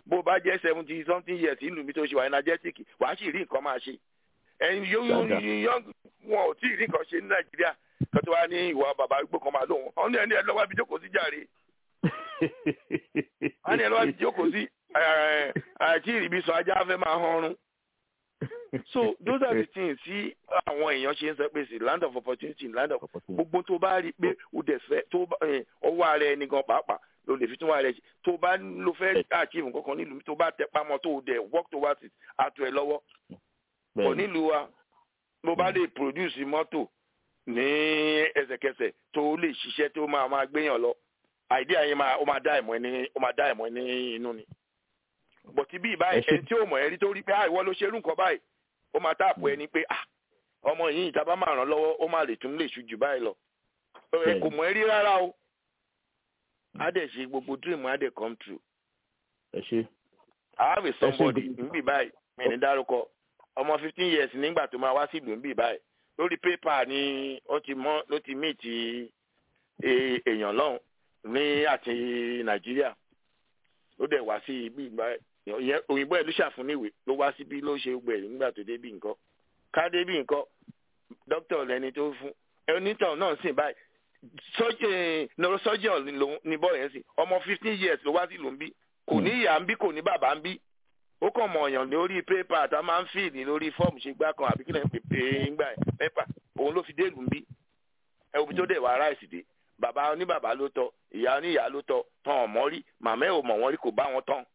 bó bá jẹ́ seventy something years ìlú mi tó ṣe wà energetic wàá sì rí nǹkan máa ṣe ẹyin yóò wọn ò tí ì rí nǹkan ṣe ní nàìjíríà kan tó wá ní ìwà bàbá gbó kan máa lóhùn wọn ní ẹni ẹ lọ́wọ́ ibi jókòó sí jàre wọn ní ẹ lọ́wọ́ ibi jókòó sí àti ìrìbí sọ ajá fẹ́ máa hanrun so those are the things tí àwọn èèyàn ṣe ń sọ pé sí land of opportunity land of gbogbo tó bá rí i pé o dẹ̀ fẹ́ tó ọwọ́ ara ẹni gan pàápàá ló lè fi tún wà rẹ̀ tó bá ló fẹ́ achieve nǹkan kan nílùú tó bá tẹ pamọ́ tó o dẹ̀ work towards it àtọ̀ ẹ̀ lọ́wọ́ kò nílùú wa ló bá lè produce mọ́tò ní ẹsẹ̀kẹsẹ̀ tó lè ṣiṣẹ́ tó máa máa gbéyàn lọ idea yẹn máa ó máa dá ẹ̀mọ́ ní ó máa dá ẹ̀mọ́ ní inú ni bọ̀tí bí ìbáyìí ẹni tí ó mọ̀ ẹ́ rí tó rí pé ah ìwọ ló ṣerú nǹkan báyìí ó máa táàpù ẹni pé ah ọmọ yìí ìta bá máa ràn lọ́wọ́ ó máa lè tún lè ṣu jù báyìí lọ ẹ kò mọ̀ ẹ́ rí rárá o á dẹ̀ ṣe gbogbo dream á dẹ̀ come true. ẹ ṣe. I have a somebody níbí báyìí mi ní dárúkọ ọmọ fifteen years nígbà tó máa wá sí ìlú níbí báyìí lórí pépà ni ó ti mọ ló ti meet èèyàn lọ́hùn ní àti nàìjíríà ló dẹ̀ wá sí ibi báyìí òyìnbó ẹ̀ ló ṣàfún níwèé ló wá síbí ló ṣe gbẹ̀ nígbà tó débí nǹkan ká débí nǹkan dókítà lẹni tó fún onítàn náà sìn báyìí neurosurgeon ní bọ́ọ̀ yẹn sìn ọmọ fifteen years ló wá sí ìlú ń bí kò ní ìyá ń bí kò ní bàbá ń bí ó kàn mọ ọ̀yàn lórí pépà tá a máa ń fìdí lórí fọ́ọ̀mù ṣe gbá kan àbí kí lóun pèpè ńgbà pépà òun ló fi dé ìlú ń bí ẹ òbí tó dẹ̀ wá ráìsì dé bàbá oníbàbá ló tọ́ ìyá oníyá ló tọ́ tán ọ̀mọ́ rí màmá ẹ̀ ò mọ̀ wọ́n rí kò bá wọn tán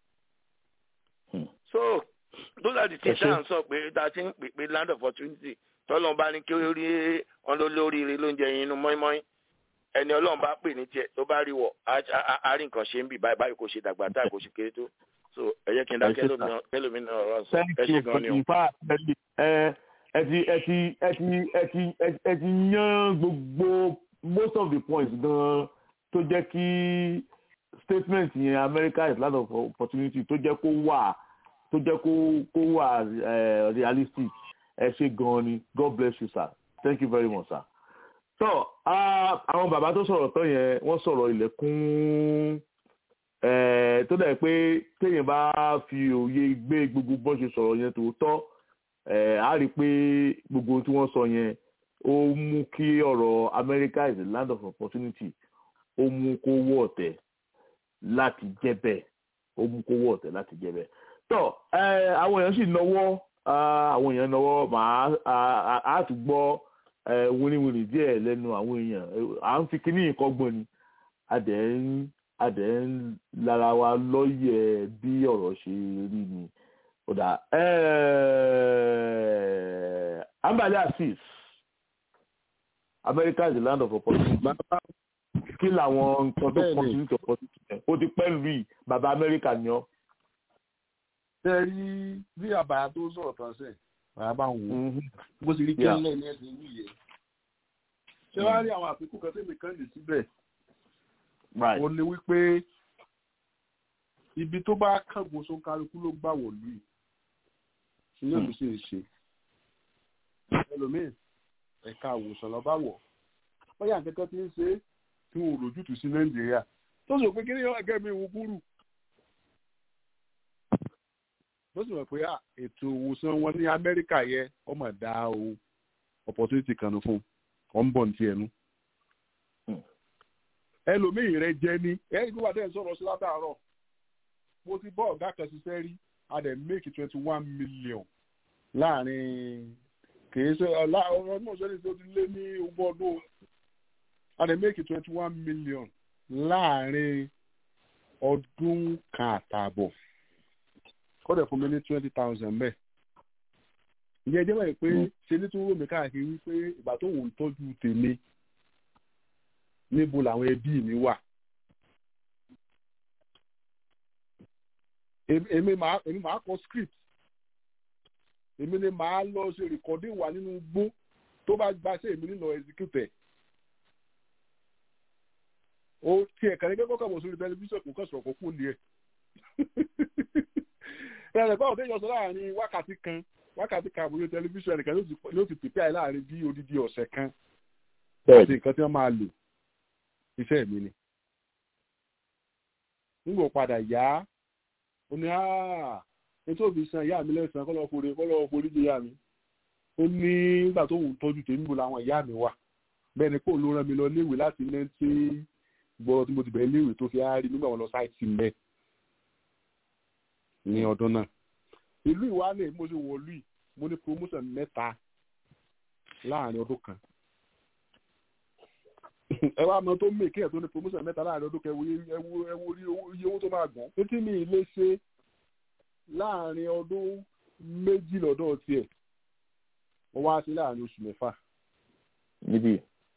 so those are the things that i'm sọ pé that ti ń pè pé land of opportunity tọ́lọ́n bá ní kí ó rí wọn ló lóríire ló ń jẹ inú mọ́ínmọ́ín ẹni ọlọ́run bá pè ní tiẹ̀ tó bá rí wọ̀ á rí nǹkan ṣe ń bì báyìí báyìí kò ṣe dàgbà táì kò ṣe kéré tó so ẹ jẹ́ kí n dá kẹlòmínà ọ̀rọ̀ sọ ẹ ṣe gan ni o. ẹ ti ẹ ti ẹ ti ẹ ti ẹ ti yan gbogbo most of the points gan tó jẹ́ kí statement yẹn America is land of opportunity tó jẹ́ kó wà tó jẹ́ kó kó wà realistic ẹ ṣe gan ni god bless you sir thank you very much sir. so àwọn bàbá tó sọ̀rọ̀ tán yẹn wọ́n sọ̀rọ̀ ilẹ̀kùn tó dẹ̀ pé téèyàn bá fi òye gbé gbogbo bọ́n ṣe sọ̀rọ̀ yẹn tòótọ́ á rí i pé gbogbo tí wọ́n sọ yẹn ó mú kí ọ̀rọ̀ America is a land of opportunity ó mú kó wọ́ ọ̀tẹ̀ láti jẹ́ bẹ́ẹ̀ ó mú kó wọ́ ọ̀tẹ̀ láti jẹ́ bẹ́ẹ̀ tọ ẹ àwọn èèyàn sì náwó àwọn èèyàn náwó màá á tún gbọ́ wíníwíní díẹ̀ lẹ́nu àwọn èèyàn à ń fi kíní nǹkan gbọ́n ni adẹ̀ ń adẹ̀ ń lára wa lọ́yẹ̀ bí ọ̀rọ̀ ṣe rí ni ọ̀dà ambali asis America is the land of opportunity kí làwọn nǹkan tó opportunity opportunity ó ti pẹ́ lù yìí bàbá America ni ọ́ tẹ rí bí àbàyà tó sọ̀rọ̀ tán sẹ̀ bàbá bá ń wò bó ti rí kẹ́lẹ́ ní ẹ̀sìn ìlú yẹn. ṣé wàá rí àwọn àfikún kan tẹ́mi kan lè síbẹ̀. ó ní wípé ibi tó bá kángun só kálukú ló gbà wọ̀lú yìí ní òbí sì ń ṣe. ẹlòmíì ẹ̀ka àwòsàn lọ́ba wọ̀ bóyá nǹkan ti ń ṣe é tí wọn ò lójútùú sí nàìjíríà tó sọ pé kí ni ẹgẹ́ mi wò kúrú ló sì mọ̀ pé ètò ìwòsàn wọn ní amẹ́ríkà yẹ ọmọ dá o opportunity kan fún ọ̀ ń bọ̀ ní tiẹ̀ nu. ẹlòmíì rẹ jẹ ní ẹ̀yìn tó wà dẹ́n sọ̀rọ̀ sí látàárọ̀ mo ti bọ́ ọ̀gá kan ṣiṣẹ́ rí a dẹ̀ make twenty one million láàrin kìí ṣe ọ̀rọ̀ náà sọ́ni tó ti lé ní ogún ọdún a dẹ̀ make twenty one million láàrin ọdún kan àtààbọ̀ kọ́dẹ̀ fún mi ní twenty thousand bẹ́ẹ̀. ìyẹn jẹ́ báyìí pé ṣe ní tún ròmí káàkiri wípé ìgbà tó wò ń tọ́jú tèmi níbo làwọn ẹbí mi wà. èmi máa èmi máa kọ script èmi ni màá lọ ṣe recording wà nínú igbó tó bá gba ṣe èmi nílò execute ó tiẹ̀ kàní kẹ́kọ̀ọ́ kàbọ̀ sórí tẹlifíṣàn kò kàn sọ̀rọ̀ kó kú lé ẹ̀ ẹ̀rẹ̀ báwo tẹ́jọ́ sọ láàrin wákàtí kan wákàtí kan àbúrò tẹlifíṣàn nìkan ló ti pèpè àì láàrin bí odidi ọ̀sẹ̀ kan àti nǹkan tí wọ́n máa lò iṣẹ́ mi ni. nígbà padà yá ó ní áà ètò òbí san ìyá mi lẹ́sàn-án kọ́ lọ́ọ́ forí kọ́ lọ́ọ́ forí jẹ ìyá mi ó ní nígbà tó ń tọ́jú tèmi bò làwọn ìyá mi wà bẹ́ẹ̀ ni kò ló rán mi lọ léèwé láti nẹ́ńtì gbọ́ tí mo ti bẹ̀rẹ̀ léèwé tó fi á rí nígbà wọn lọ sáìtì mẹ́ ní ọdún náà ìlú ìwálẹ̀ mo ṣe wọ̀lú yìí mo ní promotion mẹ́ta láàrin ọdún kan ẹ wá mọ tó mèkì ẹ tó ní promotion mẹ́ta láàrin ọdún kan ẹwú ẹwú iye owó tó máa gbọ́n títí mi ì lè ṣe láàrin ọdún méjì lọ́dọ̀ tiẹ̀ wọ́n wá sí láàrin oṣù mẹ́fà. níbí.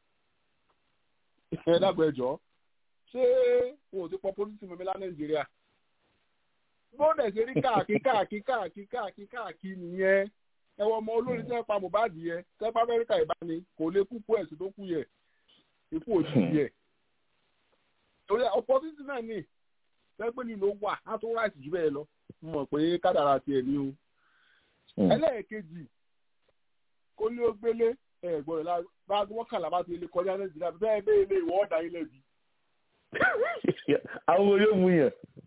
ẹ dàgbọ́ ẹjọ́ ṣé wọn ò ti pọ pólítì mọ́mí lá nàìjíríà bóńdẹ̀ ṣe rí káàkiri káàkiri káàkiri káàkiri káàkiri nìyẹn ẹ wọ ọmọ olórin tẹ́ pa mohbad yẹ tẹ́ pa amẹ́ríkà ìbáni kò lè kú kú ẹ̀sìn tó kú yẹ ikú òjijì yẹ torí opportunity náà ní tẹ́gbẹ́ nílò wà á tó ráìsì jù bẹ́ẹ̀ lọ mo mọ̀ pé kádàrà tiẹ̀ ní o ẹlẹ́ẹ̀kejì kó ní ó gbélé ẹ̀ gbọ́dọ̀ la bá wọ́n kàlà bá ti lè kọjá nàìjíríà bẹ́ẹ̀ bẹ́ẹ̀ lè wọ́ ọ̀dà ilẹ̀ bí. àwọn ọmọ yóò mú yàn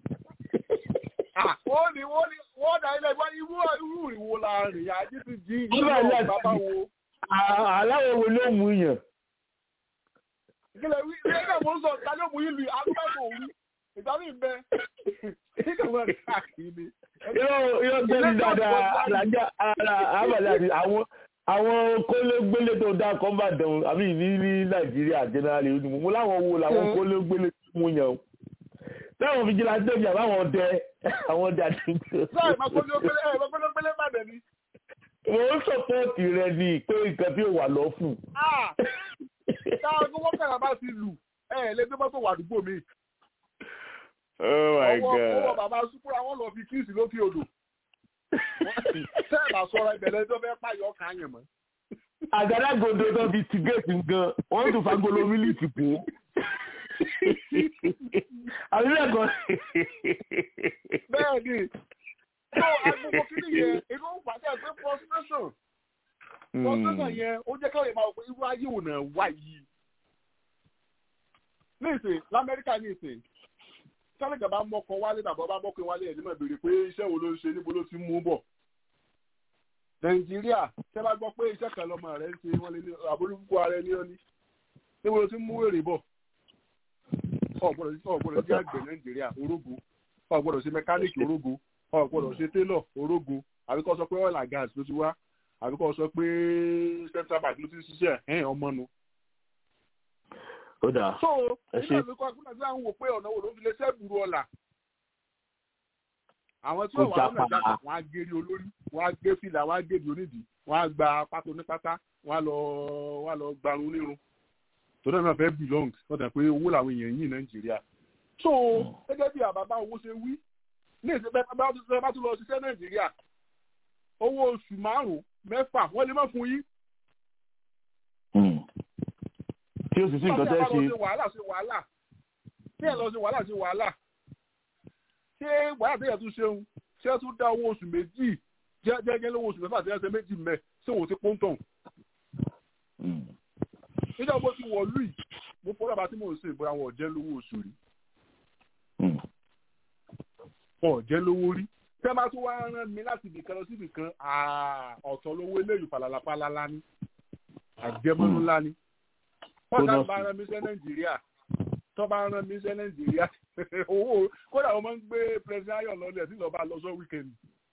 wọ́n ní wọ́n ní wọ́n dà ilẹ̀ ìwọ́n irú irú ìwo la rìn àjí ti jí ìlú bàbá wo. aláwọ̀ wo ló mú yàn. ìkìlẹ̀ wí ilé náà mo ń sọ ìta ló mú ìlú agbábọ̀ òru ìgbà mi bẹ ìkàwé rẹ̀ káàkiri. yóò yóò tẹ́lẹ̀ dáadáa alájà àbàlẹ̀ àti àwọn àwọn kólégbélé tó dá kọ́mbà dẹ̀hùn àbí ní ní nàìjíríà generally mo láwọn wo làwọn kólégbélé tó mú yàn o táwọn fìjìláńtẹ bí àbáwọn ọdẹ àwọn ọdẹ àdúgbò. sáà ìmọ̀gbọ́dọ́gbẹ́lẹ́ ìmọ̀gbọ́dọ́gbẹ́lẹ́ má dẹ̀ ni. mo ń sọpọ́ọ̀tì rẹ ní pé nǹkan tí ò wà lọ fún. táwọn tó wọ́n kàrà bá ti lù ẹ̀ lé bí mọ́tò wà àdúgbò mi. oh my god. ọwọ́ ọwọ́ bàbá súpúrà wọn lọ fi kíìsì lókè odò. sẹ́ẹ̀ bá sọ̀rọ̀ ìbẹ̀rẹ̀ tó fẹ́ pààyàn ọkàn yẹn mọ́. àgádágodo tó fi ti géètì gan wọ́n tún fagolo mílíìtì kú àbí bẹ́ẹ̀ kọ́. bẹ́ẹ̀ ni tó agbègbè kìíní yẹn inú pàṣẹ pé frustration frustration yẹn ó jẹ́ káwọn ìmọ̀ irú ayé òun náà wá yìí. ní ìsìn lamẹ́ríkà ní ìsìn sálẹ̀gà bá mọ́kọ wálé tàbí ọba mọ́kọ wálé ẹ̀ nímọ̀ béèrè pé iṣẹ́ wo ló ń ṣe níbo ló ti mú bọ̀. nàìjíríà tẹ́ bá gbọ́ pé iṣẹ́ kan lọ́mọ rẹ̀ ń ṣe wọ́n lé ní àbólúkú ara ẹni ọ́ní níbo ló ti mú èrè bọ̀ ọ̀gbọ́dọ̀ jẹ́ àgbẹ̀ nàìjíríà orógo ọ̀gbọ́dọ̀ ṣe mẹkáníìkì orógo ọ̀gbọ́dọ̀ ṣe télọ̀ orógo àbí kó sọ pé oil and gas ló ti wá àbí kó sọ pé central bank ló ti ṣiṣẹ́ ẹ̀ ọmọ nu. ó dáa so nígbà tó kọ́ akúnà tí wọ́n wò pé ọ̀nà wo ló fi lè ṣẹ́bùrú ọ̀la àwọn tí wọ́n wà lọ́nà ìjà kan wọ́n á gé ní olórí wọ́n á gé fìlà wọ́n á gé di onídìí wọ́n á gba pátó ní pátá wọ́n á lọ wọ́n á lọ gbarun nírun tọ́lá náà fẹ́ belong lọ́dà pé owó làwọn èèyàn yìí nàìjíríà. so gẹ́gẹ́ bí àbábá owó ṣe wí ní ìṣẹ́fẹ́ bá tún lọ ṣiṣẹ́ nàìjíríà owó oṣù márùn-ún mẹ́fà wọ́n lè má fún yín. tí o sì sí nǹkan tẹ́ ṣe. ṣe wàhálà ṣe wàhálà tí ẹ lọ ṣe wàhálà ṣe wàhálà ṣé wàhálà tẹ́yà tún ṣeun ṣé ẹ tún dá owó oṣù méjì jẹ́jẹ́ lówó oṣù mẹ́fà tẹ́yà ṣe méjì mẹ́ ṣé òun ti pọ́ńtọ̀n nígbà mo ti wọ̀ lùi mo fọ́ bàbá tí mò ń sè bóyá wọn ò jẹ́ lówó oṣù rí wọn ò jẹ́ lówó rí tẹ́ bá tún wá rán mi láti ibìkan lọ sí ibìkan ọ̀tọ̀ lówó eléyìí falala falala ní àjẹmọ́nú ńlá ní wọ́n ká bá rán mi sẹ́ nàìjíríà tó bá rán mi sẹ́ nàìjíríà owó kódà wọ́n máa ń gbé president ayọ̀ lọ́lẹ̀ tí lọ́ọ́ bá lọ sọ wíkẹ́ndì.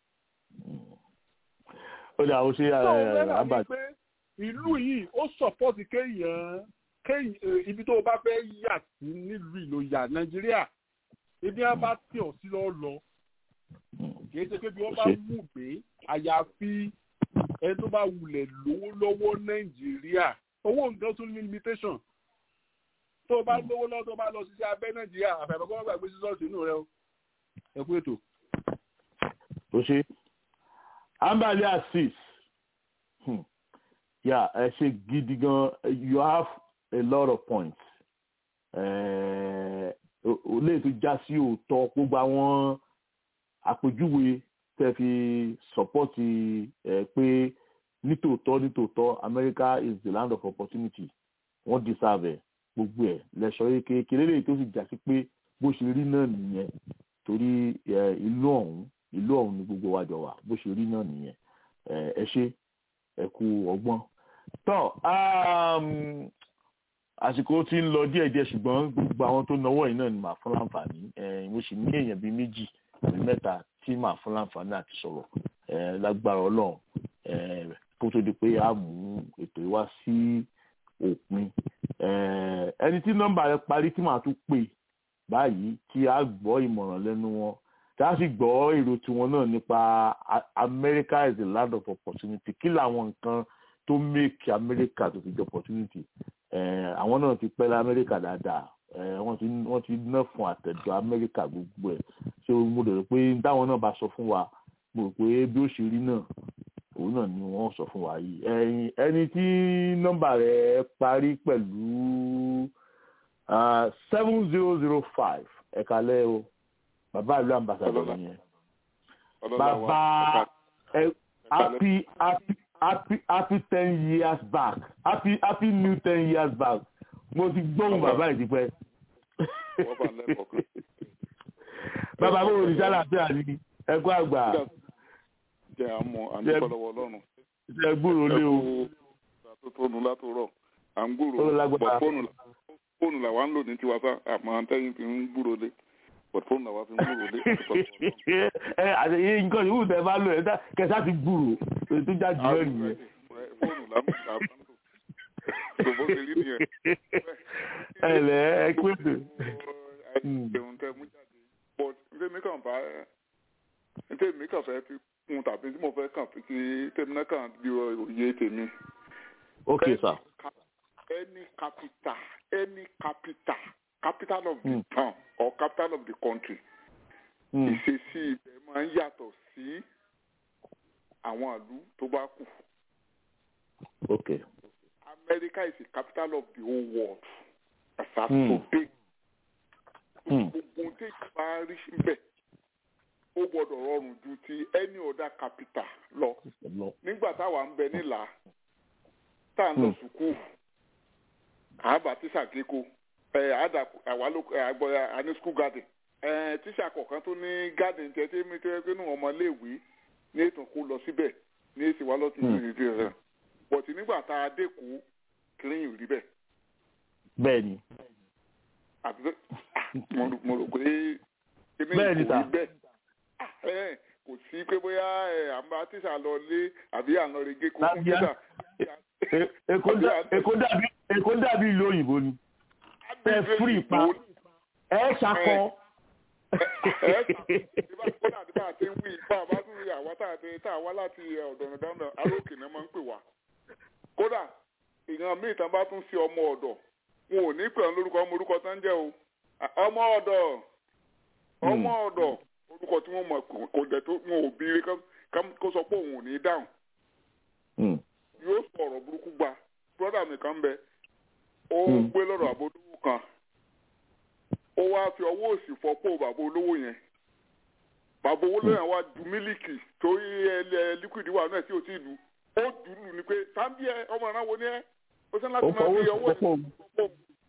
ó dà ó ṣe àbàtì ìlú yìí ó sọpọ́tì kéèyàn kéèyàn ibi tó o bá fẹ́ yà sí nílùú ìlò yà nàìjíríà ibi wọn bá tì ọ́ sí lọ́ọ́ lọ kìí ṣe pé bí wọ́n bá mú gbé àyàfi ẹni tó bá wulẹ̀ lówó lọ́wọ́ nàìjíríà owó nǹkan tún ní limitation tó o bá lówó lọ́wọ́ tó o bá lọ sí abẹ́ nàìjíríà àfẹ́fẹ́ kọ́ gbàgbé sísọ́ọ̀sì inú rẹ o ẹ kú ètò. ó ṣe ambali asis yeah ẹ ṣe gidi gan you have a lot of points ó lè tún já sí òótọ́ gbogbo àwọn àpèjúwe tẹ́ fi sọ́pọ́tì ẹ̀ pé nítòótọ́ nítòótọ́ America is the land of opportunity wọ́n deserve ẹ̀ gbogbo ẹ̀ lẹ́sọ̀ kékeré lè tó sì já sí pé bó ṣe rí náà nìyẹn torí ẹ, ìlú ọ̀hún ìlú ọ̀hún ni gbogbo wa jọ wà bó ṣe rí náà nìyẹn ẹ ẹ ṣe ẹ kú ọgbọ́n tọ́ um, àsìkò tí ń lọ díẹ̀díẹ̀ ṣùgbọ́n gbogbo àwọn tó náwó yìí náà ni màá fún láǹfààní ẹ, mo sì ní èèyàn bíi méjì àbí mẹ́ta tí màá fún láǹfààní àti sọ̀rọ̀ ẹ, lágbára ọlọ́run ẹ, kó tó di pé a mú ètò yìí wá sí òpin ẹ, ẹni tí nọ́mbà rẹ̀ parí tí màá tún pè báyìí kí a gbọ́ ìmọ̀ràn lẹ́nu wọn tá a sì gbọ́ èrò tiwọn náà nípa A- America is a land of opportunity kí làwọn nǹkan tó make America tó fi jẹ́ opportunity Eh, àwọn náà ti pẹ́ lamẹ́ríkà dáadáa Eh, wọ́n ti wọ́n ti ná fún àtẹ̀jọ́ amẹ́ríkà gbogbo ẹ̀ ṣé mo dẹ̀ rò pé táwọn náà bá sọ fún wa mo rò pé bí ó ṣe rí náà òun náà ni wọ́n sọ fún wa yìí ẹ̀yin ẹni tí nọ́mbà rẹ̀ parí pẹ̀lú seven zero zero five ẹ̀ka lẹ́ o bàbá ìlú ambassador nìyẹn bàbá ẹ happy happy happy happy ten years back happy happy new ten years back mo ti gbóhùn bàbá yìí ti pẹ́. bàbá mi ò ní sálàáfíà ní ẹkú àgbà jẹ àmọ́ àdúgbòlọwọ Ọlọ́run ṣe gbúrò lé o tó tónu látòrọ à ń gbúrò Ó lágbára. bọ fóònù là- fóònù làwa ń lò ní tiwa sá àmọ́ àtẹ̀yìn fi ń gbúrò lé bọ fóònù làwa fi ń gbúrò lé. ẹ àti iye nǹkan yòówù tẹ bá lò ẹ dá- kẹsà ti gbúrò èyí tó já jù lọ nìyẹn. fóònù làwa làwa ń lò tó bó ṣe rí nìyẹn. ẹ lẹ ẹ kú ètò. àìjẹun tẹ mú jáde but ntẹ́mi kàn bá ntẹ́mi kàn fẹ́ fi kún tàbí tí mo fẹ́ kàn fi ti tẹ́mi náà kàn bí òye tèmi. ok sir. any capital any capital capital of the town or capital of the country ìṣesí ibẹ̀ máa ń yàtọ̀ sí àwọn ìlú tó bá kù. ok America is the capital of the whole world. Àṣà Hmm. tó big. Hmm. Gbogbo tí ìgbà rí síbẹ̀ ó gbọ́dọ̀ rọrùn ju ti any other capital lọ. lọ. Nígbà táwa ń bẹ nílà tá à ń lọ Hmm. sùkúù àbá tíṣà kéko ẹ àdà àwa ló àgbọ̀ àní school garden ẹ tíṣà kọ̀ọ̀kan tó ní garden tẹ tí mi tẹ́ pé nù ọmọléèwé ní ètò kó lọ síbẹ̀ ní èsì wa lọ́tún Hmm. ní ìdí rẹ̀ bọ̀tí nígbà tá a dé kú kìrìyìn rí bẹ́ẹ̀ bẹ́ẹ̀ ni àti pé ah, mo rò- mo rò pé kíní Bẹ́ẹ̀ ni kò sà. rí bẹ́ẹ̀ Ah, ẹ, kò sí pé bóyá ẹ, à ń bá tíṣà lọ lé àbí à ń lọ rege kó fún Lábíá. tíṣà E- Èkó dà- Èkó dàbí Èkó dàbí ìlú òyìnbó ni ẹ fúri pa ẹ ṣakọ. kódà tí bá a ti ń wí bá a bá tún rí àwa tá a ti tá a wá láti ọ̀dọ̀ ọ̀dọ̀ aróòkè náà máa ń pè wá kódà ìran míì tán bá tún sí ọmọ ọ̀dọ̀ wọn ò ní pè ọ́n lórúkọ ọmọ orúkọ tán jẹ́ o À, ọmọ ọ̀dọ̀ ọmọ ọ̀dọ̀ orúkọ tí wọ́n mọ̀ kò- kò dẹ̀ tó wọn ò bí rí kó sọ pé òun ò ní dáhùn Hmm. yóò sọ̀rọ̀ burúkú gba brọ́dà mi kan bẹ ó ń Hmm. gbé lọ́dọ̀ àbò olówó kan ó wá fi ọwọ́ òsì fọ́pọ̀ bàbá olówó yẹn bàbá olówó yẹn wá du mílíkì torí ẹ líquid wà náà tí ò tí ì lu ó dùlù ni pé sáńbí ẹ ọmọ ìran wo ni ẹ ó sẹ́ láti Ó máa fọwọ́ fi sí ọwọ́ pọ́pọ́. òsì fọ́pọ̀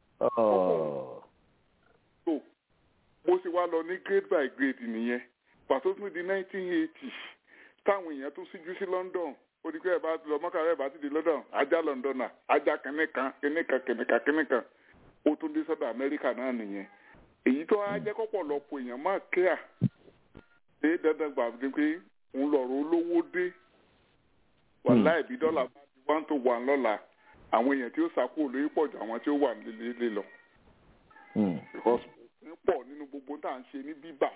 Ọ̀. tó bó ṣe wá lọ ní grade by grade nìyẹn pàtó tún di nineteen eighty táwọn èèyàn tún síjú sí London ó di pé ẹ bá lọ mọ́kàrá ẹ bá ti di London ajá Londoner ajá kìnìkan kìnìkan kìnìkan kìnìkan ó tún dé sọ́dọ̀ Amẹ́ríkà náà nìyẹn èyí tó á jẹ́ kọ́pọ̀lọpọ̀ èèyàn máa kíá ṣé dandan gbà dé pé òun lọ̀rọ̀ olówó dé wàhálà ìbí dọ́là bá ti one to one lọ́la àwọn èèyàn tí ó sàkó olóyè pọ̀ jù àwọn tí ó wà nílé lọ Hmm. because òfin pọ̀ nínú gbogbo tá à ń ṣe ní bíbà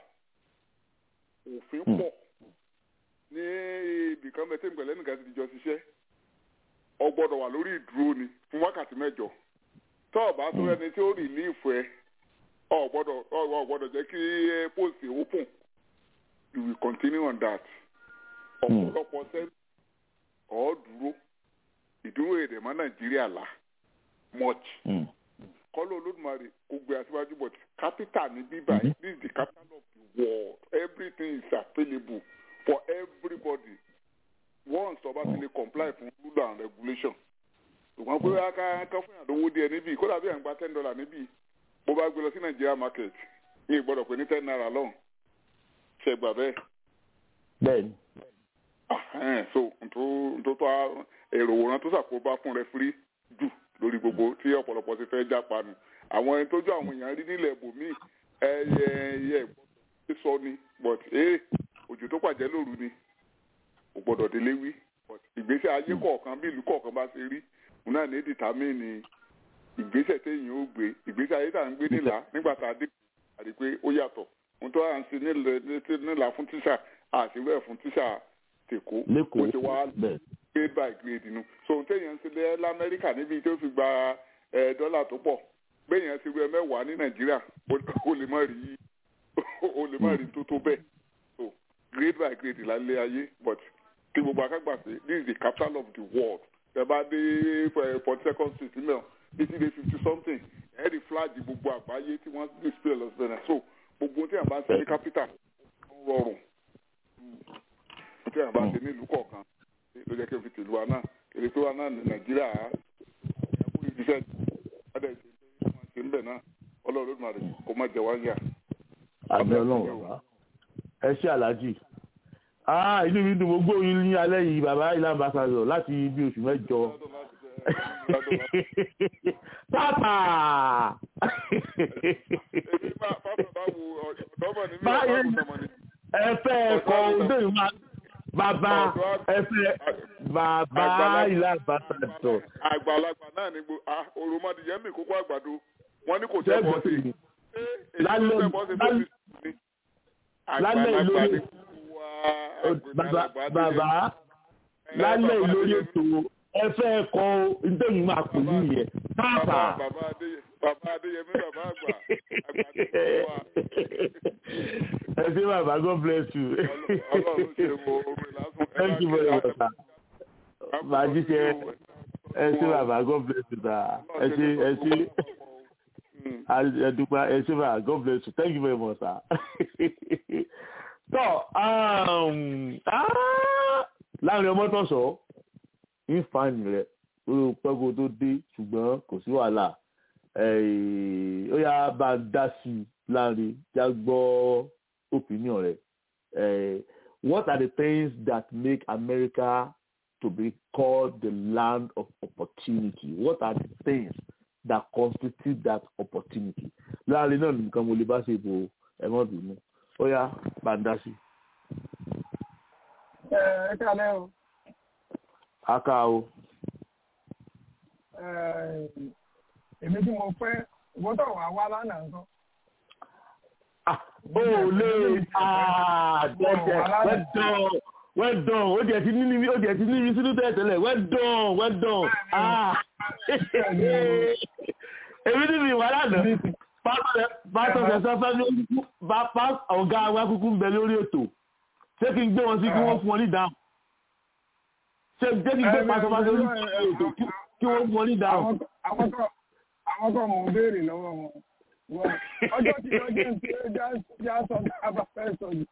òfin Hmm. pọ̀ ní ibìkan bẹ́ẹ̀ tí ìgbẹ̀lẹ́ nìkan ti di jọ ṣiṣẹ́ ọ gbọ́dọ̀ wà lórí ìdúró ni fún wákàtí mẹ́jọ tó o bá tó Hmm. ẹni tí ó rìlíìfù ẹ ọ gbọ́dọ̀ ọ gbọ́dọ̀ jẹ́ kí eh, post open you will continue on that Hmm. ọ̀pọ̀lọpọ̀ sẹ́ni ọ̀ dúró ìdúró èdè mọ́ nàìjíríà là much Hmm. kọ́lọ́ olódùmarè kò gbé aṣíwájú but capital ní bíbá Mhm. this is the capital of the world everything is available for everybody once ọba ti lè comply fún rule and regulation ṣùgbọ́n pé ká ká fún yàn lówó díẹ̀ níbí kódà bí à ń gba ten dollar níbí bó bá gbé lọ sí Nigeria market ní ìgbọ́dọ̀ pé ní ten naira lọ́hùn ṣẹgbà bẹ́ẹ̀. bẹ́ẹ̀ni. so ntòtò èrò òwòrán tó ṣàkóbá fún rẹfúrí jù lórí gbogbo tí ọ̀pọ̀lọpọ̀ ti fẹ́ jápa nù àwọn ẹni tójú àwọn èèyàn rí nílẹ̀ ibòmíì ẹyẹ ẹyẹ ìgbọ́dọ̀ sọ ni but ee òjò tó pàjẹ́ lóru ni kò gbọ́dọ̀ délé wí but ìgbésẹ̀ ayé kọ̀ọ̀kan bí ìlú kọ̀ọ̀kan bá ṣe rí òun náà ní dìtámìnì ìgbésẹ̀ téèyàn ó gbé ìgbésẹ̀ ayé tá à ń gbé nílà nígbà tá a dé àdé pé ó yàtọ̀ ohun tó à ń ṣe nílà fún tíṣà àṣìwẹ̀ ẹ̀ fún tíṣà tèkó ó ti wá grade by grade nu so ohun téèyàn ń ṣe lẹ́ lamẹ́ríkà níbi tó fi gba dọ́là tó pọ̀ béèyàn ṣe wẹ́ mẹ́wàá ní nàìjíríà ó lè má rí ó lè má rí tó tó bẹ́ẹ̀ so grade by grade lálẹ́ ayé but kí gbogbo akágbà pé this is the capital of the world tẹ bá dé forty second street nílẹ̀ títí dé fifty something ẹ̀ rí flag gbogbo àgbáyé tí wọ́n display lọ sí bẹ̀rẹ̀ so gbogbo tí a bá ń ṣe ní capital ń rọrùn tí a bá ń ṣe nílùú kọ̀ọ̀kan ló jẹ́ kí n fi tìlú wa náà èrè pé wa náà ní nàìjíríà ẹ̀kú ìṣiṣẹ́ ọ̀dẹ̀ ṣe pé wọ́n ṣe ń bẹ̀ náà ọlọ́run ló máa rè kó má jẹ wá ń yà. àmì ọlọ́run bàbá ẹ ṣé aláàjì inú mi dùn gbogbo yín ní alẹ́ yìí bàbá ilé ambassador láti bí oṣù mẹ́jọ pápá. ẹ fẹ́ ẹ̀kọ́ ọdún yìí máa bàbá ẹ fẹ́ bàbá ilé ambassador. àgbàlagbà náà ni òròmọdìyẹ mi kókó àgbàdo wọn ní kò tẹ́ bọ́ sí i. lálẹ́ lálẹ́ ìlú bàbá bàbá lálẹ́ ìlórí ètò ẹ fẹ́ kọ ntẹ́yìn máa pè ní ìyẹn pápá. bàbá adéyẹmí bàbá àgbà ẹ ṣé bàbá God bless you. ọlọ́run ṣe wo orin lásán. thank you very much sir. màá jíṣẹ́ ẹ ṣé bàbá God bless you sir. ẹ ṣé ẹ ṣé ẹ dúpẹ́ ẹ ṣé bàbá God bless you thank you very much sir tọ́ láàrin ọmọ tó sọ ìfààní rẹ̀ ó pẹ́kó tó dé ṣùgbọ́n kò sí wàhálà ó yá bá a dá sí i láàrin já gbọ́ opinion rẹ̀ what are the things that make America to be called the land of opportunity what are the things that constitute that opportunity láàrin náà nìkan mo lè bá ṣe ìbò ẹ̀mọ́ bínú ó yá bàǹdàṣì. ẹ ẹ kálẹ́ o. aka o. èmi tí mo fẹ́ ìwọ́n tó wà wá lánàá nǹkan. ó lè dẹ́dẹ̀ wẹ́dọ̀n wẹ́dọ̀n ó jẹ́ ti níbi ó jẹ́ ti níbi sínú tẹ̀tẹ̀lẹ̀ wẹ́dọ̀n wẹ́dọ̀n èmi níbi ìwà lánàá pásítọ̀ sẹ̀sán fẹ́ lórí ọ̀gá wa kúkú ń bẹ lórí ètò ṣé kí n gbé wọn sí kí wọ́n fún wọn ní dáhùn ṣé jẹ́ kí n gbé pásítọ̀ fẹ́ lórí ètò kí wọ́n fún wọn ní dáhùn. àwọn kan mò ń béèrè lọ́wọ́ wọn ọjọ́ tí wọ́n jẹ́ ń pé já sọ kábà fẹ́ sọ jù.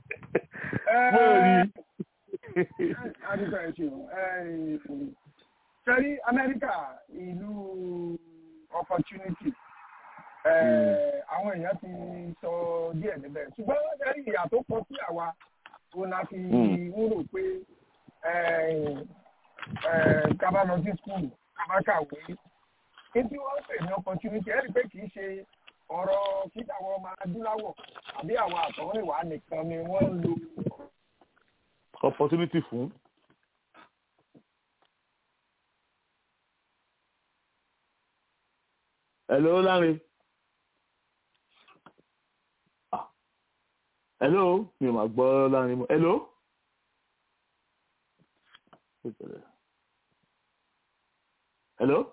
adúgbò ẹ̀ ṣeun sẹ́rí Amẹ́ríkà ìlú opportunity àwọn èèyàn ti sọ díẹ̀ níbẹ̀ ṣùgbọ́n ẹ̀rí ìyà tó kọ sí àwa tó la fi ń rò pé kábà lọ sí skul kábà kàwé kí tí wọ́n pè ní opportunity ẹ̀rí pé kì í ṣe ọ̀rọ̀ kí àwọn ọmọ adúláwọ̀ àbí àwọn àtọ̀húnrìnwá nìkan ni wọ́n ń lo. opportunity fún. Hello, Larry. hello mi ò máa gbọ́ láàrin mọ́ hello. hello.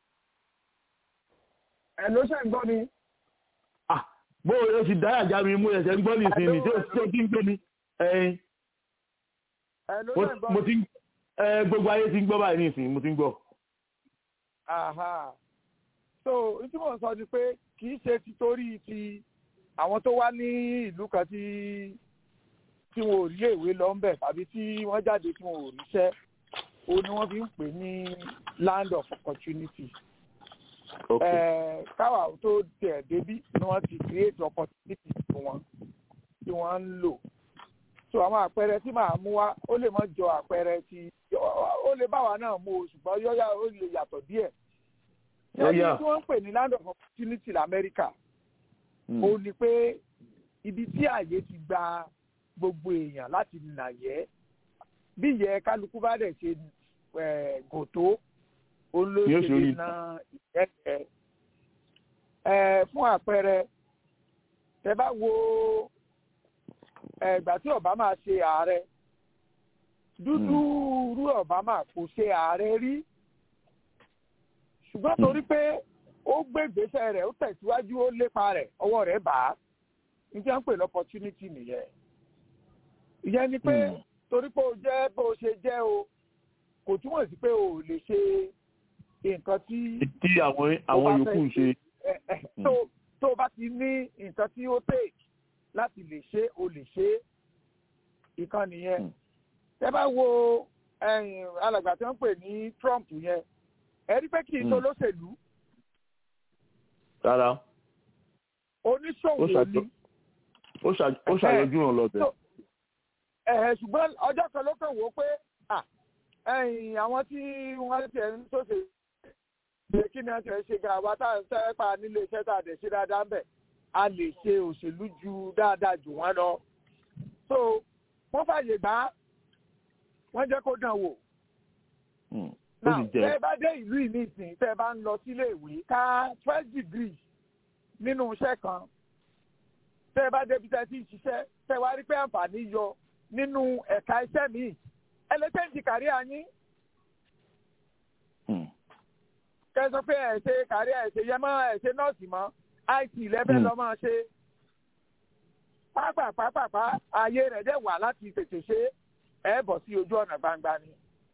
hello ṣe ń gbọ́ mi. ah bó o ti dáyà já mi mú ẹsẹ̀ ń gbọ́ nísìnyí tí ó ti ń gbé mi. mo ti gbogbo ayé ti ń gbọ́ báyìí nísìnyí mo ti ń gbọ́. so tí mo sọ ni pé kì í ṣe títorí ti àwọn tó wá ní ìlú kan tí tí wọn ò rí èwe lọ ń bẹ̀ tàbí tí wọ́n jáde tí wọn ò ríṣẹ́ o ni wọ́n fi ń pè ní land of opportunity. káwa tó tẹ̀ débí ni wọ́n ti create opportunity fún wọn. tí wọ́n ń lò so àwọn àpẹẹrẹ tí màá mú wá ó lè mọ jọ àpẹẹrẹ tí ó lè bá wa náà mú o ṣùgbọ́n yọ́yà ó lè yàtọ̀ díẹ̀ ṣé tí wọ́n ń pè ní land of opportunity lamẹ́ríkà ó ní pé ibi tí ààyè ti gba gbogbo èèyàn láti nàyẹ́ bí ìyẹn kálukú bá dẹ̀ ṣe gòtó olóṣèlú náà ìyẹ́kẹ́ fún àpẹẹrẹ tẹ bá wo ìgbà tí obama ṣe ààrẹ dúdú rú obama kò ṣe ààrẹ rí ṣùgbọ́n torí pé ó gbé ìgbésẹ̀ rẹ̀ ó tẹ̀síwájú ó lépa rẹ̀ ọwọ́ rẹ̀ bá a níjẹ́ ń pè lọ́pọ̀tunity nìyẹn ìyẹn ni pé torí pé o jẹ́ bó o ṣe jẹ́ o kò túmọ̀ sí pé o ò lè ṣe nǹkan tí. tí àwọn àwọn yòókù ń ṣe. tó o bá ti ní nǹkan tí ó take láti lè ṣe o lè ṣe ìkan nìyẹn. tẹ́ bá wo alàgbà tí wọ́n pè ní Trump yẹn ẹ rí pé kì í ṣe olóṣèlú. rárá. oníṣòwò ni. ó ṣàyọjú ràn lọ́bẹ̀. ṣùgbọ́n ọjọ́ kan ló kàn wó pé àwọn tí wọ́n ti ẹ̀ ń ṣòṣè ṣe kí ni wọ́n ti ẹ̀ ṣe ga àwa tá à ń tẹ́ pa nílé iṣẹ́ tá a dẹ̀ ṣe dáadáa ń bẹ̀ a lè ṣe òṣèlú ju dáadáa jù wọ́n lọ. so wọ́n fàyè gbà wọ́n jẹ́ kó dàn wò. now tẹ́ ẹ bá dé ìlú ìní ìsìn tẹ́ ẹ bá ń lọ sílé ìwé ká twelve degree nínú iṣẹ́ kan tẹ́ ẹ bá débi tẹ́ ẹ ti ń ṣiṣẹ́ tẹ́ ẹ wá rí pé àǹfààní yọ nínú ẹ̀ka iṣẹ́ míì ẹlẹ́tẹ̀ǹtì kárí àyín. kẹ́ sọ pé ẹ̀ ṣe kárí ẹ̀ ṣe yẹmọ́ ẹ̀ ṣe nọ́ọ̀sì mọ́ it lẹ́fẹ̀ lọ́ máa ṣe. pápápápápá ayé rẹ̀ dẹ̀ wà láti tètè ṣe ẹ̀ bọ̀ sí ojú ọ̀nà gbangba ni.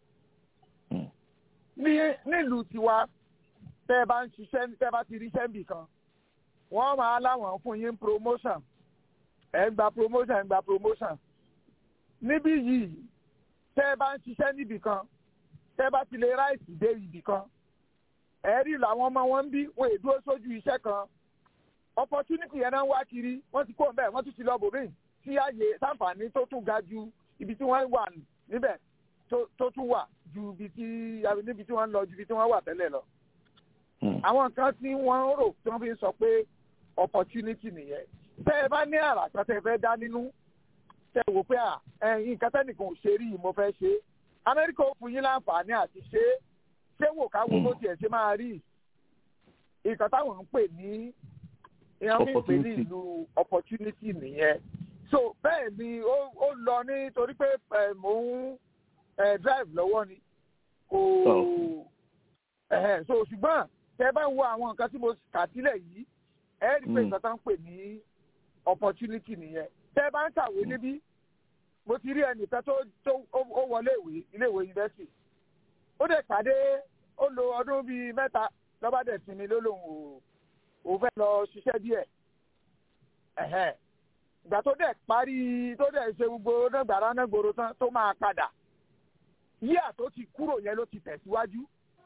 ní nílùú tiwa tẹ́ ẹ bá ń ṣiṣẹ́ tẹ́ ẹ bá ti ríṣẹ́ níbì kan wọ́n máa láwọn fún yín promotion ẹ̀ ń gba promotion ẹ̀ ń gba promotion. níbí yìí tẹ́ ẹ bá ń ṣiṣẹ́ níbì kan tẹ́ ẹ bá ti lè ráìsì dé ibì kan ẹ̀rí làwọn ọmọ wọn ń bí wọn èdúró sójú iṣẹ́ kan opportunity yẹn náà ń wá kiri wọ́n ti kó bẹ́ẹ̀ wọ́n tún ti lọ bòmíì sí ààyè sáǹfààní tó tún ga ju ibi tí wọ́n wà níbẹ̀ tó tún wà ju ibi tí níbi tí wọ́n ń lọ ju ibi tí wọ́n wà tẹ́lẹ̀ lọ. àwọn nǹkan tí wọ́n ń rò tí wọ́n fi ń sọ pé opportunity nìyẹn tẹ́ ẹ bá ní àrà kan tẹ́ ẹ fẹ́ dá nínú tẹ́ ẹ wò pé nǹkan tẹ́nìkan ò ṣe rí yìí mo fẹ́ ṣe amẹ́ríkà ó fún yín láǹfààní àti ṣe é ṣé wò ká wo bó tiẹ̀ ṣe máa rí nǹkan táwọn ń pè ní ìyẹn ń pè ní ìlú opportunity nìyẹn so bẹ́ẹ̀ ni ó lọ nítorí pé mò ń drive lọ́wọ́ ni kò so ṣùgbọ́n tẹ bá wo àwọn nǹkan tí mo kà sílẹ̀ yìí ẹ rí pé nǹkan tó ń pè ní opportunity nìyẹn tẹ bá ń kàwé níbí mo ti rí ẹnìkan tó ó wọlé ìwé ilé ìwé yunifásitì ó dẹ̀ pàdé ó lo ọdún bíi mẹ́ta lọ́ba dẹ̀ sinmi ló lòun ò fẹ́ lọ ṣiṣẹ́ díẹ̀ ìgbà tó dẹ̀ parí tó dẹ̀ ṣe gbogbo nágbàrá nágboro tán tó máa padà yíà tó ti kúrò yẹn ló ti tẹ̀síwájú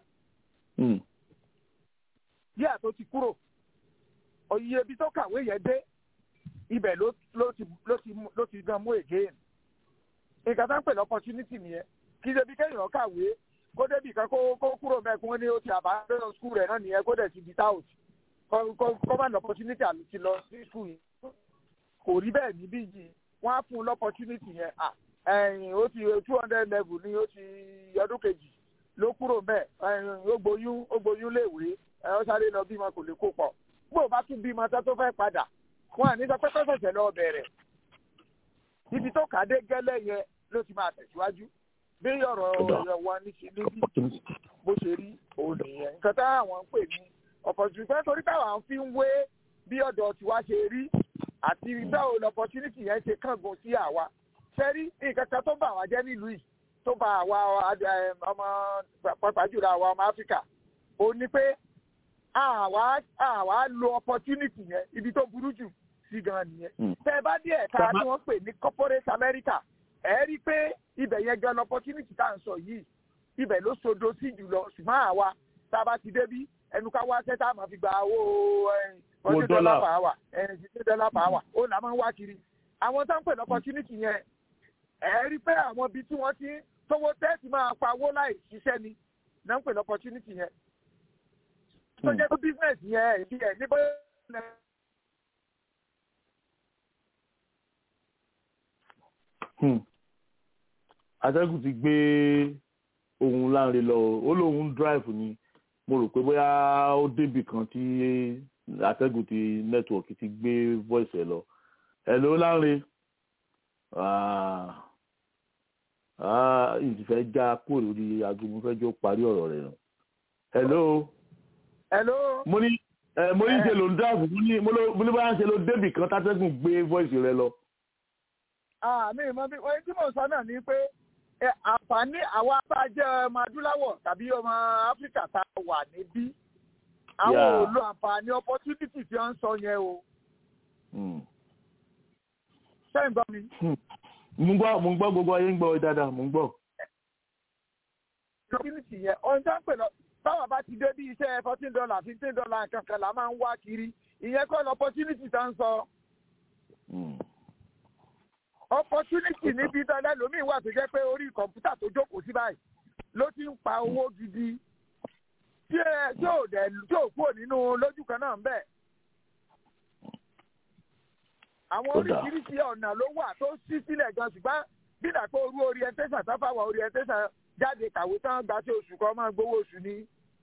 yíà tó ti kúrò òye ibi tó kàwé yẹn dé ibẹ̀ ló ti gan mú again nǹkan tó ń pè ní opportunity nìyẹn kì í ṣe bí kéèyàn kàwé kó débì kan kó kó kúrò mẹ́kún ní ó ti àbá lọ́nà skul rẹ̀ náà nìyẹn kó dẹ̀ ti di tout kó má ní opportunity àmì ti lọ sí skul yìí kò rí bẹ́ẹ̀ níbí yìí wọ́n á fún un lọ́pọ̀tunity yẹn ẹ̀yìn ó ti two hundred level ní ó ti ọdún kejì ló kúrò mẹ́ ẹ̀yìn ó gboyún ó gboyún léèwé ẹ̀ ó sáré lọ bímọ kò lè kó pọ̀ bó o bá tún bímọ tó tó fẹ́ padà wọn à ní sọ pé kọ́sọ̀ọ̀sẹ̀ lọ bẹ̀rẹ̀ ibi tó kà dé gẹ́lẹ́ yẹn ló ti máa tẹ̀síwájú bí ọ̀rọ̀ ọ̀rọ̀ wọn ní ṣe níbi bó ṣe rí òun nìyẹn nǹkan táwọn ń pè ní opportunity pé torí táwọn fi ń wé bí ọ̀dọ̀ tiwa ṣe rí àti báwo ni opportunity yẹn ṣe kángun sí àwa ṣẹ́rí nǹkan kan tó bà wá jẹ́ nílùú yìí tó bà àwa ọmọ pàápàá jùlọ àwa ọmọ áfíríkà ó ní pé àwa àwa lo opportunity yẹn ibi tó burú jù sí gan nìyẹn tẹ́ ẹ bá dé ẹ̀ka tí wọ́n pè ní corporate America ẹ rí i pé ibẹ̀ yẹn gan opportunity tá à ń sọ yìí ibẹ̀ ló sodo sí jùlọ ṣùgbọ́n àwa tá a bá ti débí ẹnu ká wá sẹ́tà máa fi gba owó ọdún dọ́là per hour ẹ̀ẹ́dì dọ́là per hour ó là máa ń wá kiri àwọn tó ń pè ní opportunity yẹn ẹ rí pé àwọn ibi tí wọ́n ti tówó tẹ́ẹ̀tì máa pa owó láì ṣiṣẹ́ ni náà ń pè ní opportunity yẹn tó jẹ́ pé business yẹn èyí ẹ̀ ní bóyá atẹ́gùn ti gbé ohun láńre lọ ó lóun drive ni mo rò pé bóyá ó débì kan tí atẹ́gùn ti nẹ́tíwọ̀kì ti gbé voice ẹ̀ lọ hello láńre ìfẹ́ já kúrò lórí aago mo fẹ́ jọ parí ọ̀rọ̀ rẹ̀ nù hello hello mo ní mo ní ṣe ló ń drive mo ní mo ní bóyá ṣe ló débì kan tátẹ́gùn gbé voice rẹ̀ lọ. àmì ìmọ̀ bí wọ́n tí mò ń sọ náà ni pé àǹfààní àwa bá jẹ́ ọmọ adúláwọ̀ tàbí ọmọ áfíríkà tá a wà níbí àwọn ò lo àǹfààní opportunity tí wọ́n ń sọ yẹn o. ṣé ń gbọ́ mi. mo ń gbọ́ mo ń gbọ́ gbogbo ayé ń gbọ́ dáadáa mo ń gbọ́. opportunity yẹn ohun tó ń pè lọ báwa bá ti dé bí iṣẹ́ fourteen dollar fifteen dollar nǹkan kan la máa ń wá kiri ìyẹn kọ́ ni opportunity tá ń sọ. opportunity níbi dandan lómi wà tó jẹ́ pé orí kọ̀ǹpútà tó jókòó sí báyìí ló ti ń pa owó gidi tí ẹ tí ò dẹ̀ tí ò kúrò nínú lójú kan náà ń bẹ̀. àwọn oríṣiríṣi ọ̀nà ló wà tó ṣí sílẹ̀ gan ṣùgbọ́n bí dàpọ̀ orú orientation tó fáwọn orientation jáde kàwé tán gba tí oṣù kan máa gbowó oṣù ni.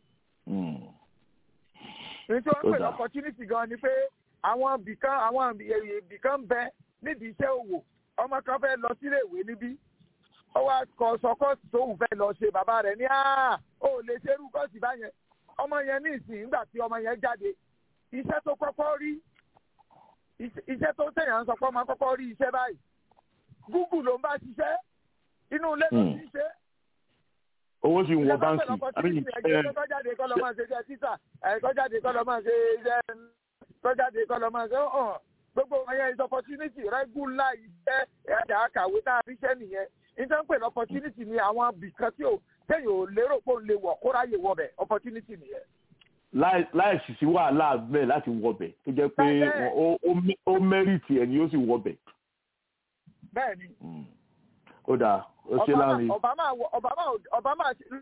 ní tí wọ́n ń pè ní opportunity gan ni pé àwọn ibìkan àwọn ibìkan bẹ nídìí iṣẹ́ òwò ọmọ kan fẹ́ lọ sílé ìwé níbí ó wá kọ sọ kọ́ọ̀sì tóun fẹ́ lọ ṣe bàbá rẹ̀ ní ó lè ṣerú kọ́ọ̀sì báyẹn ọmọ yẹn ní ìsìn nígbà tí ọmọ yẹn jáde iṣẹ́ tó kọ́kọ́ rí iṣẹ́ tó tẹ̀yàn ń sọ pé ọmọ kọ́kọ́ rí iṣẹ́ báyìí Google ló ń bá ṣiṣẹ́ inú ilé ló ti ṣe. owó sì ń wọ báńkì ẹgbẹ́ kọ́jáde kọ́ lọ́ máa ṣe iṣẹ́ títà kọ́jáde kọ́ lọ́ máa ṣe iṣẹ́ kọ́jáde kọ́ lọ́ máa ṣe hàn gbogbo wọn yẹn is opportunity regular iṣẹ́ ẹ̀dá àkàwé tá a rí iṣẹ́ nìyẹn nítorí pé opportunity ni àwọn bìkan tí ò téèyàn ò lérò pé òun lè wọ̀ kó ráyè wọbẹ̀ opportunity nìyẹn. láì sì sí wàhálà bẹ́ẹ̀ láti wọbẹ̀ tó jẹ́ pé ó mẹ́rìtì ẹ̀ ni ó sì wọbẹ̀. bẹ́ẹ̀ni. ó dáa ó ṣe láàrin. Obama Obama Obama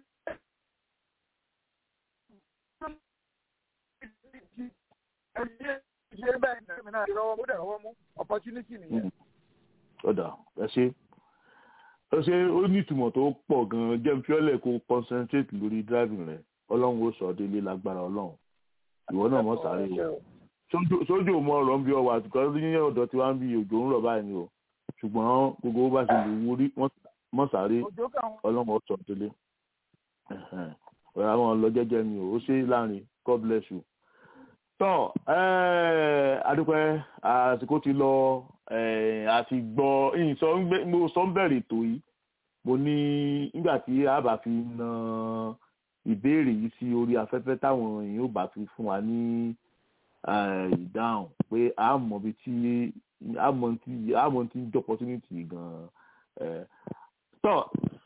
ṣe bẹ́ẹ̀ ní ẹ̀mí náà ìrọwọ́ mú dẹ̀rọwọ́ mú opportunity nìyẹn. ó dáa ẹ ṣe ó ṣe ó ní ìtumọ̀ tó pọ̀ gan-an jẹ́ fiọ́lẹ̀ kó concentrate lórí driving rẹ̀ ọlọ́run ó sọ délé lágbára ọlọ́run ìwọ náà mọ̀ sáré o sójú ò mọ ọ̀rọ̀ ń bí ọwọ́ àtùkọ́ ní ọ̀dọ̀ tí wọ́n ń bí òjò ń rọ̀ báyìí ni o ṣùgbọ́n gbogbo bó bá ṣe lè wúrí mọ̀ sáré ọlọ́run ó sọ délé ọ̀rọ̀ àwọn lọ jẹ́jẹ́ ni o ó ṣe láàrin God bless you tọ́ adúpẹ́ àsìkò ti lọ àti gbọ́ mo sọ ń bẹ̀rẹ̀ ètò yìí mo ní nígbà tí a bá fi na ìbéèrè yìí sí orí afẹ́fẹ́ táwọn èèyàn ò bá fi fún wa ní ìdáhùn pé a mọ̀ bí tí a mọ̀ tí a mọ̀ tí ń jọ opportunity gan-an tọ́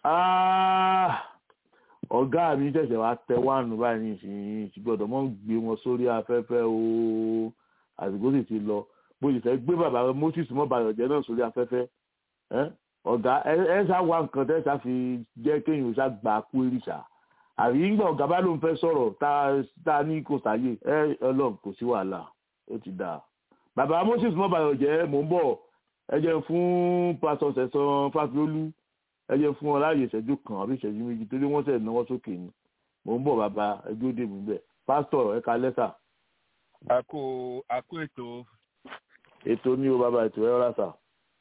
ọ̀gá mi ṣẹ̀ṣẹ̀ wá tẹ wáànù báyìí ní ìsìn ìgbọ́dọ̀ mọ́ gbé wọn sórí afẹ́fẹ́ o àsìkò sì ti lọ bó ṣe fẹ́ gbé bàbá moses mọ́ bayọ̀jẹ́ náà sórí afẹ́fẹ́ ọ̀gá ẹ ṣá wá nǹkan tẹ́ ṣá fi jẹ́ kéèyàn ṣá gbà kú ìrìṣà àbí ńgbà ọ̀gá bá ló ń fẹ́ sọ̀rọ̀ tá a ní kò sáyè ẹ ọlọ́run kò sí wàhálà ó ti dà bàbá moses mọ́ bayọ̀jẹ́ mò ń bọ̀ ẹ jẹ́ fún pásọ sẹ̀sán fáfiolú ẹ jẹ́ fún ọ láàyè ìṣẹ́jú kan àbí ìṣẹ́jú méjì torí wọ́n sẹ̀ náwó sókè ni mò ń bọ̀ bàbá ẹjọ́ dè mí bẹ́ẹ̀ pásítọ̀ ẹ̀ka lẹ́sà. àkó àkó ètò. ètò ní o bàbá ètò ẹ̀ rà sà.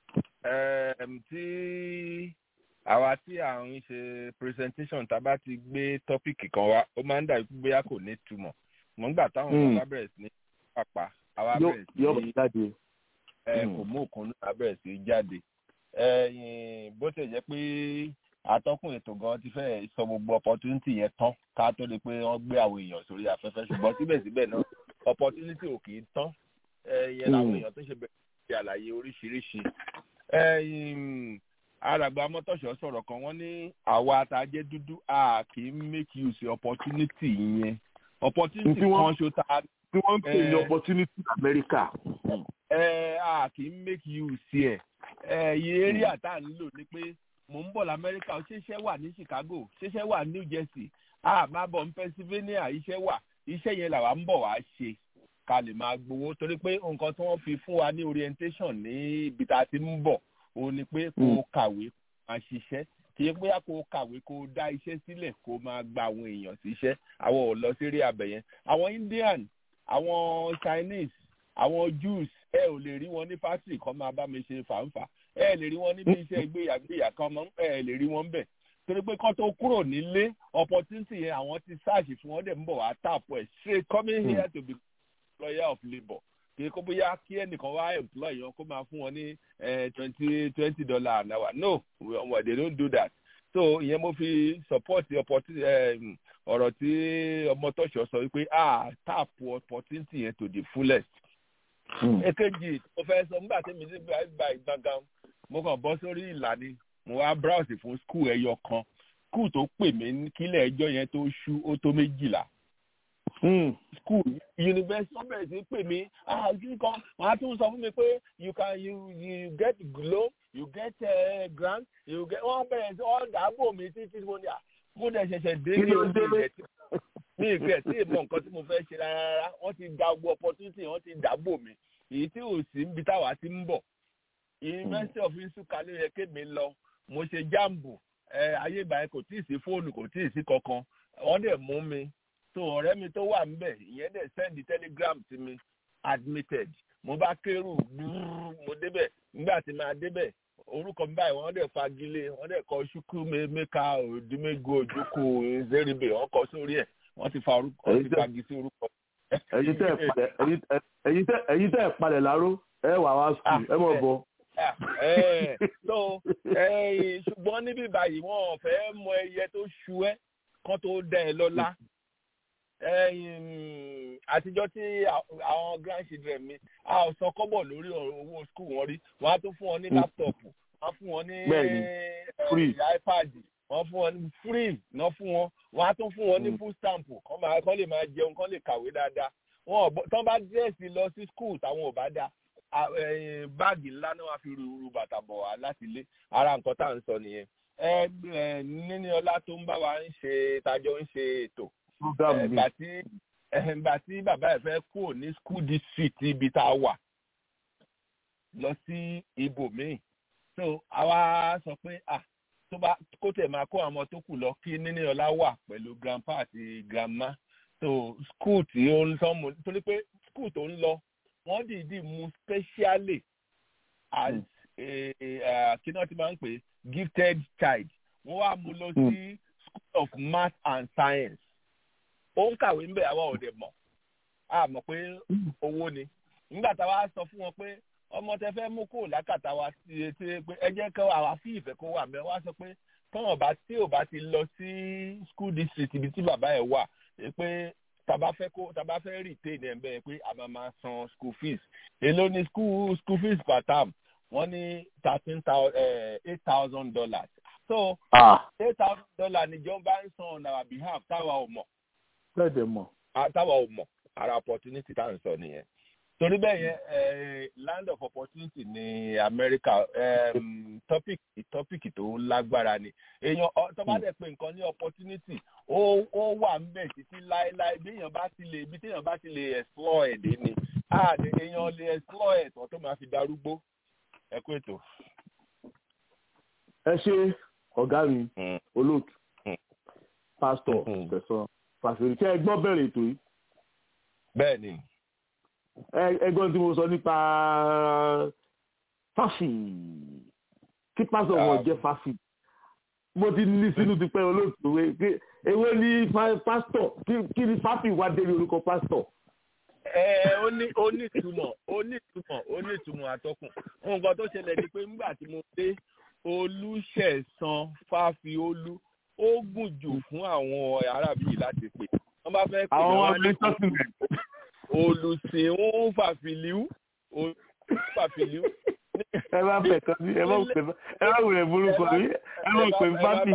tí àwa tí à ń ṣe presentation tá a bá ti gbé tọ́pìkì kan wá ó máa ń dàbí pé bóyá kò ní túmọ̀ mọ̀ nígbà táwọn ọmọ bá bẹ̀rẹ̀ sí ní pàpà àwa bẹ̀rẹ̀ sí kò mú òkun náà bẹ̀rẹ̀ sí jáde bó ṣe jẹ́ pé atọ́kùn ètò gan ti fẹ́ sọ gbogbo opportunity yẹn tán ká tó di pé wọ́n gbé àwọn èèyàn sórí afẹ́fẹ́ ṣùgbọ́n síbẹ̀síbẹ̀ náà opportunity ò kì í tán yẹn làwọn èèyàn tó ṣe bẹ̀rẹ̀ sí àlàyé oríṣiríṣi. àràgbà mọ́tòṣọ́ sọ̀rọ̀ kan wọ́n ní àwa àtàjẹ́ dúdú a kì í make use opportunity yẹn opportunity kan ṣo ta tí wọ́n ń pè ní opportunity in America. ẹ a kì í make use ẹ ẹ iye area tá à ń lò ni pé mò ń bọ̀ lamẹ́ríkà ṣẹṣẹ́ wà ní Chicago ṣẹṣẹ́ wà ní New Jersey a máa bọ̀ ní Pennsylvania iṣẹ́ wà iṣẹ́ yẹn làwa ń bọ̀ wá ṣe ká lè máa gbowó torí pé nǹkan tí wọ́n fi fún wa ní orientation ní ibi tá a ti ń bọ̀ òun ni pé kó o kàwé máa ṣiṣẹ́ kì í bóyá kó o kàwé kó o dá iṣẹ́ sílẹ̀ kó o máa gba àwọn èèyàn síṣẹ́ àwọn ò lọ sí rí abẹ yẹn àwọn Indian àwọn Chinese àwọn Jews ẹ ò lè rí wọn ní factory kan máa bá mi ṣe fàǹfà ẹ lè rí wọn níbi iṣẹ́ ìgbéyàgbéyà kan mọ́ ẹ lè rí wọn bẹ̀ torí pé kán tó kúrò nílé opportunity yẹn àwọn ti search fún wọn dẹ̀ ń bọ̀ wá tap ẹ̀ straight coming here to be employer of labour kì í kó bóyá kí ẹnìkan wá employ yẹn kó máa fún wọn ní twenty twenty dollar an hour no well, they don't do that so ìyẹn mo fi support opportunity ọ̀rọ̀ tí ọmọ tọ́ṣọ̀ sọ wípé ah tap opportunity yẹn to the fullest èkejì mo fẹ́ sọ nígbà tí mi ti gba ìgbà ìgbàngàn mo kàn bọ́ sórí ìlànà mo wá browse fún school ẹyọ kan school tó pè mí kílẹ̀ ẹjọ́ yẹn tó ṣú ó tó méjìlá school university wọ́n bẹ̀rẹ̀ sí pè mí ah kí kan wọ́n á tún sọ fún mi pé you can you you get loan you get uh, grant you get wọ́n bẹ̀rẹ̀ sí wọ́n dàbò mi títí mo ní à mo dẹ̀ ṣẹ̀ṣẹ̀ dé ní oṣù ìrẹsì mi ìfẹ́ tí ìmọ̀ nǹkan tí mo fẹ́ ṣe rárá wọ́n ti da gbogbo opportunity wọ́n ti dàbò mi èyí tí ò sí níbi táwa ti ń bọ̀ university of Nsukka ló yẹ kémi lọ mo ṣe jambu ayé ìgbà yẹn kò tí ì sí fóònù kò tí ì sí kankan wọ́n dẹ̀ mú mi so ọ̀rẹ́ mi tó wà ńbẹ̀ ìyẹn dẹ̀ send telegram sí mi admitted mo bá kérù mo débẹ̀ nígbà tí màá débẹ̀ orúkọ mi báyìí wọ́n dẹ̀ fagilé wọ́n dẹ̀ kọ ṣúkú mẹ́ka òdìmẹ́gò ojúkù zeribe wọ́n kọ sórí ẹ̀ wọ́n ti fa orúkọ wọ́n ti fagi sí orúkọ. ẹ̀yin tẹ́ ẹ̀ palẹ̀ láró ẹ wà wá sùn ẹ mọ̀ bọ̀. so ṣùgbọ́n níbí báyìí wọ́n ò fẹ́ mọ ẹyẹ tó ṣu ẹ́ kán tó dá ẹ lọ́lá àtijọ́ tí àwọn grandchildren mi a ò san kọ́bọ̀ lórí owó school wọn rí wọ́n á tún fún wọn ní láptọ̀pù wọ́n á fún wọn ní ipad wọ́n fún wọn ní free náà fún wọn wọ́n á tún fún wọn ní food stamp kán máa kán lè máa jẹun kán lè kàwé dáadáa wọn ò tán bá dírẹ́sì lọ sí school táwọn ò bá dá báàgì ńlá náà wàá fi ru bàtà bọ̀ wá láti ilé ara nǹkan tá à ń sọ nìyẹn níní ọlá tó ń bá wa ń ṣe tájọ ń ṣe ètò ẹgbà tí ẹgbà tí bàbá ẹ fẹ́ kúrò ní school district ibi tá a wà lọ sí ibòmíì so àwa sọ pé ah tó bá kó tẹ̀ máa kó àwọn tó kù lọ kí níní ọlá wà pẹ̀lú grandpa àti grandma so school tí ó ń sọ mu torí pé school tó ń lọ wọ́n dìídì mú specially as kí náà ti máa ń pè gifted child wọ́n wá mú lọ sí school of math and science ó ń kàwé ń bẹ̀ àwa ò dẹ̀ mọ̀ a mọ̀ pé owó ni nígbà táwa sọ fún wọn pé ọmọ tẹ fẹ́ mú kó lákàtà wa sí etí pé ẹ jẹ́ kí àwa fi ìfẹ́ kó wà mẹ́ wá sọ pé tọ́wọ̀n bá tí ò bá ti lọ sí school district ibi tí bàbá ẹ̀ wà pé tàbá fẹ́ kó tàbá fẹ́ retain ẹ̀ bẹ́ẹ̀ pé a máa máa san school fees èló ni school school fees per term wọ́n ní thirteen thousand eight thousand dollars so eight thousand dollars níjọba ń san on our behalf táwa ò mọ̀ bẹ́ẹ̀ dẹ̀ mọ̀. táwa ò mọ̀ ara opportunity tá à ń sọ nìyẹn torí bẹ́ẹ̀ yẹn land of opportunity ní America um, topic topic tó lágbára ni èèyàn tó bá dẹ̀ pé nǹkan ní opportunity ó ó wà ń bẹ̀ títí láéláé bí èèyàn bá ti lè bí téèyàn bá ti lè explore ẹ̀ dé ni àdé èèyàn lè explore ẹ̀ tán tó máa fi darúgbó ẹ kú ètò. ẹ ṣe ọ̀gá mi olóòtú pásítọ̀ tẹ̀sán pàṣẹ kí ẹ gbọ́ bẹ̀rẹ̀ ètò yìí. bẹ́ẹ̀ ni ẹgbọ́n tí mo sọ nípa fáfì kí pásítọ̀ wọn jẹ́ fáfì mo ti ní sínú ti pẹ́ olóòtú pé ewé ní pásítọ̀ kí ni fáfì wá dé ní orúkọ pásítọ̀. ẹ ó ní ó ní ìtumọ̀ ó ní ìtumọ̀ ó ní ìtumọ̀ àtọkùn nǹkan tó ṣẹlẹ̀ ni pé nígbà tí mo dé olùṣẹ̀san fáfi olú ó gùn jù fún àwọn arábí yìí láti pè wọ́n bá fẹ́ pè àwọn ọmọ mi sọ́sìn rẹ̀ olùsìn ń fàfìlíw fàfìlíw. ẹ bá bẹ̀ kan sí ẹ bá pè ẹ bá wùlẹ̀ burúkú mi ẹ bá pè fáfì.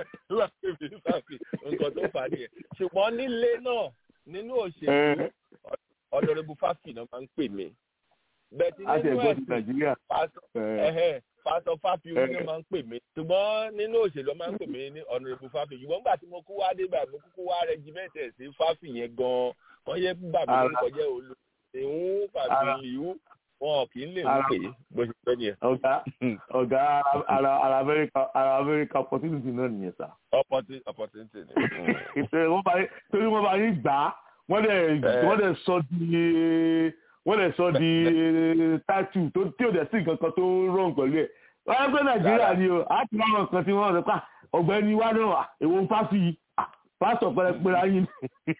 nǹkan tó fà nìyẹn ṣùgbọ́n nílé náà nínú òṣèlú ọ̀dọ̀rẹ́bù fáfì náà máa ń pè mí bẹ́ẹ̀ tí a ti nínú ẹ̀gbọ́n ti ẹ̀sìn nàìjíríà. ẹ̀hẹ́ pásọ fáfi oní máa ń pè mí ṣùgbọ́n nínú òṣèlú máa ń pè mí ní ọ̀nàrẹ́bù fáfi ṣùgbọ́n nígbà tí mo kú wá dé báyìí mo kúkú wá rẹ́gímẹ́ntẹ̀ sí fáfi yẹn gan-an wọ́n yẹ bàbá mi lórúkọ jẹ́ olú ìhún fàbí ìhún wọn kì í lè ń pè é bó ṣe fẹ́ nìyẹn. ọ̀gá ọ̀gá ara ara amẹ́ríkà ara amẹ́ríkà opportunity náà nìyẹn sá. opportunity opportunity ni. wọ́n bá torí wọ́n bá yín gbà á wọ́n dẹ̀ wọ́n dẹ̀ sọ di wọ́n dẹ̀ sọ di tatu tó tí ò dẹ̀ sí nǹkan kan tó rọrùn pẹ̀lú ẹ̀ wọ́n yẹ pé nàìjíríà ni o á ti máa nǹkan tí wọ́n rẹ̀ pa ọ̀gbẹ́ni wa náà èwo ń fásì yìí pásítọ̀ pẹrẹpẹrẹ ayé ni.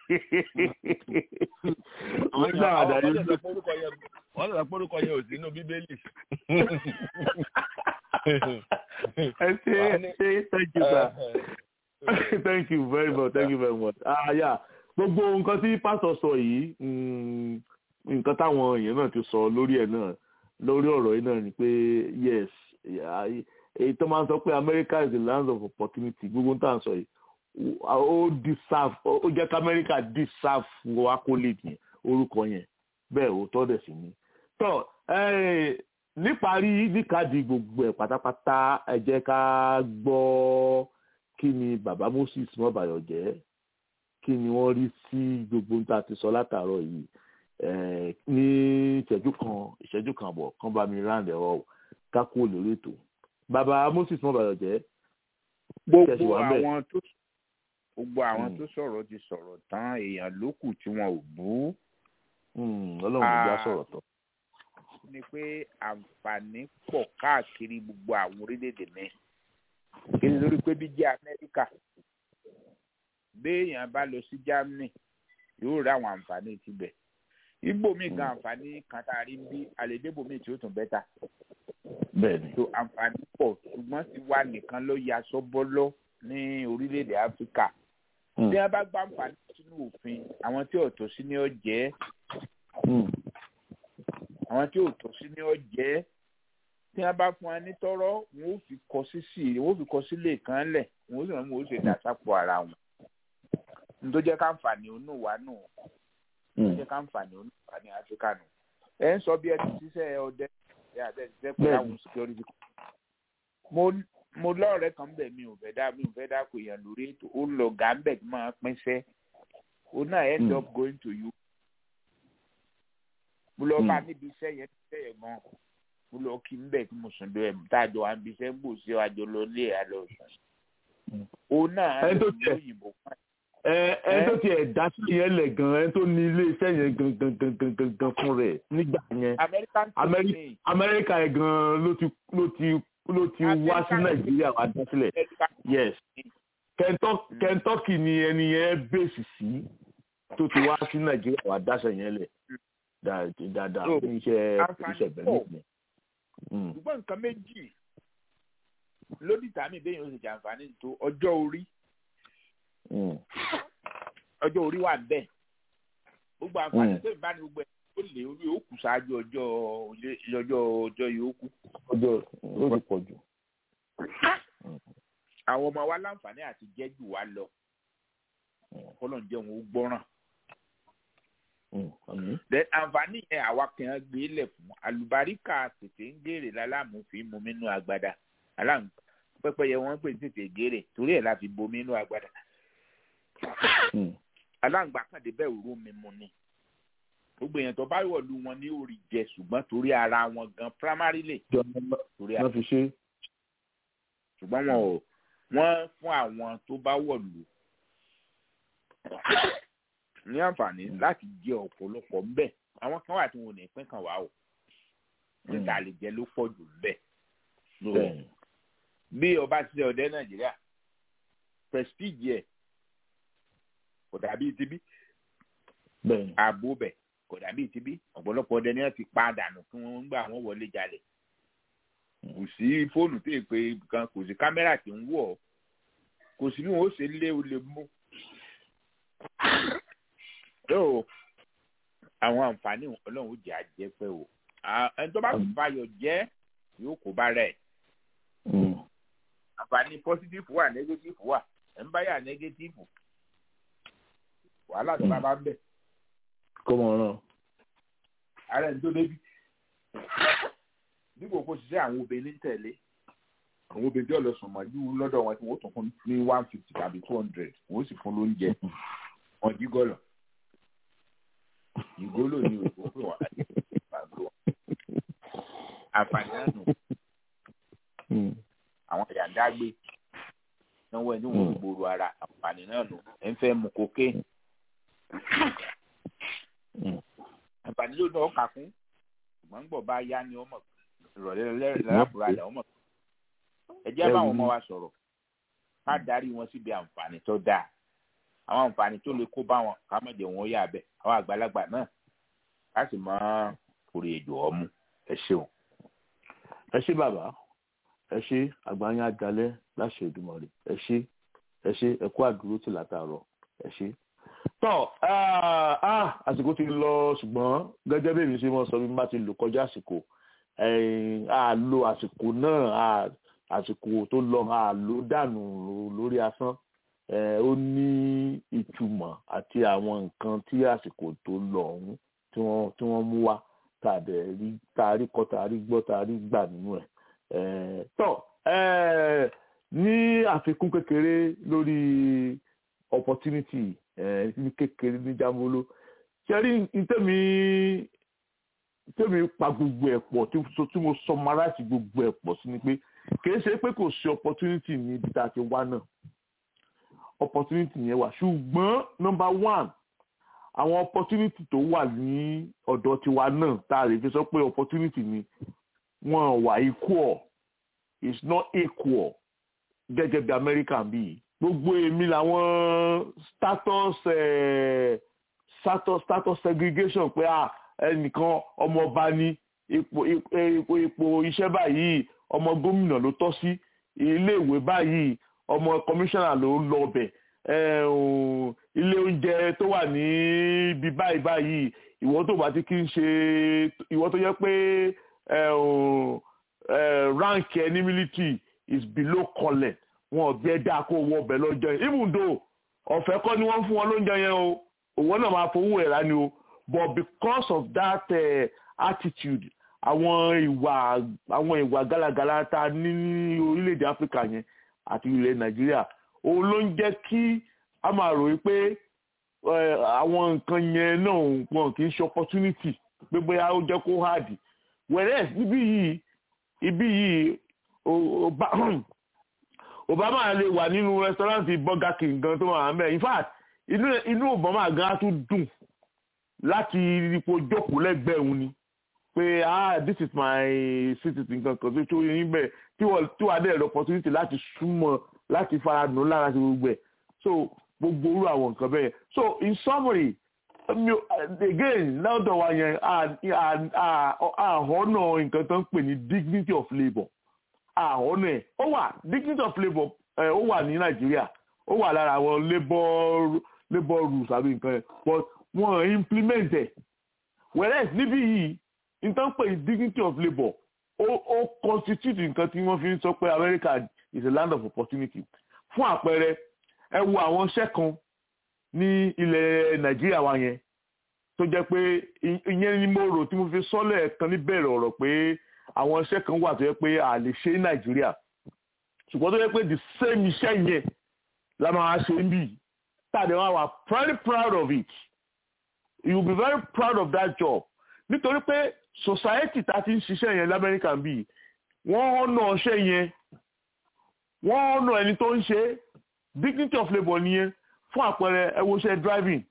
wọ́n gbà àdá yín lọ. wọ́n lọ pé orúkọ yẹn ò sí inú bíbélì. ẹ ṣe ṣe thank you sir thank you very much thank you very much. ah yeah gbogbo nǹkan tí pásítọ̀ sọ yìí nǹkan táwọn èèyàn náà ti sọ lórí ẹ̀ náà lórí ọ̀rọ̀ yìí náà ni pé yes èyí tó máa ń sọ pé America is the land of opportunity gbogbo tá à ń sọ yìí ó deserve ó jẹ́ kí America deserve accolade yẹn orúkọ yẹn bẹ́ẹ̀ ó tọ́ dẹ̀ sí ni. tọ́ níparí níkàdí gbogbo ẹ̀ pátápátá ẹ jẹ́ ká gbọ́ kí ni bàbá Moses mọ́bàyọ̀ jẹ́ kí ni wọ́n rí sí gbogbo ohun tá a ti sọ látàárọ̀ yìí ní ìṣẹ́jú kan ìṣẹ́jú kan bọ̀ kán bá mi round ẹ̀rọ kákó lórí ètò bàbá Moses mọ́bàyọ̀ jẹ́ gbogbo àwọn tó gbogbo àwọn tó sọ̀rọ̀ ti sọ̀rọ̀ tán èèyàn ló kù tí wọn ò bú. ọlọ́run ló já sọ̀rọ̀ tán. ni pé àǹfààní pọ̀ káàkiri gbogbo àwọn orílẹ̀-èdè mi kí ni lórí pé bí jẹ́ Amẹ́ríkà béèyàn bá lọ sí Germany yóò rí àwọn àǹfààní tibẹ̀ ibo mi gan àǹfààní kan tá a rí bí àlèdébò mi tí ó tún bẹ́tà. bẹ́ẹ̀ni. so àǹfààní pọ̀ ṣùgbọ́n ti wá nìkan ló ya sọ́bọ́lọ́ ní orílẹ̀-èdè Áfíríkà. bí wọ́n bá gbá àǹfààní sínú òfin àwọn tí ò tó sí ní ọ̀jẹ́ àwọn tí ò tó sí ní ọ̀jẹ́ tí wọ́n bá fún wa ní tọ́rọ́ wọn ò fi kọ sí sí wọn ò fi kọ sílé kan lẹ̀ wọn ò sì rán wọn ò sì dà sápò ara wọn. n tó jẹ́ káǹfààní onú wa nù n tó jẹ́ káǹfààní onú wa ní Áfíríkà nù. ẹ ń sọ bí ẹ ti ṣiṣẹ́ ọdẹ ẹ àti ẹ ti ṣiṣẹ́ pẹ̀lú àwọn security. mo mo lọ́ọ̀rẹ́ kan bẹ̀ mi ò fẹ́ dá mi ò fẹ́ dá kò yàn lórí ètò ó lọ gàmbẹ̀ tí máa pín sẹ́ ó náà end up going to you. mo lọ bá níbi iṣẹ́ yẹn iṣẹ́ yẹn gan mo lọ kí n bẹ̀ tí mo sùn lọ ẹ̀ tá a jọ wá níbi iṣẹ́ ń bò sí àjọ lọ lé ẹ̀ lọ sùn. ó náà ẹ̀ lọ òyìnbó kan. ẹ ẹ tó tiẹ̀ dá sí yẹn lẹ̀ gan ẹ tó ní ilé iṣẹ́ yẹn gan gan gan gan gan gan fún rẹ̀ nígbà yẹn Amẹ́ríkà yẹn gan ló ti ló ti ló ti wá sí nàìjíríà wá dá sílẹ̀ yes kentucky ni ẹni yẹn bèsì sí tó ti wá sí nàìjíríà wá dáṣẹ yẹn lẹ̀ dáadáa ní iṣẹ́ iṣẹ́ bẹ̀rẹ̀ nìyẹn. ṣùgbọ́n nǹkan méjì lódì tàmí bẹ́ẹ̀ yóò ṣe jàǹfààní tó ọjọ́ orí ọjọ́ orí wà bẹ́ẹ̀ gbogbo àǹfààní tó ìbáni gbogbo ẹ̀ ó lè orí òkú ṣáájú ọjọ́ ọjọ́ ọjọ́ yòókù. ọjọ́ ó ti pọ̀ jù. àwọn ọmọ wa láǹfààní àti jẹ́ jù wá lọ kọ́lọ́n jẹ́ wọn ó gbọ́ràn. àǹfààní yẹn àwa kan gbé lẹ̀ fún alùbáríkà tètè ń gèrè lálámùfín mu nínú agbada aláǹ pẹ́pẹ́yẹ wọ́n pè tètè gèrè torí ẹ̀ la fi bomi nínú agbada. aláǹgbá kàdé bẹ́ẹ̀ òru mi mu ni gbogbo èèyàn tó bá wọ̀lú wọn ní orí jẹ ṣùgbọ́n torí ara wọn gan primarily torí ara ṣùgbọ́n wọn ò wọ́n fún àwọn tó bá wọ̀lú ní àǹfààní láti jẹ ọ̀pọ̀lọpọ̀ ńbẹ̀ àwọn kan wà tí wọn ò ní pín kan wá o níta lè jẹ ló pọ̀ jù ńbẹ̀ bí ọba ṣiṣẹ́ ọdẹ nàìjíríà prestige ẹ̀ kò dàbí tibí ààbò bẹ̀ kò dàbí ti bí ọ̀pọ̀lọpọ̀ ọdẹ ni wọ́n ti pa dànù kí wọ́n gbà wọ́n wọlé jalè kò sí fóònù tó yẹ pé kan kò sí kámẹ́rà tí ń wọ̀ kò sí bí wọ́n ó ṣe lé o lè mú. tó àwọn àǹfààní ọlọ́run ó jẹ́ àjẹ́ pẹ́ o ẹni tó bá fàyọ̀ jẹ́ yóò kó bá rẹ̀ àǹfààní positive wà negative wà ẹ̀ ń bá yà negative wàhálà tó bá bá ń bẹ̀ kó mọ̀ náà. ara ẹni tó débi dípò kó ṣiṣẹ́ àwọn obìnrin tẹ̀lé àwọn obìnrin tí ọlọsùn mọjú lọ́dọ̀ wọn tí wọn tún fún ní one fifty tàbí two hundred wọn ó sì fún lóúnjẹ wọn jí gọlọ ìgólò ni òkú pé wọn láti gbàgbọ́ àǹfààní náà nù àwọn ìyàdágbé náwó ẹni wọn gbòòrò ara àǹfààní náà nù ẹ ń fẹ́ mu kókè àǹfààní ló náà kà fún ṣùgbọ́n gbọ̀ bá yá ni ọmọ ìrọ̀lẹ́ lẹ́rọ̀bùradà ọmọ ẹ jẹ́ báwọn ọmọ wa sọ̀rọ̀ ká darí wọn síbi àǹfààní tó dáa àwọn àǹfààní tó lè kó bá wọn ká má jẹ́ wọn yà bẹ́ẹ̀ àwọn àgbàlagbà náà ká sì mọ orí èjò ọmú ẹ ṣeun. ẹ ṣé bàbá ẹ ṣé àgbáyé àjálẹ láṣẹ Èdùmàrè ẹ ṣé ẹ ṣé ẹ kú àdúró tì látàárọ̀ ẹ ṣé. tọ́ àsìkò ti lọ ṣùgbọ́n gẹ́gẹ́ bí èmi ṣe mọ́ sọ bí mo bá ti lò kọjá àsìkò a lo àsìkò náà àsìkò tó lọ a lò dànù lórí asán ó ní ìtumọ̀ àti àwọn nǹkan tí àsìkò tó lọ ọ̀hún tí wọ́n mú wá tàbí rí tarí kọ́ tarí gbọ́ tarí gbà nínú ẹ̀ tọ́ ní àfikún kékeré lórí opportunity ní kékeré ní jambolo ṣe rí ntẹ́mi tẹ́mi pa gbogbo ẹ̀ pọ̀ tí mo summarize gbogbo ẹ̀ pọ̀ sí ni pé kìí ṣe pé kò sí opportunity ní ibi tá a ti wá náà opportunity yẹn wà ṣùgbọ́n number one àwọn opportunity tó wà ní ọ̀dọ̀ tiwa náà tá a lè fi sọ pé opportunity ni wọ́n wà equal is not equal gẹ́gẹ́ bí America bí gbogbo èmi làwọn status eh, status status segregation pé ah ẹnìkan ọmọọba ní ipò ipò ipò iṣẹ́ báyìí ọmọ gómìnà ló tọ́ sí iléèwé báyìí ọmọ kọmíṣánná ló ń lọ ọbẹ̀ ilé oúnjẹ tó wà ní ibi báyìí báyìí ìwọ tó bá ti kí ń ṣe ìwọ tó yẹ pé rank ẹ ní military is below collar wọn ò bí ẹ dáa kó wọ ọbẹ̀ lọ́jọ́ yẹn even though ọ̀fẹ́ kọ́ ni wọ́n fún wọn lóúnjẹ yẹn o òwò náà máa fowó ẹ̀ rání o but because of that uh, attitude àwọn ìwà àwọn ìwà gálagàlà tá a ní ní orílẹ̀-èdè áfíríkà yẹn àti ilẹ̀ nàìjíríà òun ló ń jẹ́ kí a máa ròyìn pé àwọn nǹkan yẹn náà wọn kì í ṣe opportunity pé bóyá ó jẹ́ kó hard whereas níbí yìí ibí yìí obama lè wà nínú rẹ́sítọ́rántì burger king gan tó wà mẹ́ in fact inú obama gan á tún dùn láti ipò jókòó lẹ́gbẹ̀ẹ́ òun ni pé ah this is my citizen kankan tó tó yín bẹ́ẹ̀ tí wọ́n tí wọ́n adé ẹ̀rọ opportunity láti súnmọ́ láti fara nù lára ti gbogbo ẹ̀ so gbogbo orú àwọn nǹkan bẹ́ẹ̀ so in summary again lọ́dọ̀ wa yẹn àhọ́nà nǹkan tó ń pè ní dignity of labour àhọ́nà ẹ̀ ó wà dignity of labour ó wà ní nàìjíríà ó wà lára àwọn labour labour rules àbí nǹkan yẹn but wọ́n implement ẹ̀ whereas níbí yìí nǹkan pè ní dignity of labour ó ó constitute nǹkan tí wọ́n fi ń sọ pé America is a land of opportunity fún àpẹẹrẹ ẹ wo àwọn iṣẹ́ kan ní ilẹ̀ Nàìjíríà wa yẹn tó jẹ́ pé ìyẹn ni mo rò tí mo fi sọ́lẹ̀ kan níbẹ̀rẹ̀ ọ̀rọ̀ pé àwọn iṣẹ́ kan wà tó yẹ pé a lè ṣe ní Nàìjíríà ṣùgbọ́n tó yẹ pé the same iṣẹ́ yẹn la máa ṣe ń bì tàbí wọn wà very proud of it you will be very proud of that job nítorí pé society tá a ti ń ṣiṣẹ́ yẹn lamẹ́ríkà bíi wọ́n ọ̀nà ọṣẹ́ yẹn wọ́n ọ̀nà ẹni tó ń ṣe dignity of labour nìyẹn fún àpẹẹrẹ ẹ wo iṣẹ́ driving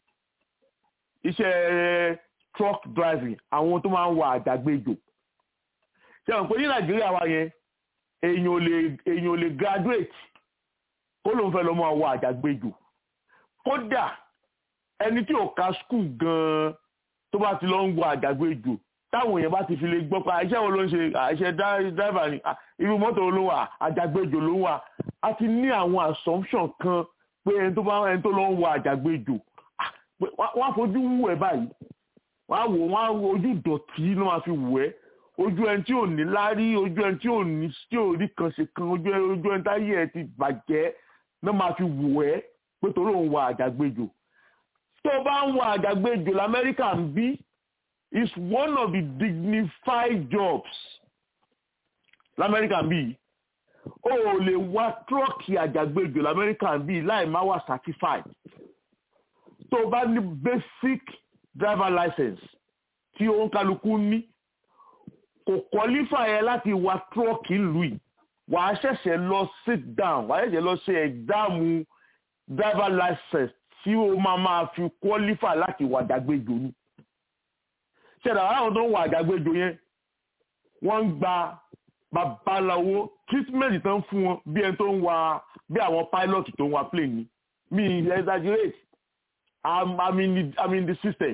iṣẹ́ truck driving àwọn tó máa ń wa àjàgbéjò ṣe àwọn pé ní nàìjíríà wa yẹn èèyàn ò lè èèyàn ò lè graduate kó ló ń fẹ́ lọ máa wa àjàgbéjò kódà ẹni tí ò ka school gan-an tó bá ti lọ ń wa àjàgbéjò táwọn èèyàn bá ti fi lè gbọ́ pa iṣẹ́ wo ló ń ṣe àṣẹ dáìbà ni irú mọ́tò ló wà àjàgbéjò ló wà a ti ní àwọn assumption kan pé ẹni tó bá ẹni tó lọ ń wa àjàgbéjò wọ́n á fojú wù ẹ́ báyìí wọ́n á wò wọ́n á ojú dọ̀tí ló máa fi wù ẹ́ ojú ẹni tí ò ní lárí ojú ẹni tí ò ní tí ò rí kan ṣe kan ojú ẹni ojú ẹni táyé ẹ ti bàjẹ́ ló máa fi wù ẹ́ pé torí òun wa àjàgbéjò tó bá ń wa àjàgbéjò lamẹ́ríkà ń bí is one of the dignified jobs lamẹ́ríkà bíi o ò lè wa tírọ́ọ̀kì àjàgbéjò lamẹ́ríkà bíi láì má wà certified tó o bá ní basic driver license tí òun kálukú ní kò qualify ẹ láti wa tírọ́ọ̀kì ìlú yìí wàá ṣẹ̀ṣẹ̀ lọ sit down wàá ṣẹ̀ṣẹ̀ lọ ṣe ẹ̀gbáàmù driver license tí o máa máa fi qualify láti wà àjàgbéjò ni ṣẹ̀dá àwọn tó ń wà àjàgbéjò yẹn wọ́n ń gba babaláwo treatment tó ń fún wọn bí ẹni tó ń wa bí àwọn pilot tó ń wa plane ni mi exaggerate I'm, I'm, in the, I'm in the system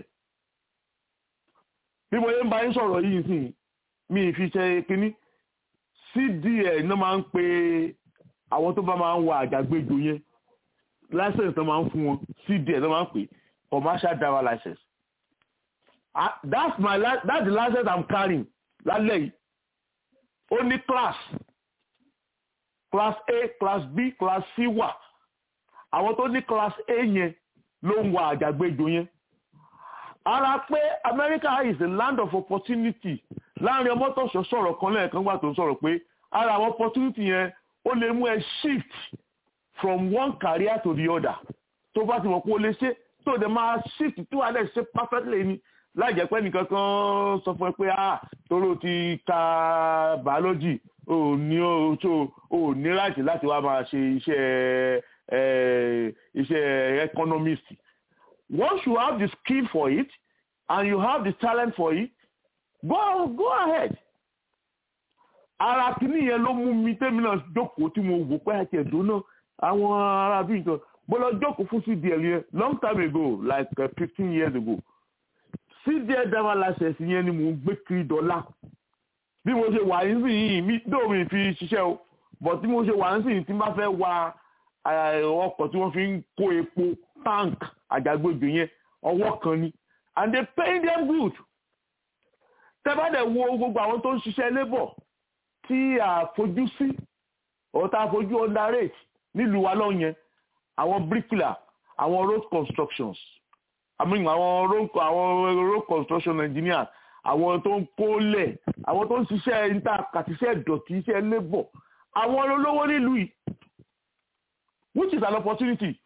bí mo yẹ ń bá yín sọ̀rọ̀ yìí sí mi fi ṣe kínní cdl náà máa ń pe àwọn tó bá máa ń wa àjàgbéjò yẹn license tó máa ń fún wọn cdl náà máa ń pè commercial driver license ah, that's my that's the license I'm carrying lálẹ́ yìí ó ní class class A class B class C wà àwọn tó ní class A yẹn ló ń wa àjàgbéjò yẹn ara pé America is a land of opportunity láàrin ọmọ tó sọ sọ̀rọ̀ kan lẹ́ẹ̀kan gbà tó ń sọ̀rọ̀ pé ara àwọn opportunity yẹn ó lè mú ẹ shift from one career to the other tó bá ti mọ̀ pé ó lè ṣe tó dẹ̀ máa shift tí wàá dẹ̀ ṣe perfectly ni láì jẹ́ pé nìkan kan sọ fún ẹ pé ah tóró ti ka biology ò ní ò ní láti láti wá máa ṣe iṣẹ́ iṣẹ́ economist once you have the skill for it and you have the talent for it go go ahead ara kìíní yẹn ló mú mi tẹ́mi náà jókòó tí mo wò pé àti ẹ̀dùn náà àwọn ará bíi nǹkan mo lọ jókòó fún cdl yẹn long time ago like fifteen uh, years ago cdl driver license yẹn ni mò ń gbé kiri dọ́là bí mo ṣe wà nísìnyí mi dóò mi fi ṣiṣẹ́ o but bí mo ṣe wà nísìnyí tí n bá fẹ́ wa ọkọ̀ tí wọ́n fi ń kó epo tank àjàgbéjò yẹn ọwọ́ kan ni and they pay them good tẹ́bàdẹ̀ wo gbogbo àwọn tó ń ṣiṣẹ́ labour tí a fojú sí ọ̀tá fojú underrate nílùú wa lọ́hùn yẹn àwọn bricklayer àwọn road constructions I mean àwọn road àwọn road construction engineers àwọn tó ń kólẹ̀ àwọn tó ń ṣiṣẹ́ níta kàtíṣẹ́ ìdọ̀tí iṣẹ́ labour àwọn olówó nílùú yìí which is an opportunity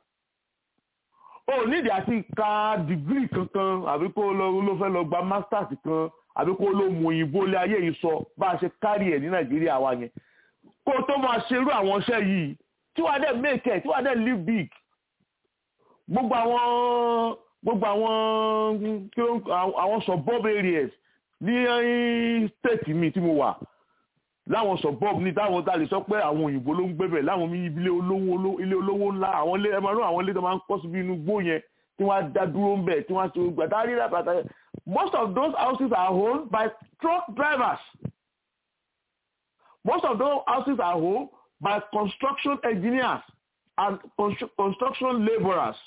o nídìí àti ka degree kankan àbí kó lọ ló fẹ́ lọ gba masters kan àbí kó ló mú òyìnbó lé ayé yìí sọ bá a ṣe kárí ẹ̀ ní nàìjíríà wa yẹn kó o tó máa ṣerú àwọn iṣẹ́ yìí tí wàá dẹ̀ make it tí wàá dẹ̀ live big gbogbo àwọn gbogbo àwọn àwọn suburb areas ní state mi tí mo wà láwọn suburb ní táwọn tá a lè sọ pé àwọn òyìnbó ló ń gbébẹ̀ láwọn mi ilé olówó ilé olówó ńlá àwọn ilé ẹmọ náà àwọn ilé tó máa ń kọ́ síbi inú gbó yẹn tí wọ́n á dá dúró ń bẹ̀ tí wọ́n á ṣe gbàtà rí ràpàtà most of those houses are owned by truck drivers most of those houses are owned by construction engineers and construction labourers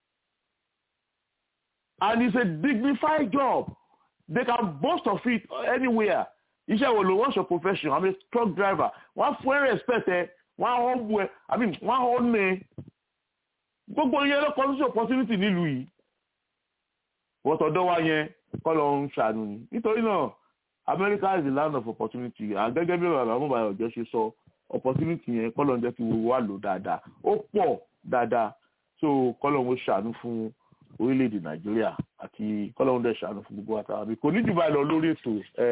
and it's a dignified job they can boast of it anywhere iṣẹ́ wo lo what's your profession i'm a truck driver wọ́n fún ẹ respect ẹ wọ́n á hàn bu ẹ i mean wọ́n á hàn ní gbogbo yẹn ló kọ́ sí opportunity nílùú yìí wọ́n tọ́dọ̀ wá yẹn kọ́ lọ ń ṣàánú ni nítorí náà America is the land of opportunity àgẹ́gẹ́ bí bàbá mobile ọ̀jọ́ ṣe sọ opportunity yẹn kọ́ ló ń jẹ́ kí wo wà lò dáadáa ó pọ̀ dáadáa so kọ́ ló ń ṣàánú fún orílẹ̀-èdè Nàìjíríà àti kọ́ ló ń dẹ̀ ṣàánú fún gbogbo àtàwọn àbí kò ní jù báyìí lọ lórí ètò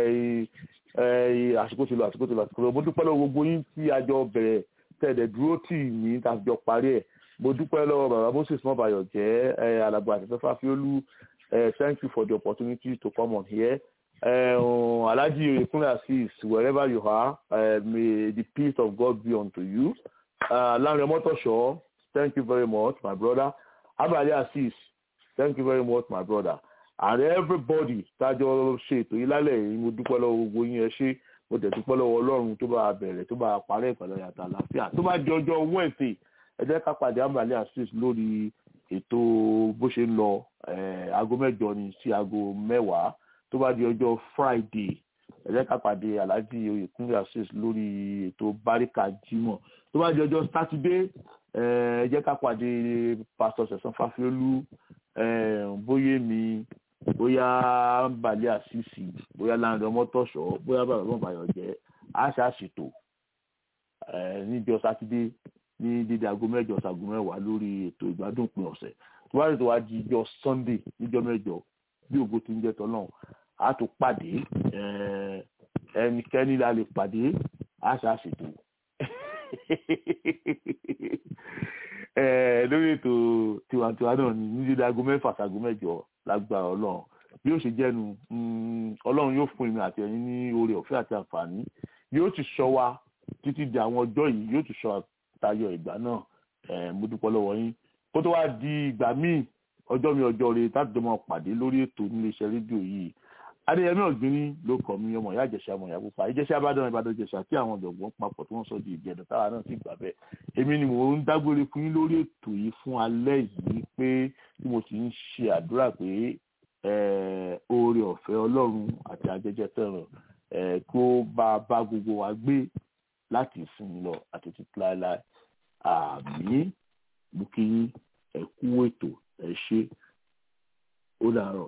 àsìkò ti lọ àsìkò ti lọ àsìkò ti lọ mo dúpẹ́ lọ́wọ́ gbogbo yín tí a jọ bẹ̀rẹ̀ tẹ̀lẹ̀ dúró tì mí tá a jọ parí ẹ̀ mo dúpẹ́ lọ́wọ́ bàbá Moses mọ́bàyọ̀ jẹ́ alàgbà àtẹ̀fẹ́fà fiolú thank you for the opportunity to come on here uh, Alhaji Oyekunle Azeez wherever you are uh, may the peace of God be unto you uh, Lanre Motosho thank you very much my brother Abali Azeez thank you very much my brother and everybody tájọ ṣe ètò yìí lálẹ́ yìí mo dúpẹ́ lọ́wọ́ gbogbo yín ẹ ṣé mo dẹ̀ dúpẹ́ lọ́wọ́ Ọlọ́run tó bá bẹ̀rẹ̀ tó bá parẹ́ ìpàdé yàtọ̀ àlàáfíà tó bá di ọjọ́ Wednesday ẹ jẹ́ ká pàdé Abali Azeez lórí ètò bó ṣe ń lọ aago mẹ́jọ ni sí aago mẹ́wàá tó bá di ọjọ́ Friday ẹ jẹ́ ká pàdé Alhaji Oyekunle Azeez lórí ètò Barika Jimoh tó bá di ọjọ́ Saturday ẹ jẹ́ ká pàdé Pastor Sẹ̀san Fáfiolú bóyèmí bóyá balẹ̀ àṣìṣì bóyá láńdọ̀ mọ́tòṣọ́ bóyá bàbá bàbá yọ̀ jẹ́ á ṣàṣètò níjọ́ sátidé ní dídí aago mẹ́jọ ṣaago mẹ́wàá lórí ètò ìgbádùn pin ọ̀sẹ̀ tó bá rí tó wá di ijọ́ sunday níjọ́ mẹ́jọ bí ògo ti ń jẹ́ tọ́lọ́run á tún pàdé ẹnikẹ́ni la lè pàdé á ṣàṣètò lórí ètò tiwantiwa náà ní ní dídí aago mẹ́fà ṣaago mẹ́jọ lágbára ọlọ́run bí ó ṣe jẹ́nu ọlọ́run yóò fún èmi àti ẹ̀yin ní oore ọ̀fẹ́ àti àǹfààní yóò ti ṣọ́ wa títí di àwọn ọjọ́ yìí yóò ti ṣọ́ tayọ ìgbà náà mo dúpẹ́ lọ́wọ́ yín kó tó wá di ìgbà míì ọjọ́ mi ọjọ́ rẹ táti jọmọ pàdé lórí ètò níléeṣẹ́ rédíò yìí adéyẹmí ọ̀gbìnrín ló kọ́ mi ọmọ ìyá ìjẹsà ọmọ ìyá pupa ìjẹsà ìbàdàn ìbàdàn ìjẹsà tí àwọn ọ̀jọ̀gbọ́n papọ̀ tí wọ́n sọ di ìjẹ̀dọ̀ táwa náà sì gbà bẹ́ẹ̀ èmi ni mò ń dágbére fún yín lórí ètò yìí fún alẹ́ yìí pé tí mo sì ń ṣe àdúrà pé oore ọ̀fẹ́ ọlọ́run àti ajẹjẹ fẹ́ràn kó bá bá gbogbo wa gbé láti ìsinmi lọ àti títí láéláé àmì mú kí ẹ kú ètò ẹ ṣe ó dàárọ̀.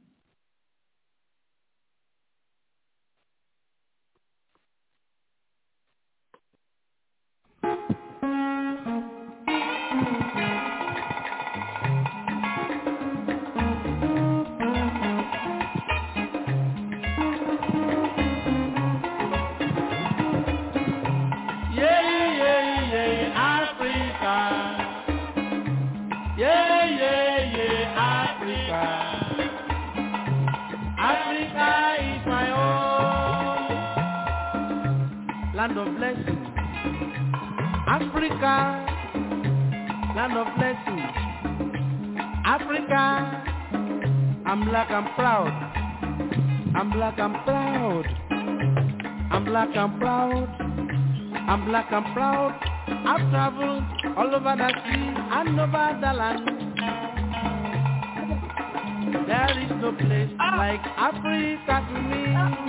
land of blessing. Africa, land of blessing. Africa, I'm black, I'm proud. I'm black, I'm proud. I'm black, I'm proud. I'm black, I'm proud. I've traveled all over the sea and over the land. There is no place like Africa to me.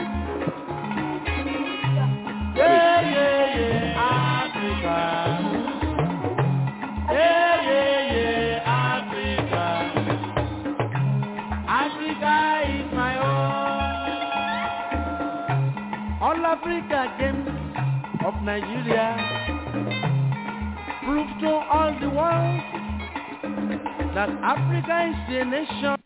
Yeah, yeah, yeah, Africa. Yeah, yeah, yeah, Africa. Africa is my own. All Africa games of Nigeria prove to all the world that Africa is a nation.